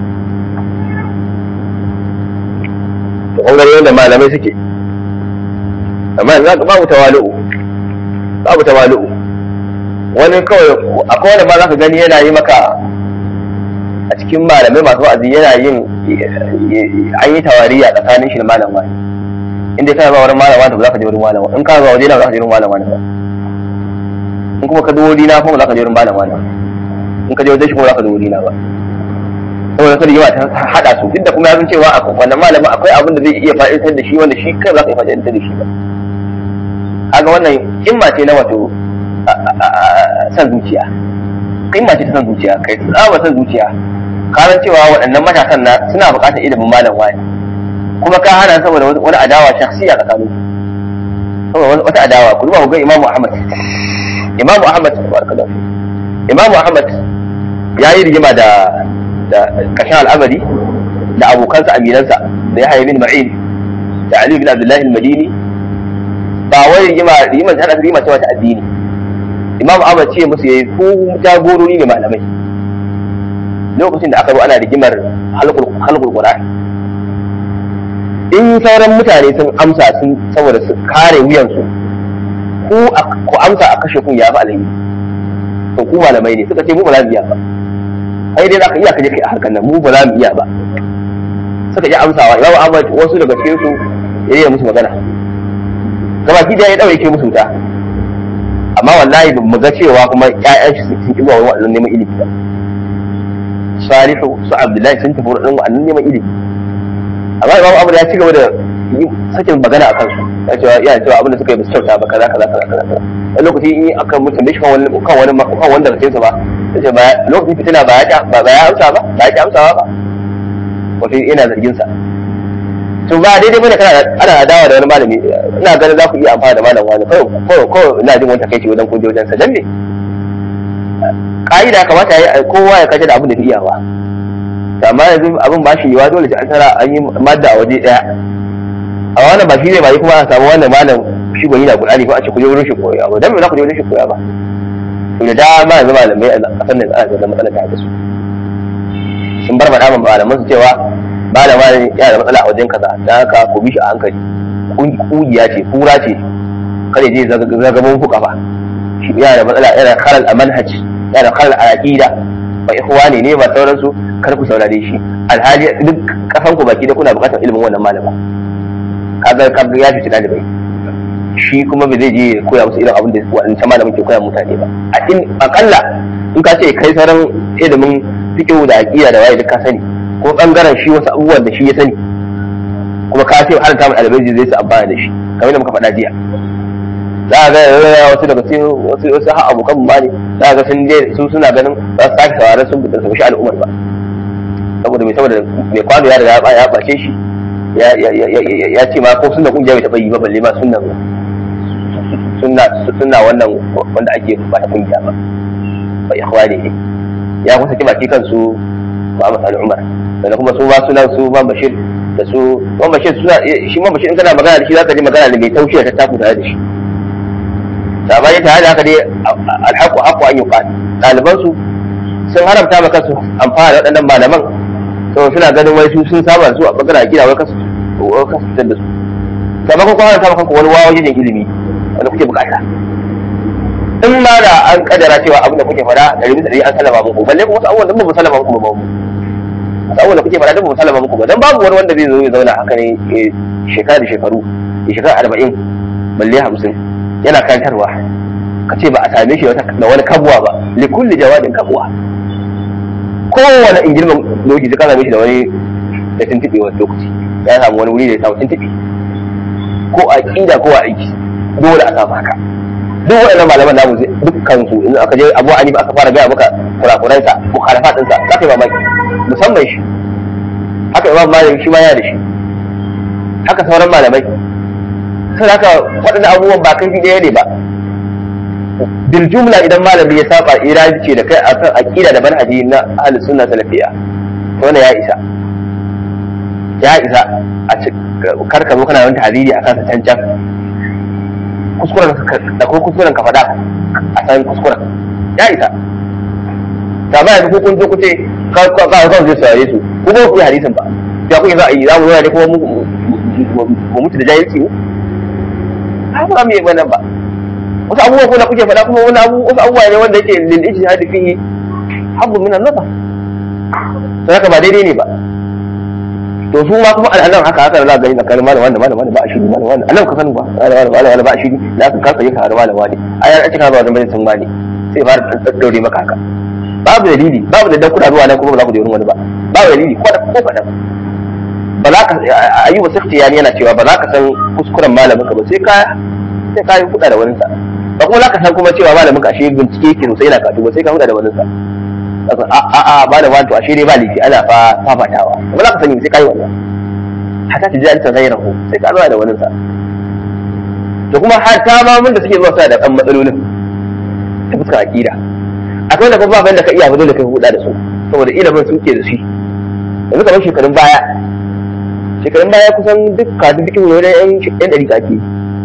Speaker 1: to ɓangare da malamai suke amma yanzu ka babu tawalu'u babu tawalu'u wani kawai akwai wani ba za ka gani yana yi maka a cikin malamai masu wa'azi yana yin an yi tawariya tsakanin shi da malam wani inda kana zuwa wurin malam wani ba za ka je wurin malam wani in ka zuwa waje na za ka je wurin malam wani ba in kuma ka zo wuri na kuma za ka je wurin malam wani in ka je wajen shi kuma za ka zo wuri na ba saboda kada yawa ta hada su duk da kuma ya san cewa a wannan malamin akwai abin da zai iya fa'idantar da shi wanda shi kai za ka iya fa'idantar da shi ba kaga wannan kimma ce na wato san zuciya kimma ce ta san zuciya kai tsaba san zuciya karan cewa waɗannan matasan na suna buƙatar ilimin malam wani kuma ka hana saboda wani adawa shakhsiya tsakanin saboda wata adawa ku duba ku ga Imam Ahmad Imam Ahmad barakallahu Imam Ahmad ya yi rigima da da kashin al'amari da abokansa aminansa da ya haifi ma'in da Ali bin Abdullahi al-Madini ba wai rigima rigima ta hada rigima ta wata addini Imam Ahmad ce musu yayi ko jagorori ne malamai lokacin da aka zo ana rigimar halqul halqul Qur'an in sauran mutane sun amsa sun saboda su kare wuyansu ku ku amsa a kashe kun ya fi alheri to ku malamai ne suka ce mu ba za mu iya ba ai dai zaka iya ka je kai a harkar nan mu ba za mu iya ba suka ji amsawa imamu ahmad wasu daga cikin su ya yi musu magana gabaki da ya dauke musu wuta amma wallahi ba mu ga cewa kuma ƴaƴan shi sun ki zuwa wannan neman ilimi ba salihu su abdullahi sun tafi wurin wannan neman ilimi amma imamu ahmad ya ci gaba da sakin magana akan su ya cewa ya cewa abin da suka yi ba su kyauta ba kaza kaza kaza kaza wani lokaci in aka mutum shi kan wani kan wani kan wanda ka ba sai ba lokacin fitina ba ya ba ya amsa ba ba ya amsawa ba wato ina zargin sa to ba daidai bane kana ana adawa da wani malami ina ganin za ku iya amfana da malam wani ko ko ko ina jin wata kai ce wajen kunje wajen sa dan ne ka'ida kamata yayi kowa ya kace da abin da ya iyawa amma yanzu abin ba shi yiwa dole sai an tara an yi madda a waje daya a wannan ba shi ne ba yi kuma a samu wannan malam shi gwani na Qur'ani ko a ce ku je wurin shi koya ba dan me za ku je wurin shi koya ba to da dama yanzu malamai a kasar nan ana da matsala ta su sun bar faɗa malaman su cewa malama ne yana da matsala a wajen kaza dan haka ku bi shi a hankali kungiya ce kura ce kada je zagabon ku kafa shi yana da matsala yana kharal a manhaj yana kharal a aqida ba ikhwani ne ba sauransu kar ku saurare shi alhali duk kasan ku baki da kuna buƙatar ilimin wannan malama kaga kaga ya fice dalibai shi kuma bai zai je ya koya musu irin abin da waɗancan malamin ke koya mutane ba a in akalla in ka ce kai sauran ilimin fiqh da aqida da waye duk ka sani ko bangaren shi wasu abubuwan da shi ya sani kuma ka ce har ta mu ɗalibai zai su amfana da shi kamar da muka faɗa jiya za a ga wasu daga cikin wasu wasu har abokan mu ba ne za a ga sun je su suna ganin za su sake sauraron sun buɗe su shi al'ummar ba saboda mai saboda mai kwano ya riga ya ɓace shi ya ce ma ko sunna kungiya bai taɓa yi ba balle ma sunna sunna wannan wanda ake ba ta kungiya ba ba ikhwani ne ya kusa ki baki kansu ba masal umar sannan kuma su ba suna su ba bashir da su ba bashir suna shi ma bashir in kana magana da shi zaka ji magana da mai taushi ta taku tare da shi sabani tare da haka dai alhaqu haqqu an yuqal ɗaliban su sun haramta ma kansu amfana da waɗannan malaman to suna ganin wai su sun saba su a bangaren gida wai kasu kasu fitar da su sabakon kuma haramta ma kanku wani wawa wajen ilimi wanda kuke bukata in ma da an kadara cewa abin da kuke fada da rubuta da an sallama muku balle kuma wasu abubuwan da ba mu sallama muku ba mu wasu abubuwan da kuke fada da ba mu sallama muku ba dan babu wani wanda zai zo ya zauna haka ne shekara da shekaru ya shekara arba'in balle hamsin yana kantarwa ka ce ba a same shi da wani kabuwa ba li kulli jawadin kabuwa kowane ingilman lokaci ka same shi da wani da tuntuɓe wani lokaci ya samu wani wuri da ya samu tuntuɓe ko a ƙida ko a aiki dole a samu haka duk waɗannan malaman namu dukkan su in aka je abu anifa aka fara gaya maka kurakuran sa mukhalafa din sa za ka yi mamaki musamman shi haka imam malik shi ma yana da shi haka sauran malamai sai haka waɗannan abubuwan ba kai ɗaya ne ba bil jumla idan malami ya saba iraji ce da kai akan aqida da manhaji na ahlus sunna salafiyya to wannan ya isa ya isa a karka zo kana wani hadiri akan sa can can kuskuren da ko kuskuren ka faɗa a san kuskuren ya isa ta ba yanzu kun zo kuce ka ka ka zai saurare su ko ba ku yi hadisin ba ya kuke za a yi za mu zo ne kuma mu mutu da jahilci mu ai ba mu yi wannan ba wasu abubuwa ko da kuke faɗa kuma wani abu wasu abubuwa ne wanda yake lil ijtihadi fihi habbu min an-nazar sai haka ba daidai ne ba to su ma kuma al'anan haka haka za gani tsakanin malam wanda malam wanda ba a shiri malam wanda anan ka sani ba malam wanda malam ba a shiri da aka kasa yin har malam wani a yan cika ba wajen sun bani sai fara daddaure maka haka babu dalili babu da dan kuna zuwa nan kuma ba za ku je wurin wani ba babu dalili ko da ko kadan ba za ka ayyuba sakhtiyani yana cewa ba za ka san kuskuren malamin ka ba sai ka sai ka yi kuɗa da wani sa ba kuma za ka san kuma cewa malamin ka ashe bincike yake sosai yana katu ba sai ka huda da wani sa a a ba da wato ashe dai ba laifi ana fa fafatawa ba za ka sani sai ka yi wannan haka ta ji an tsaye rahu sai ka zuwa da wani sa to kuma har ta ma mun da suke zuwa suna da ɗan matsalolin ta fuskar aƙida akwai da kuma da ka iya ba dole kai huda da su saboda ilimin suke da shi yanzu kamar shekarun baya shekarun baya kusan duk kasu duk wani yan yan ɗari ake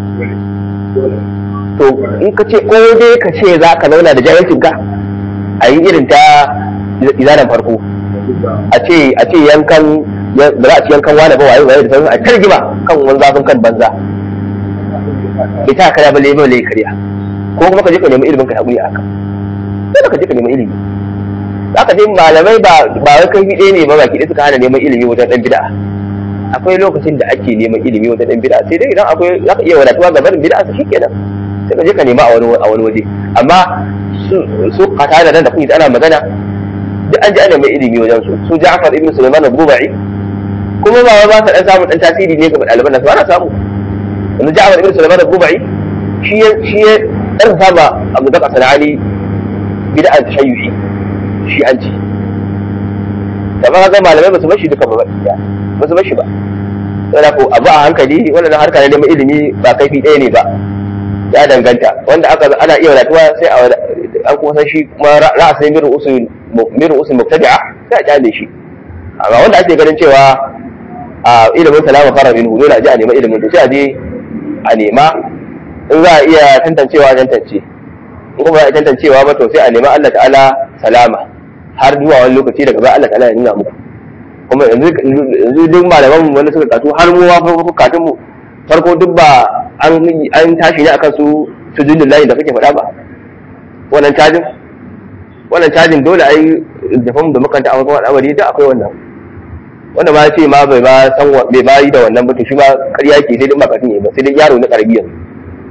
Speaker 1: to in ka ce ko dai ka ce za ka zauna da jahilcin ka a yi irin ta izanen farko a ce a ce yankan ba za a ci yankan wani ba waye waye da sauran a targima kan wani zafin kan banza bai ta karya ba lebe lai karya ko kuma ka je ka nemi ilimin ka haƙuri a haka dole ka je ka nemi ilimi za ka je malamai ba ba wai kai ɗaya ne ba baki ɗaya suka hana neman ilimi wajen ɗan bid'a akwai lokacin da ake neman ilimi wajen ɗan bid'a sai dai idan akwai za ka iya wadatuwa ga barin bid'a su shikenan sai ka je ka nema a wani a wani waje amma su kata da nan da kuke ana magana duk an ji ana mai ilimi wajen su su Ja'far ibn Sulaiman al-Bubai kuma ba ba ta dan samu dan tasiri ne ga ɗaliban nan su ana samu yanzu Ja'far ibn Sulaiman al-Bubai shi shi ya dan saba Abu Bakar Sanani bid'an tashayyu'i shi an ci da ba ga malamai ba su bashi duka ba ba su bashi ba sai ko abu a hankali wannan harka ne neman ilimi ba kaifi ɗaya ne ba ya danganta wanda aka ana iya wadatuwa sai a an kuma san shi kuma ra'asin mirin usul mirin usul mubtadi'a sai a kyale shi amma wanda ake ganin cewa a ilimin salama fara min dole a je a nema ilimin to sai a je a nema in za a iya tantancewa tantance in kuma ba a tantancewa ba to sai a nema Allah ta'ala salama har zuwa wani lokaci daga baya Allah ta'ala ya nuna muku kuma yanzu duk malaman mu wanda suka katu har mu ma katun mu farko duk ba an tashi ne akan su sujudin layi da kake faɗa ba wannan cajin wannan cajin dole ai jafan da makanta a wasu al'amari da akwai wannan wanda ma ce ma bai ba san bai ba yi da wannan ba to shi ma ƙarya ke sai dai makatun ne ba sai dai yaro na ƙarbi yanzu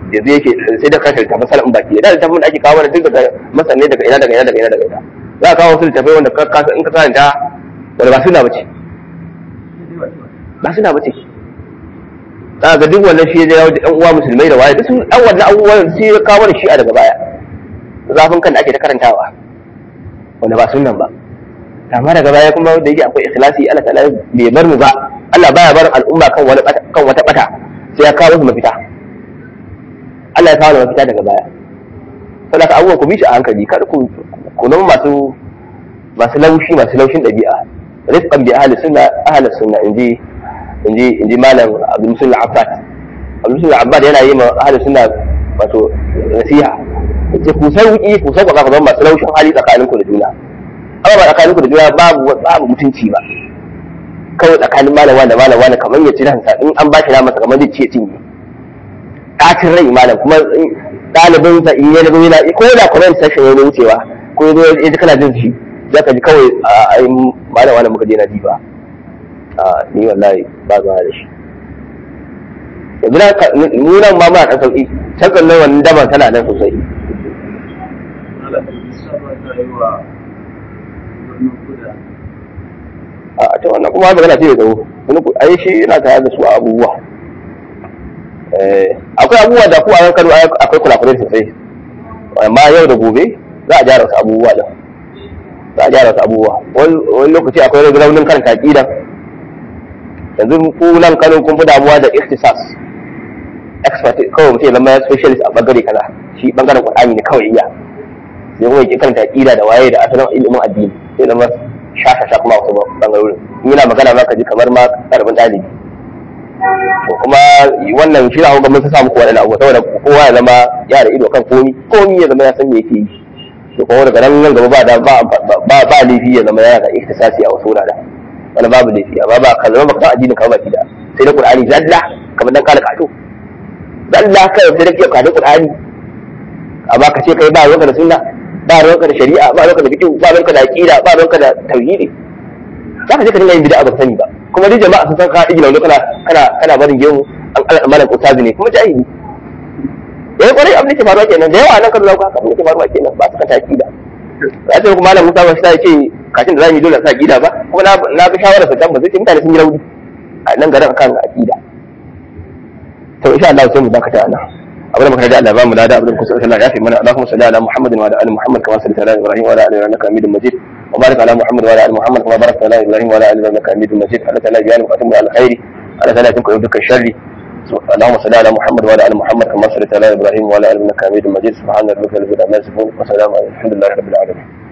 Speaker 1: yanzu yake sai da kashe littafin salafin baki da littafin da ake kawo mana duk daga masanne daga ina daga ina daga ina daga ina za a kawo wasu littafai wanda ka kasa in ka karanta wanda ba suna bace ba suna bace za ga duk wannan shi ya jawo da yan uwa musulmai da waye duk sun an wannan abubuwan sai ya kawo mana shi a daga baya zafin kan da ake ta karantawa wanda ba sunan ba amma daga baya kuma da yake akwai ikhlasi Allah ta'ala bai bar mu ba Allah baya bar al'umma kan wani kan wata bata sai ya kawo su mafita Allah ya kawo da mafita daga baya saboda abubuwan ku bi shi a hankali kar ku ku zama masu masu laushi masu laushin ɗabi'a rizqan bi ahli sunna ahli sunna inji inji inji malam Abdul Musul Abbas Abdul Musul Abbas yana yi ma ahli sunna wato nasiha yace ku sauki ku sauka ka zama masu laushin hali tsakaninku da juna amma ba tsakaninku da juna babu babu mutunci ba kawai tsakanin malam wanda malam wanda kamar ya ci ransa in an ba shi masa kamar zai ce cinye ɗacin rai malam kuma ɗalibin sa in ya zo yana ko da comment section ya zo wucewa ko ya zo ya ji kana jin shi za ka ji kawai a yi malam wanda muka je na ji ba a ni wallahi ba ba da shi yanzu na mu nan ma muna ɗan sauƙi can kan nan wannan daban tana nan sosai a ta wannan kuma magana ce da tsawo wani ku ai shi yana tare da su a abubuwa akwai abubuwa da ku a yan kano akwai kulakulai sosai amma yau da gobe za a gyara wasu abubuwa da za a gyara wasu abubuwa wani lokaci akwai raunin karanta aƙida yanzu ku nan kano kun fi damuwa da ikhtisas expert kawai mutum ya zama specialist a bangare kaza shi bangaren qur'ani ne kawai iya sai kuma ya karanta aƙida da waye da asalin ilimin addini sai zama shashasha kuma wasu bangarorin in yana magana za ka ji kamar ma karbin ɗalibi to kuma wannan shi na gwamnati ta samu kowa da abu saboda kowa ya zama ya da ido kan komi komi ya zama ya san me yake yi to kuma daga nan nan gaba ba da ba ba ba laifi ya zama yana da ihtisasi a wasu wuraren wani babu laifi amma ba ka zama baka san addinin ka ba da sai da qur'ani zalla kamar dan kala kato zalla kai sai da kiyar kadin qur'ani amma ka ce kai ba ruwanka da sunna ba ruwanka da shari'a ba ruwanka da fiqh ba ruwanka da aqida ba ruwanka da tauhidi za ka je ka dinga yin bid'a ba sani ba kuma duk jama'a sun san ka igi launi kana kana kana barin gemu an kala malam ustazi ne kuma jahili yayin kwarai abin da ke faruwa kenan da yawa nan kan zauka abin da ke faruwa kenan ba su ka aqida ya ce kuma malam Musa ba shi ce kashin da zamu yi dole sa aqida ba kuma na na ga shawara sa dan ba zai ce mutane sun yi rauni a nan garin akan aqida to insha Allah sai mu dakata nan abin da muka da Allah ba mu da abin da kusa Allah ya fi mana Allahumma salli ala Muhammadin wa ala ali Muhammad kama sallaita ala Ibrahim wa ala ali innaka Hamidum Majid wa barik ala Muhammad wa ala ali Muhammad kama barakta ala Ibrahim wa ala ali innaka Hamidum Majid Allah ta'ala ya muqatim ala khairi Allah ta'ala ya tunku dukkan sharri اللهم صل على محمد وعلى ال محمد كما صليت على ابراهيم وعلى ال انك حميد مجيد سبحان ربك رب العزه عما يصفون وسلام على الحمد لله رب العالمين